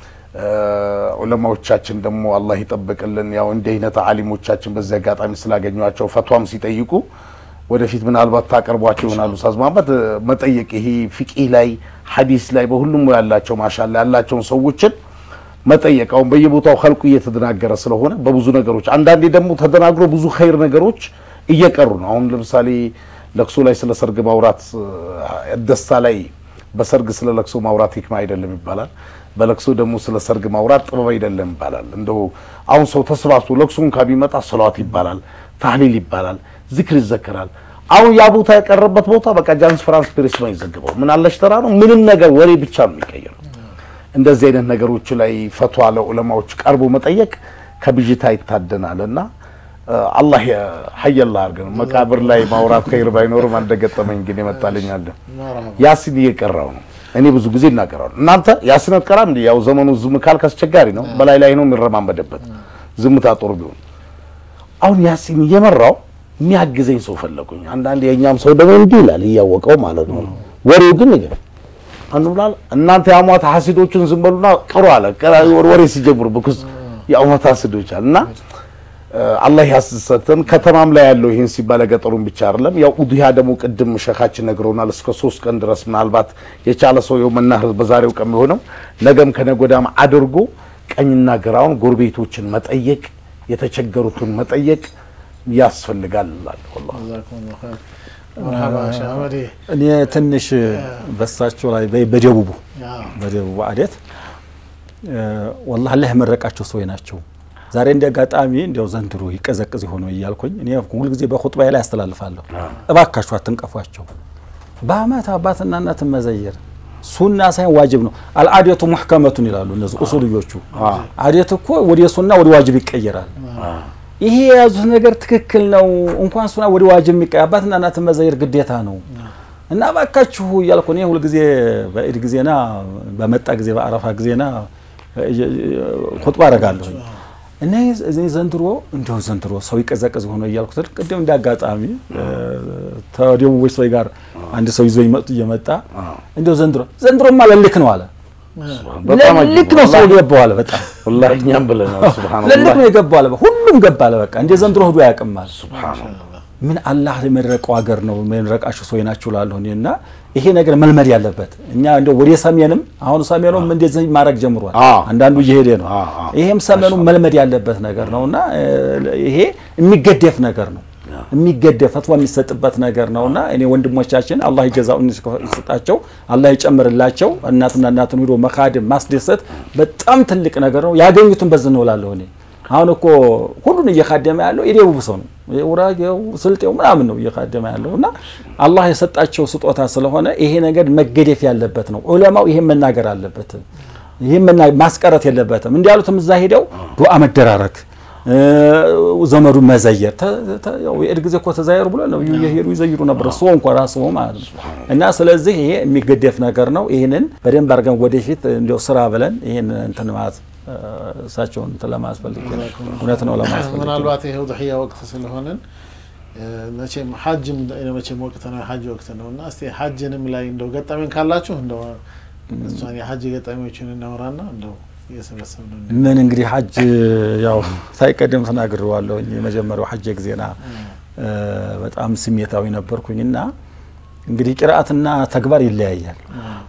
ዑለማዎቻችን ደግሞ አላህ ይጠብቅልን። ያው እንዲህ አይነት አሊሞቻችን በዚህ አጋጣሚ ስላገኟቸው ፈቷም ሲጠይቁ ወደፊት ምናልባት ታቀርቧቸው ይሆናሉ። ኡስታዝ መሀመድ መጠየቅ ይሄ ፊቂህ ላይ ሐዲስ ላይ በሁሉም ያላቸው ማሻላ ያላቸውን ሰዎችን መጠየቅ አሁን በየቦታው ኸልቁ እየተደናገረ ስለሆነ በብዙ ነገሮች አንዳንዴ ደግሞ ተደናግሮ ብዙ ኸይር ነገሮች እየቀሩ ነው። አሁን ለምሳሌ ለቅሶ ላይ ስለ ሰርግ ማውራት ደስታ ላይ በሰርግ ስለ ለቅሶ ማውራት ሂክማ አይደለም ይባላል። በለቅሶ ደግሞ ስለ ሰርግ ማውራት ጥበብ አይደለም ይባላል። እንደው አሁን ሰው ተሰባስቦ ለቅሶን ከሚመጣ ሰሏት ይባላል፣ ታህሊል ይባላል፣ ዝክር ይዘከራል። አሁን ያ ቦታ የቀረበት ቦታ በቃ ጃንስ ፍራንስ ፕሬስ ነው ይዘግበው ምን አለሽ ተራ ነው ምንም ነገር ወሬ ብቻ ነው የሚቀየረው። እንደዚህ አይነት ነገሮች ላይ ፈቷ ለዑለማዎች ቀርቦ መጠየቅ ከብዥታ ይታደናል እና አላህ ሀየላ አድርገን መቃብር ላይ ማውራት ከይር ባይኖርም አንደገጠመኝ ግን ይመጣልኛል። ያሲን እየቀራው ነው። እኔ ብዙ ጊዜ እናቀራሉ። እናንተ ያሲን አትቀራም እንዴ? ያው ዘመኑ ዝም ካልክ አስቸጋሪ ነው። በላይ ላይ ነው የሚረማመደበት ዝምታ ጦር ቢሆን አሁን ያሲን እየመራው የሚያግዘኝ ሰው ፈለጉኝ። አንዳንድ የእኛም ሰው ደግሞ እንዲህ ይላል እያወቀው ማለት ነው። ወሬው ግን ነገር አንዱ ብላል እናንተ የአሟት ሐሲዶችን ዝም በሉና ቅሩ አለ። ወሬ ሲጀምሩ ብኩስ የአሟት ሐሲዶች አለ እና አላህ ያስሰተን። ከተማም ላይ ያለው ይህን ሲባል ገጠሩን ብቻ አይደለም። ያው ኡድያ ደግሞ ቅድም ሸካችን ነግረውናል። እስከ ሶስት ቀን ድረስ ምናልባት የቻለ ሰው የው መናህር በዛሬው ቀን ቢሆንም ነገም ከነጎዳም አድርጎ ቀኝና ግራውን ጎረቤቶችን መጠየቅ የተቸገሩትን መጠየቅ ያስፈልጋል እላለሁ። እኔ ትንሽ በሳቸው ላይ በደቡቡ በደቡቡ አዴት ወላሂ አላህ የመረቃቸው ሰዎች ናቸው። ዛሬ እንደ አጋጣሚ እንዲያው ዘንድሮ ይቀዘቅዝ ሆኖ እያልኩኝ እኔ ሁልጊዜ በኹጥባዬ ላይ ያስተላልፋለሁ። እባካችሁ አትንቀፏቸው። በአመት አባትና እናትን መዘየር ሱና ሳይሆን ዋጅብ ነው። አልአዴቱ ሙሕከመቱን ይላሉ እነዚህ ኡሱልዮቹ። አዴት እኮ ወደ ሱና ወደ ዋጅብ ይቀየራል። ይሄ የያዙት ነገር ትክክል ነው። እንኳን ሱና ወደ ዋጅብ የሚቀየር አባትና እናትን መዘየር ግዴታ ነው እና እባካችሁ እያልኩ እኔ ሁልጊዜ በኢድ ጊዜና በመጣ ጊዜ በአረፋ ጊዜና ኹጥባ አደርጋለሁ እና ዘንድሮ እንደው ዘንድሮ ሰው ይቀዘቅዝ ሆኖ እያልኩ ስል ቅድም እንደ አጋጣሚ ተደቡቦች ሰው ጋር አንድ ሰው ይዞ ይመጡ እየመጣ እንደው ዘንድሮ ዘንድሮማ ለልክ ነው አለ። ለልክ ነው ሰው ገባው አለ። በጣም ወላሂ እኛም ብለናል። ሱብሃንአላህ ለልክ ነው የገባው አለ። ሁሉም ገባ አለ። በቃ እንደ ዘንድሮ ሄዶ ያቅማል። ምን አላህ የመረቀው ሀገር ነው የመረቃቸው ሰው ናቸው ላለሁ እና ይሄ ነገር መልመድ ያለበት እኛ እንደው ወደ ሰሜንም አሁን ሰሜኑም እንደዚህ ማድረግ ጀምሯል። አንዳንዱ እየሄደ ነው። ይሄም ሰሜኑ መልመድ ያለበት ነገር ነውና ይሄ የሚገደፍ ነገር ነው የሚገደፍ ፈትዋ የሚሰጥበት ነገር ነውና እኔ ወንድሞቻችን አላህ ይጀዛውን ይሰጣቸው፣ አላህ ይጨምርላቸው። እናትና እናትን ሂዶ መካድም ማስደሰት በጣም ትልቅ ነገር ነው። ያገኙትን በዚህ ነው እላለሁ እኔ አሁን እኮ ሁሉን እየካደመ ያለው የደቡብ ሰው ነው። ውራጌው ስልጤው ምናምን ነው እየካደመ ያለው እና አላህ የሰጣቸው ስጦታ ስለሆነ ይሄ ነገር መገደፍ ያለበት ነው። ዑለማው ይሄን መናገር አለበት። ይሄን ማስቀረት የለበትም። እንዲያሉትም እዛ ሄደው ዱዓ መደራረግ፣ ዘመዱን መዘየር የእድ ጊዜ እኮ ተዛየሩ ብሎ ነው እየሄዱ ይዘይሩ ነበር እሱ እንኳ ራሱ ማለት ነው። እና ስለዚህ ይሄ የሚገደፍ ነገር ነው። ይህንን በደንብ አድርገን ወደፊት እንዲያው ስራ ብለን ይህን እንትን ማለት እሳቸውን እንትን ለማስፈልግ እውነት ነው ለማስፈልግ ምናልባት ይሄ ውድሕያ ወቅት ስለሆነን መቼም ሐጅም መቼም ወቅት ነው የሐጅ ወቅት ነው እና እስቲ ሐጅንም ላይ እንደው ገጠመኝ ካላችሁ እንደው እሷን የሐጅ ገጠመኞችን እናወራና እንደው እየሰበሰብን ምን እንግዲህ ሐጅ ያው ሳይቀደም ተናግሬዋለሁ። የመጀመሪያው ሐጅ ጊዜና በጣም ስሜታዊ ነበርኩኝና እንግዲህ ቅርአትና ተግባር ይለያያል።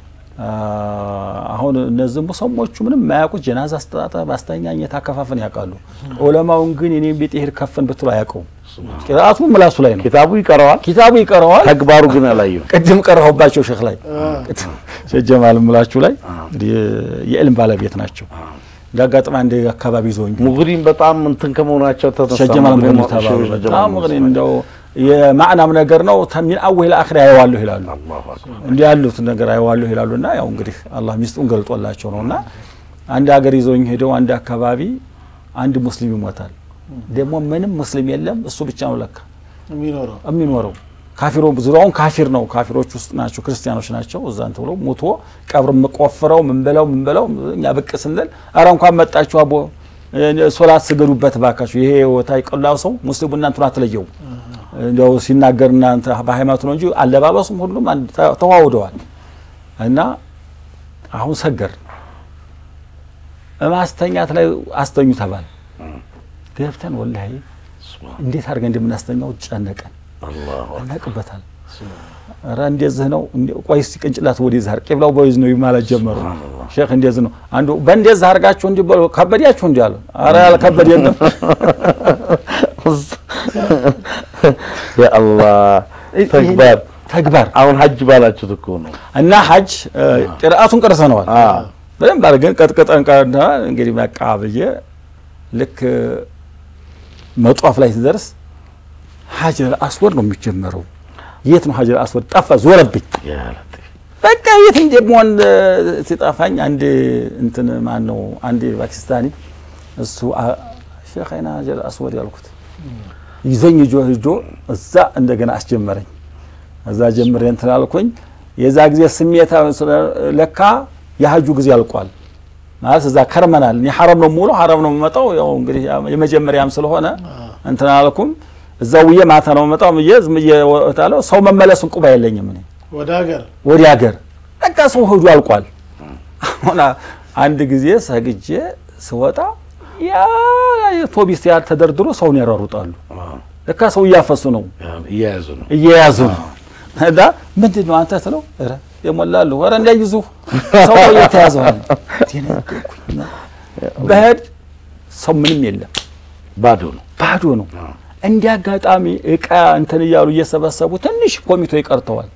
አሁን እነዚህ ሙሰሞቹ ምንም የማያውቁት ጀናዛ አስተጣጠብ፣ አስተኛኘት፣ አከፋፈን ያውቃሉ። ዑለማውን ግን እኔም ቤት ይሄድ ከፈን ብትሉ አያውቀውም። ቅርአቱ ምላሱ ላይ ነው። ኪታቡ ይቀረዋል፣ ኪታቡ ይቀረዋል። ተግባሩ ግን አላየው። ቅድም ቀረሁባቸው ሼክ ላይ ሼክ ጀማል ምላችሁ ላይ እንግዲህ የዕልም ባለቤት ናቸው። እንደ አጋጣሚ አንድ አካባቢ ይዘውኝ ሙግሪን በጣም እንትን ከመሆናቸው ተነሳ ሸጀ ማለም ሙግሪን ገንዱ ተባሉ። ሸጀ በጣም ማለም እንግዲህ እንደው የማዕናም ነገር ነው። ሚን አወል አኺር ያየዋለሁ ይላሉ። አላሁ አክበር። እንዲህ ያሉት ነገር አየዋለሁ ይላሉ። እና ያው እንግዲህ አላህ ሚስጡን ገልጦላቸው ነው። እና አንድ ሀገር ይዘውኝ ሄደው አንድ አካባቢ አንድ ሙስሊም ይሞታል። ደግሞ ምንም ሙስሊም የለም፣ እሱ ብቻ ነው ለካ የሚኖረው የሚኖረው ካፊሮ ዙሪያውን ካፊር ነው። ካፊሮች ውስጥ ናቸው፣ ክርስቲያኖች ናቸው። እዛን ተብሎ ሙቶ ቀብር ቆፍረው ምን በለው ምን በለው እኛ ብቅ ስንል አረ እንኳን መጣችሁ አቦ ሶላት ስገዱበት ባካችሁ። ይሄ ወታ ይቀላው ሰው ሙስሊሙ እናንቱን አትለየው እንደው ሲናገር እናንተ በሃይማኖቱ ነው እንጂ አለባበሱም ሁሉም አንድ ተ- ተዋውደዋል። እና አሁን ሰገር ማስተኛት ላይ አስተኙ ተባል። ገብተን ወላሂ እንዴት አድርገን እንደምናስተኛው ጨነቀን። አላሁ አክበር። አናቅበታል ኧረ እንደዚህ ነው እንደ- ቆይ እስኪ ቅንጭላት ወደዚህ አድርግ ቂብላው በወይዝ ነው ማለት ጀመሩ ሼክ እንደዚህ ነው አንዱ በእንደዚህ አድርጋችሁ እንዲህ በሉ ከበዳችሁ እንዲህ አሉ ኧረ ያልከበደንም የአላህ ተግባር ተግባር አሁን ሀጅ ባላችሁት እኮ ነው። እና ሀጅ ቅርአቱን ቀርሰነዋል አዎ። በደንብ አድርገን ቀጥቅጠን ቀርና እንግዲህ በቃ ብዬ ልክ መጧፍ ላይ ስደርስ ሀጀር አስወድ ነው የሚጀመረው የት ነው ሀጀር አስወድ ጠፋ ዞረብኝ ያ ለጢፍ። በቃ የት እንደምሆን ሲጠፋኝ አንድ እንትን ማን ነው አንድ ፓኪስታኒ እሱ አ- ሼክ አይና ሀጀር አስወድ ያልኩት ይዞኝ ጆ ሂጆ እዛ እንደገና አስጀመረኝ። እዛ ጀምሬ እንትን አልኩኝ። የዛ ጊዜ ስሜታ ለካ የሀጁ ጊዜ አልቋል ማለት እዛ ከርመናል። እኔ ሐረም ነው ሙሉ ሐረም ነው የምመጣው። ያው እንግዲህ የመጀመሪያም ስለሆነ እንትን አልኩም። እዛ ውዬ ማታ ነው የምመጣው ብዬ ዝም ብዬ ወጣለሁ። ሰው መመለሱን ቁባ የለኝም እኔ ወደ ሀገር ወደ ሀገር በቃ ሰው ሂዱ አልቋል። አሁን አንድ ጊዜ ሰግጄ ስወጣ ያ ቶቢስ ያህል ተደርድሮ ሰውን ያሯሩጣሉ። ለካ ሰው እያፈሱ ነው እየያዙ ነው። እየያዙ ነው። እና ምንድን ነው አንተ ስለው ኧረ የሞላሉ ኧረ እንዳይዙ ሰው እየተያዘዋል። ደነገጥኩኝ። በሄድ ሰው ምንም የለም ባዶ ነው። ባዶ ነው። እንዲህ አጋጣሚ እቃ እንትን እያሉ እየሰበሰቡ ትንሽ ኮሚቴ ይቀርተዋል።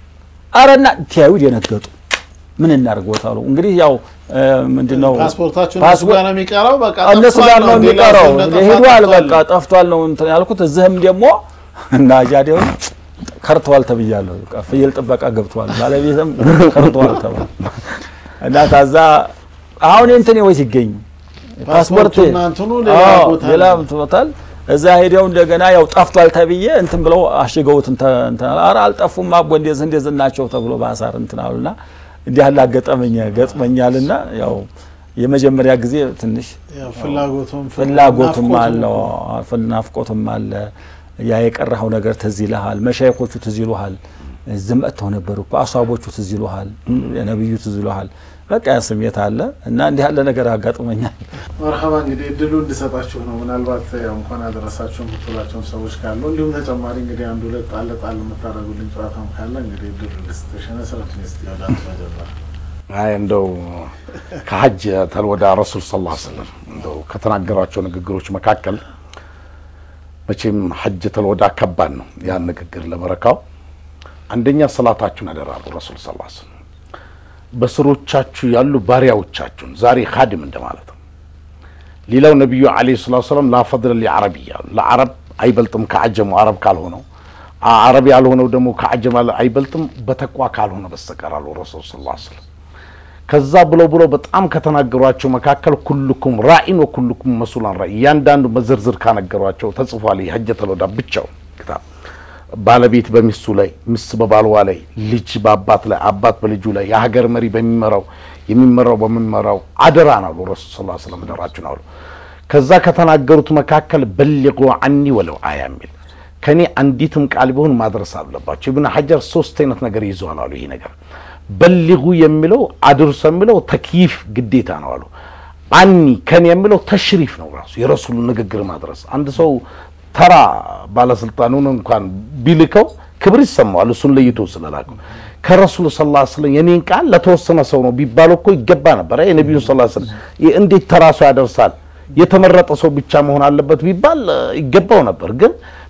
አረና ቲያዩ ደነገጡ። ምን እናድርግ ቦታሉ እንግዲህ ያው ምንድን ነው ፓስፖርታችሁ እነሱ ፓስፖርት- ጋር ነው የሚቀረው። በቃ እነሱ ጠፍቷል ጋር ነው እንዴ? የሚቀረው። እንደጠፋ ሄዷል፣ ጠፍቷል። በቃ ጠፍቷል ነው እንትን ያልኩት። እዚህም ደግሞ እና ጃዴው ከርተዋል ተብያለሁ። በቃ ፍየል ጥበቃ ገብተዋል፣ ባለቤትም ከርተዋል ተባለ እና ታዛ አሁን እንትን ወይ ሲገኝ ፓስፖርት ፓስፖርቱና እንትኑ ሌላ አዎ፣ ቦታ ሌላ ነው። ቦታል እዛ ሄደው እንደገና ያው ጠፍቷል ተብዬ እንትን ብለው አሽገውት እንትን እንትን አሉ። ኧረ አልጠፉም አቦ እንደዚህ እንደዚህ ናቸው ተብሎ ባሳር እንትን አሉና እንዲህ ያለ አጋጠመኝ ገጥመኛልና ያው የመጀመሪያ ጊዜ ትንሽ ያው ፍላጎቱም ፍላጎቱም ናፍቆቱም አለው ናፍቆቱም አለ። ያ የቀረኸው ነገር ትዝ ይልሃል። መሻይኮቹ ትዝ ይሉሃል። እዚህ መጥተው ነበር እኮ አሷቦቹ ትዝ ይሉሃል። ነብዩ ትዝ ይሉሃል። በቃ ያ ስሜት አለ እና እንዲህ ያለ ነገር አጋጥመኛል። መርሀባ እንግዲህ እድሉ እንድሰጣችሁ ነው። ምናልባት ያው እንኳን አደረሳችሁ የምትላቸውን ሰዎች ካሉ እንዲሁም ተጨማሪ እንግዲህ አንድ ሁለት ጣል ጣል የምታደርጉልኝ ጨዋታም ካለ እንግዲህ እድሉ ልስጥሽ። ነስረት ስ ወደ አንተ መጀመር አይ እንደው ከሀጅ ተልወዳ ረሱል ስ ላ ስለም እንደው ከተናገሯቸው ንግግሮች መካከል መቼም ሀጅ ተልወዳ ከባድ ነው። ያን ንግግር ለበረካው አንደኛ ሰላታችሁን አደራሉ ረሱል ስ ላ ስለም በስሮቻችሁ ያሉ ባሪያዎቻችሁን ዛሬ ካድም እንደማለት ነው። ሌላው ነቢዩ ዓለይሂ ሰላቱ ሰላም ላ ፈድለ ሊዓረብ እያሉ ለአረብ አይበልጥም ከአጀሙ አረብ ካልሆነው አረብ ያልሆነው ደግሞ ከአጀም አይበልጥም በተቋ ካልሆነ በስተቀር አሉ ረሱል ስ ላ ስለም ከዛ ብለው ብለው በጣም ከተናገሯቸው መካከል ኩልኩም ራኢን ወኩልኩም መሱላን ራኢ እያንዳንዱ በዝርዝር ካነገሯቸው ተጽፏል። ሀጀተል ወዳ ብቻው ክታብ ባለቤት በሚስቱ ላይ፣ ሚስት በባልዋ ላይ፣ ልጅ በአባት ላይ፣ አባት በልጁ ላይ፣ የሀገር መሪ በሚመራው የሚመራው በሚመራው አደራ ናሉ ረሱል ስ ስለም አደራችሁን አሉ። ከዛ ከተናገሩት መካከል በሊቁ አኒ ወለው አያ የሚል ከኔ አንዲትም ቃል ቢሆን ማድረስ አለባቸው። ኢብን ሀጀር ሶስት አይነት ነገር ይዘዋል አሉ ይሄ ነገር በሊጉ የሚለው አድርሶ የሚለው ተክይፍ ግዴታ ነው አሉ። አኒ ከን የሚለው ተሽሪፍ ነው ራሱ የረሱሉ ንግግር ማድረስ። አንድ ሰው ተራ ባለስልጣኑን እንኳን ቢልከው ክብር ይሰማዋል፣ እሱን ለይቶ ስለላከው። ከረሱሉ ስ ላ ስለም የኔን ቃል ለተወሰነ ሰው ነው ቢባል እኮ ይገባ ነበር። የነቢዩ ስ ላ ስለም እንዴት ተራ ሰው ያደርሳል? የተመረጠ ሰው ብቻ መሆን አለበት ቢባል ይገባው ነበር። ግን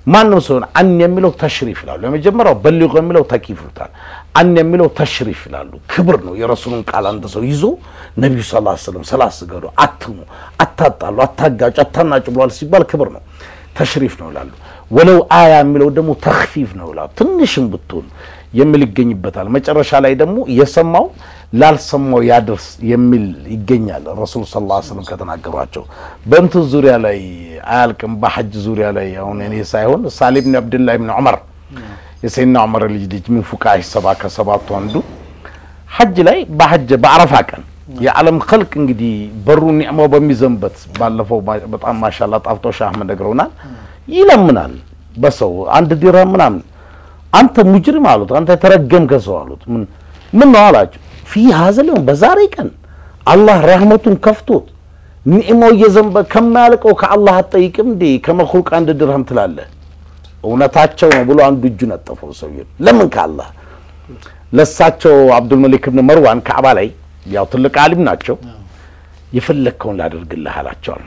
ማንም ሰውን አን የሚለው ተሽሪፍ ይላሉ። የመጀመሪያው በሊቁ የሚለው ተኪፍ ይሉታል። አን የሚለው ተሽሪፍ ይላሉ። ክብር ነው። የረሱሉን ቃል አንድ ሰው ይዞ ነቢዩ ስ ላ ስለም ስላስገዱ አትሙ፣ አታጣሉ፣ አታጋጩ፣ አታናጩ ብለዋል ሲባል ክብር ነው፣ ተሽሪፍ ነው ይላሉ። ወለው አያ የሚለው ደግሞ ተክፊፍ ነው ይላሉ። ትንሽም ብትሆን የሚል ይገኝበታል። መጨረሻ ላይ ደግሞ የሰማው ላልሰማው ያድርስ የሚል ይገኛል። ረሱል ስ ላ ስለም ከተናገሯቸው በእንትን ዙሪያ ላይ አያልቅም። በሐጅ ዙሪያ ላይ አሁን እኔ ሳይሆን ሳሌ ብን አብድላህ ብን ዑመር የሰይድና ዑመር ልጅ ልጅ ምን ፉቃህ ሰባ ከሰባቱ አንዱ ሐጅ ላይ በሐጅ በአረፋ ቀን የዓለም ኸልቅ እንግዲህ በሩ ኒዕማው በሚዘንበት ባለፈው በጣም ማሻላ ጣፍጦ ሻህ አህመድ ነግረውናል። ይለምናል በሰው አንድ ዲርሃም ምናምን አንተ ሙጅሪም አሉት። አንተ የተረገምከ ሰው አሉት። ምን ምን ነው አላቸው። ፊ ሀዘል በዛሬ ቀን አላህ ረህመቱን ከፍቶት ኒዕማው እየዘንበ ከማያልቀው ከአላህ አትጠይቅም እንዴ? ከመኹልቅ አንድ ድርሃም ትላለህ? እውነታቸው ነው ብሎ አንዱ እጁ ነጠፈው ሰውዬው። ለምን ከአላህ ለሳቸው አብዱልመሊክ ብን መርዋን ካዕባ ላይ ያው ትልቅ አሊም ናቸው። የፈለግከውን ላደርግልህ አላቸዋል።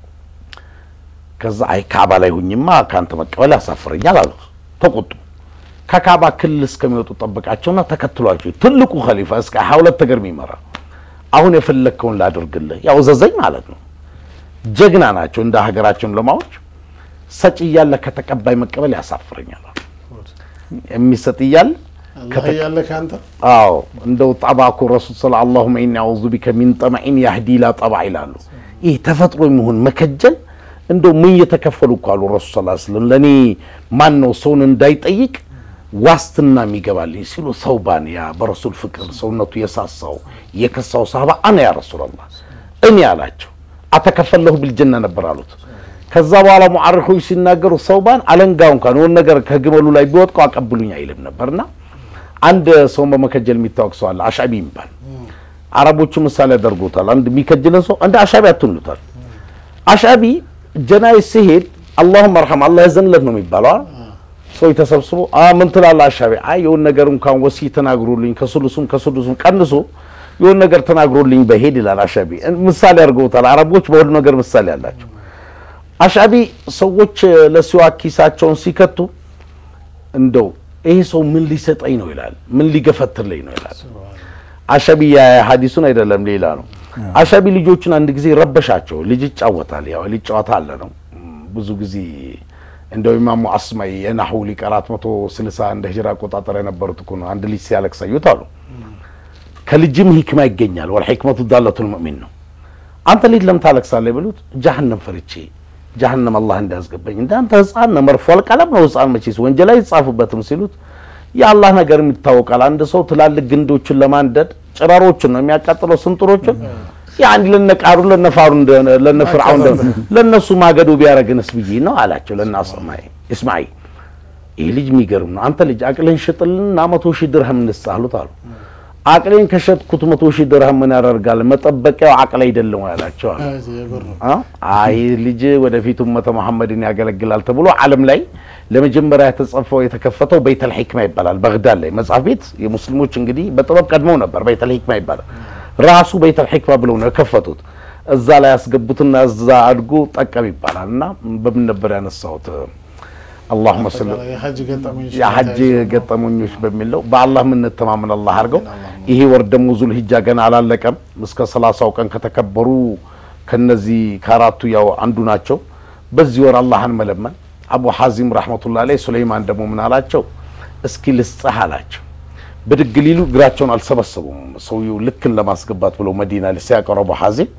ከዛ አይ ካዕባ ላይ ሁኝማ ከአንተ መቀበል ያሳፍረኛል አሉት። ተቆጡ። ከካዕባ ክልል እስከሚወጡ ጠበቃቸውና ተከትሏቸው ትልቁ ኸሊፋ እስከ ሀያ ሁለት ሀገር የሚመራ አሁን የፈለግከውን ላደርግልህ ያው ዘዘኝ ማለት ነው። ጀግና ናቸው እንደ ሀገራቸውን ለማዎች ሰጭ እያለ ከተቀባይ መቀበል ያሳፍረኛል። የሚሰጥ እያለ አላህ እያለ ከአንተ አዎ እንደው ጠባኩ ረሱል ስለ አላሁመ ኢኒ አዑዙ ቢከ ሚን ጠመዒን ያህዲ ላ ጠባ ይላሉ። ይህ ተፈጥሮ የሚሆን መከጀል እንደው ምን እየተከፈሉ እኮ አሉ ረሱል ስ ስለም ለእኔ ማን ነው ሰውን እንዳይጠይቅ ዋስትና የሚገባልኝ ሲሉ ሰውባን ያ በረሱል ፍቅር ሰውነቱ የሳሳው የከሳው ሳህባ አነ ያ ረሱላላህ እኔ አላቸው አተከፈለሁ ቢልጀና ነበር አሉት። ከዛ በኋላ ሙዓሪኮች ሲናገሩ ሰውባን አለንጋው እንኳን የሆነ ነገር ከግመሉ ላይ ቢወጥቀው አቀብሉኝ አይልም ነበርና አንድ ሰውን በመከጀል የሚታወቅ ሰው አለ አሻቢ የሚባል አረቦቹ ምሳሌ ያደርጉታል። አንድ የሚከጅልን ሰው እንደ አሻቢ አትሉታል። አሻቢ ጀናይ ሲሄድ አላሁም አርሐም አላህ ያዘንለት ነው የሚባለው አይደል? ሰው ተሰብስቦ አ ምን ትላለህ አሻቢ? አይ የሆነ ነገር እንኳን ወሲ ተናግሮልኝ ከሱሉሱም ከሱዱሱም ቀንሶ የሆነ ነገር ተናግሮልኝ በሄድ ይላል አሻቢ። ምሳሌ አድርገውታል አረቦች በሁሉ ነገር ምሳሌ አላቸው። አሻቢ ሰዎች ለሲዋክ ኪሳቸውን ሲከቱ እንደው ይሄ ሰው ምን ሊሰጠኝ ነው ይላል፣ ምን ሊገፈትርልኝ ነው ይላል። አሻቢ ሀዲሱን አይደለም ሌላ ነው። አሻቢ ልጆቹን አንድ ጊዜ ረበሻቸው። ልጅ ይጫወታል፣ ያው ልጅ ጨዋታ አለ ነው ብዙ ጊዜ እንደው ኢማሙ አስማይ የናሁ ሊቅ አራት መቶ ስልሳ እንደ ሂጅራ አቆጣጠር የነበሩት እኮ ነው። አንድ ልጅ ሲያለቅስ አዩት አሉ። ከልጅም ሂክማ ይገኛል። ወል ሂክመቱ ዳለቱል ሙእሚን ነው። አንተ ልጅ ለምን ታለቅሳለህ? ብሉት ጀሀነም ፈርቼ ጀሀነም አላህ እንዳያስገባኝ። እንዳንተ ህፃን ነው፣ መርፏል ቀለም ነው ህፃን መቼስ ወንጀል አይጻፍበትም ሲሉት የአላህ ነገር ይታወቃል። አንድ ሰው ትላልቅ ግንዶችን ለማንደድ ጭራሮችን ነው የሚያቃጥለው፣ ስንጥሮችን ያን ለነቃሩ ለነፋሩ ለነፍርዓውን ለነሱ ማገዶ ቢያረግንስ ብዬ ነው አላቸው። ለናስማይ እስማይ ይህ ልጅ የሚገርም ነው። አንተ ልጅ አቅልን ሽጥልና መቶ ሺህ ድርሃም እንስጥ አሉት አሉ። አቅሌን ከሸጥኩት መቶ ሺህ ድርሃም ምን ያደርጋል? መጠበቂያው አቅል አይደለም ያላቸው አሉ። አይ ልጅ ወደፊት ኡመተ መሐመድን ያገለግላል ተብሎ ዓለም ላይ ለመጀመሪያ የተጻፈው የተከፈተው በይተል ሂክማ ይባላል። በግዳድ ላይ መጽሐፍ ቤት የሙስሊሞች እንግዲህ በጥበብ ቀድመው ነበር። በይተል ሂክማ ይባላል። ራሱ በይተል ሂክማ ብለው ነው የከፈቱት። እዛ ላይ ያስገቡትና እዛ አድጎ ጠቀም ይባላል። እና በምን ነበር ያነሳሁት? አላሁመ ስለ የሐጅ ገጠመኞች በሚለው በአላህ የምንተማመን አላህ አድርገው። ይሄ ወር ደግሞ ዙል ሂጃ ገና አላለቀም። እስከ ሰላሳው ቀን ከተከበሩ ከነዚህ ከአራቱ ያው አንዱ ናቸው። በዚህ ወር አላህን መለመን። አቡ ሐዚም ረሕመቱላህ ላይ ሱለይማን ደግሞ ምን አላቸው? እስኪ ልስጥህ አላቸው። ብድግ ሊሉ እግራቸውን አልሰበሰቡም። ሰውየው ልክን ለማስገባት ብለው መዲና ላይ ሲያቀሩ አቡ ሐዚም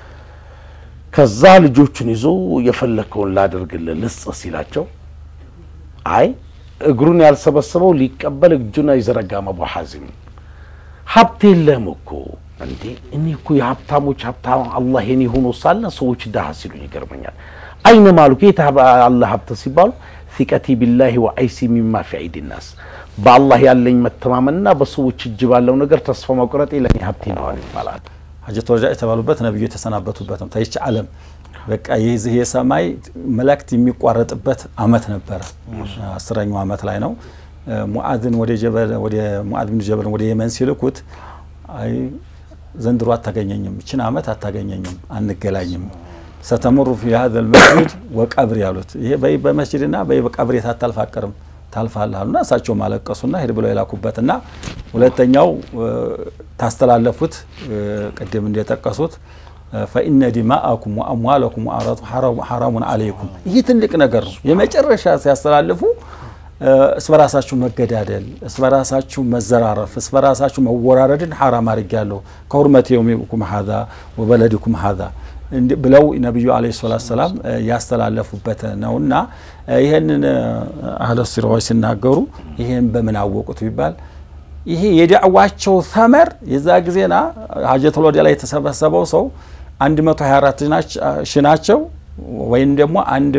ከዛ ልጆቹን ይዞ የፈለግከውን ላደርግልህ ልስጥህ ሲላቸው አይ እግሩን ያልሰበሰበው ሊቀበል እጁን አይዘረጋም። አቡ ሐዚም ሀብት የለህም እኮ እንዴ! እኔ እኮ የሀብታሞች ሀብታም አላህ የኔ ሆኖ ሳለ ሰዎች ድሀ ሲሉኝ ይገርመኛል። አይነ ማሉ ጌታ አላህ ሀብት ሲባሉ ፊቀቲ ቢላሂ ወአይሲ ሚማ ፊ አይዲ ናስ በአላህ ያለኝ መተማመንና በሰዎች እጅ ባለው ነገር ተስፋ መቁረጤ ለእኔ ሀብቴ ነዋል ይባላል። ሀጀተ ወልዳ የተባሉበት ነብዩ የተሰናበቱበት ነው። ታይች ዓለም በቃ የዚህ የሰማይ መላእክት የሚቋረጥበት አመት ነበረ። አስረኛው አመት ላይ ነው። ሙአዝን ወደ ጀበል ወደ ሙአዝ ብን ጀበል ወደ የመን ሲልኩት አይ ዘንድሮ አታገኘኝም፣ ይችን አመት አታገኘኝም፣ አንገላኝም ሰተምሩ ፊ ሀዘ ልመስጅድ ወቀብር ያሉት ይሄ በይ በመስጅድና በይ በቀብር የታታልፍ አቀርም ታልፋለህ አሉና እሳቸው ማለቀሱና ሄድ ብለው የላኩበትና ሁለተኛው ታስተላለፉት ቅድም እንደጠቀሱት ፈኢነ ዲማአኩም ወአምዋለኩም ሐራሙን አለይኩም ይህ ትልቅ ነገር ነው። የመጨረሻ ሲያስተላልፉ እስበራሳችሁ መገዳደል፣ እስበራሳችሁ መዘራረፍ፣ እስበራሳችሁ መወራረድን ሐራም አድርጌያለሁ ከሁርመት የውሚኩም ሀዛ ወበለድኩም ሀዛ ብለው ነቢዩ አለይሂ ሰላቱ ሰላም ያስተላለፉበት ነውና ይህንን አህለ ሲራዎች ሲናገሩ ይህን በምን አወቁት ቢባል ይሄ የዳዕዋቸው ተመር የዛ ጊዜና ሀጀቱል ወዳ ላይ የተሰበሰበው ሰው 124 ሺ ናቸው ወይም ደግሞ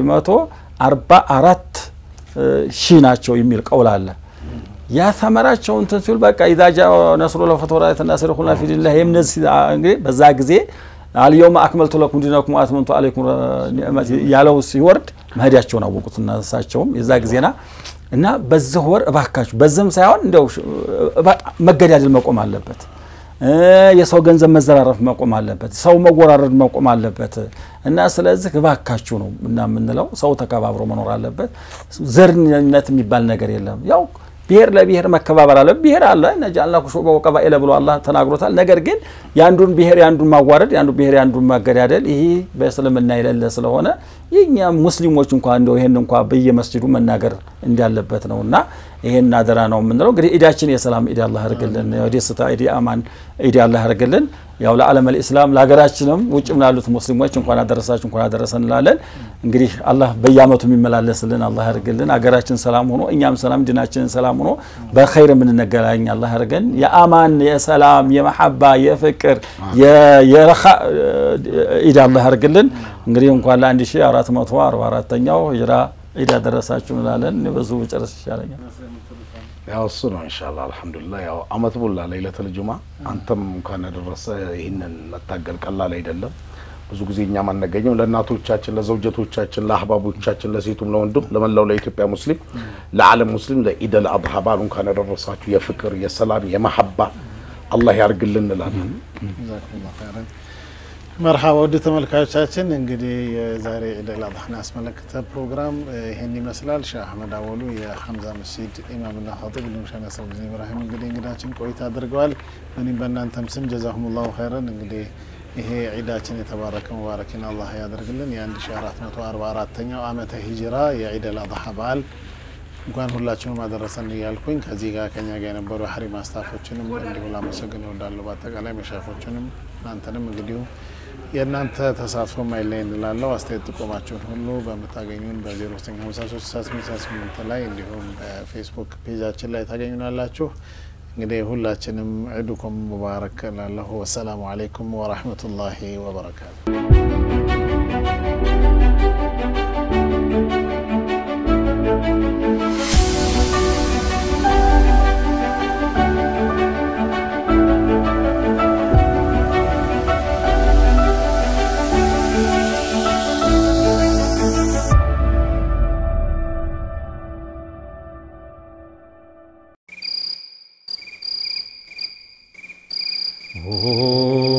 144 ሺ ናቸው የሚል ቀውል አለ። ያ ተመራቸው እንትን ሲሉ በቃ ኢዛ ጃአ ነስሩ ለፈተወራት ናስር ሁላ ፊዲላህ የምነዚህ እንግዲህ በዛ ጊዜ አልየውም አክመልቱ ለኩም ዲነኩም አትመንቱ አለይኩም ኒዕመቲ ያለው ሲወርድ መሄዳቸውን አወቁት። እና እሳቸውም የዛ ጊዜና እና በዚህ ወር እባካችሁ በዚህም ሳይሆን እንደው መገዳደል መቆም አለበት። የሰው ገንዘብ መዘራረፍ መቆም አለበት። ሰው መወራረድ መቆም አለበት። እና ስለዚህ እባካችሁ ነው እና የምንለው ሰው ተከባብሮ መኖር አለበት። ዘርነት የሚባል ነገር የለም። ያው ብሔር ለብሔር መከባበር አለ። ብሔር አለ ነጃልናኩም ሹዑበን ወቀባኢለ ብሎ አላህ ተናግሮታል። ነገር ግን የአንዱን ብሔር የአንዱን ማዋረድ፣ የአንዱ ብሔር የአንዱን ማገዳደል ይህ በእስልምና የሌለ ስለሆነ የኛ ሙስሊሞች እንኳ እንደው ይሄን እንኳ በየመስጅዱ መናገር እንዳለበት ነው እና ይሄን አደራ ነው የምንለው። እንግዲህ ኢዳችን የሰላም ኢድ አላህ ያርግልን፣ የደስታ ኢድ አማን ኢድ አላህ ያርግልን። ያው ለዓለም አልኢስላም ለሀገራችንም ውጭም ላሉት ሙስሊሞች እንኳን አደረሳችሁ እንኳን አደረሰን እንላለን። እንግዲህ አላህ በየአመቱ የሚመላለስልን አላህ ያርግልን። ሀገራችን ሰላም ሆኖ እኛም ሰላም ድናችንን ሰላም ሆኖ በኸይር የምንነገናኝ አላህ ያርገን። የአማን የሰላም የመሐባ የፍቅር የረኻ ኢድ አላህ ያርግልን። እንግዲህ እንኳን ለአንድ ሺ አራት መቶ አርባ አራተኛው ሂጅራ ኢድ አደረሳችሁ እንላለን። በዙ መጨረስ ይሻለኛል። ያው እሱ ነው ኢንሻአላህ አልሐምዱሊላህ። ያው አመት ቡላ ለይለቱል ጁማ አንተም እንኳን ያደረሰ ይህንን መታገል ቀላል አይደለም። ብዙ ጊዜ እኛም አናገኝም። ለእናቶቻችን፣ ለዘውጀቶቻችን፣ ለአህባቦቻችን፣ ለሴቱም፣ ለወንዱም፣ ለመላው ለኢትዮጵያ ሙስሊም፣ ለዓለም ሙስሊም ለኢደል አድሃ በዓል እንኳን ያደረሳችሁ የፍቅር የሰላም የመሐባ አላህ ያርግልን እንላለን። ጀዛኩሙላሁ ኸይረን። መርሃባ ውድ ተመልካዮቻችን እንግዲህ የዛሬ ኢደል አድሃን ያስመለከተ ፕሮግራም ይሄን ይመስላል። ሼህ አህመድ አወሉ የሐምዛ መስጂድ ኢማምና ኸጢብ እንዲሁም ሼህ ነስረዲን ኢብራሂም እንግዲህ እንግዳችን ቆይታ አድርገዋል። እኔም በእናንተም ስም ጀዛሁሙላሁ ኸይረን። እንግዲህ ይሄ ዒዳችን የተባረከ ሙባረኪን አላህ ያደርግልን። የ1444ኛው ዓመተ ሂጅራ የዒደል አድሃ በዓል እንኳን ሁላችሁም አደረሰን እያልኩኝ ከዚህ ጋር ከኛ ጋር የነበሩ የሀሪማ ስታፎችንም እንዲሁ ላመሰግን እወዳለሁ። በአጠቃላይ መሻፎችንም እናንተንም እንግዲሁ የእናንተ ተሳትፎ ማይለይ እንላለው። አስተያየት ጥቆማችሁን ሁሉ በምታገኙን በ0953 ላይ እንዲሁም በፌስቡክ ፔጃችን ላይ ታገኙናላችሁ። እንግዲህ ሁላችንም ዒዱኩም ሙባረክ ላለሁ። ወሰላሙ አለይኩም ወራህመቱላሂ ወበረካቱ። Oh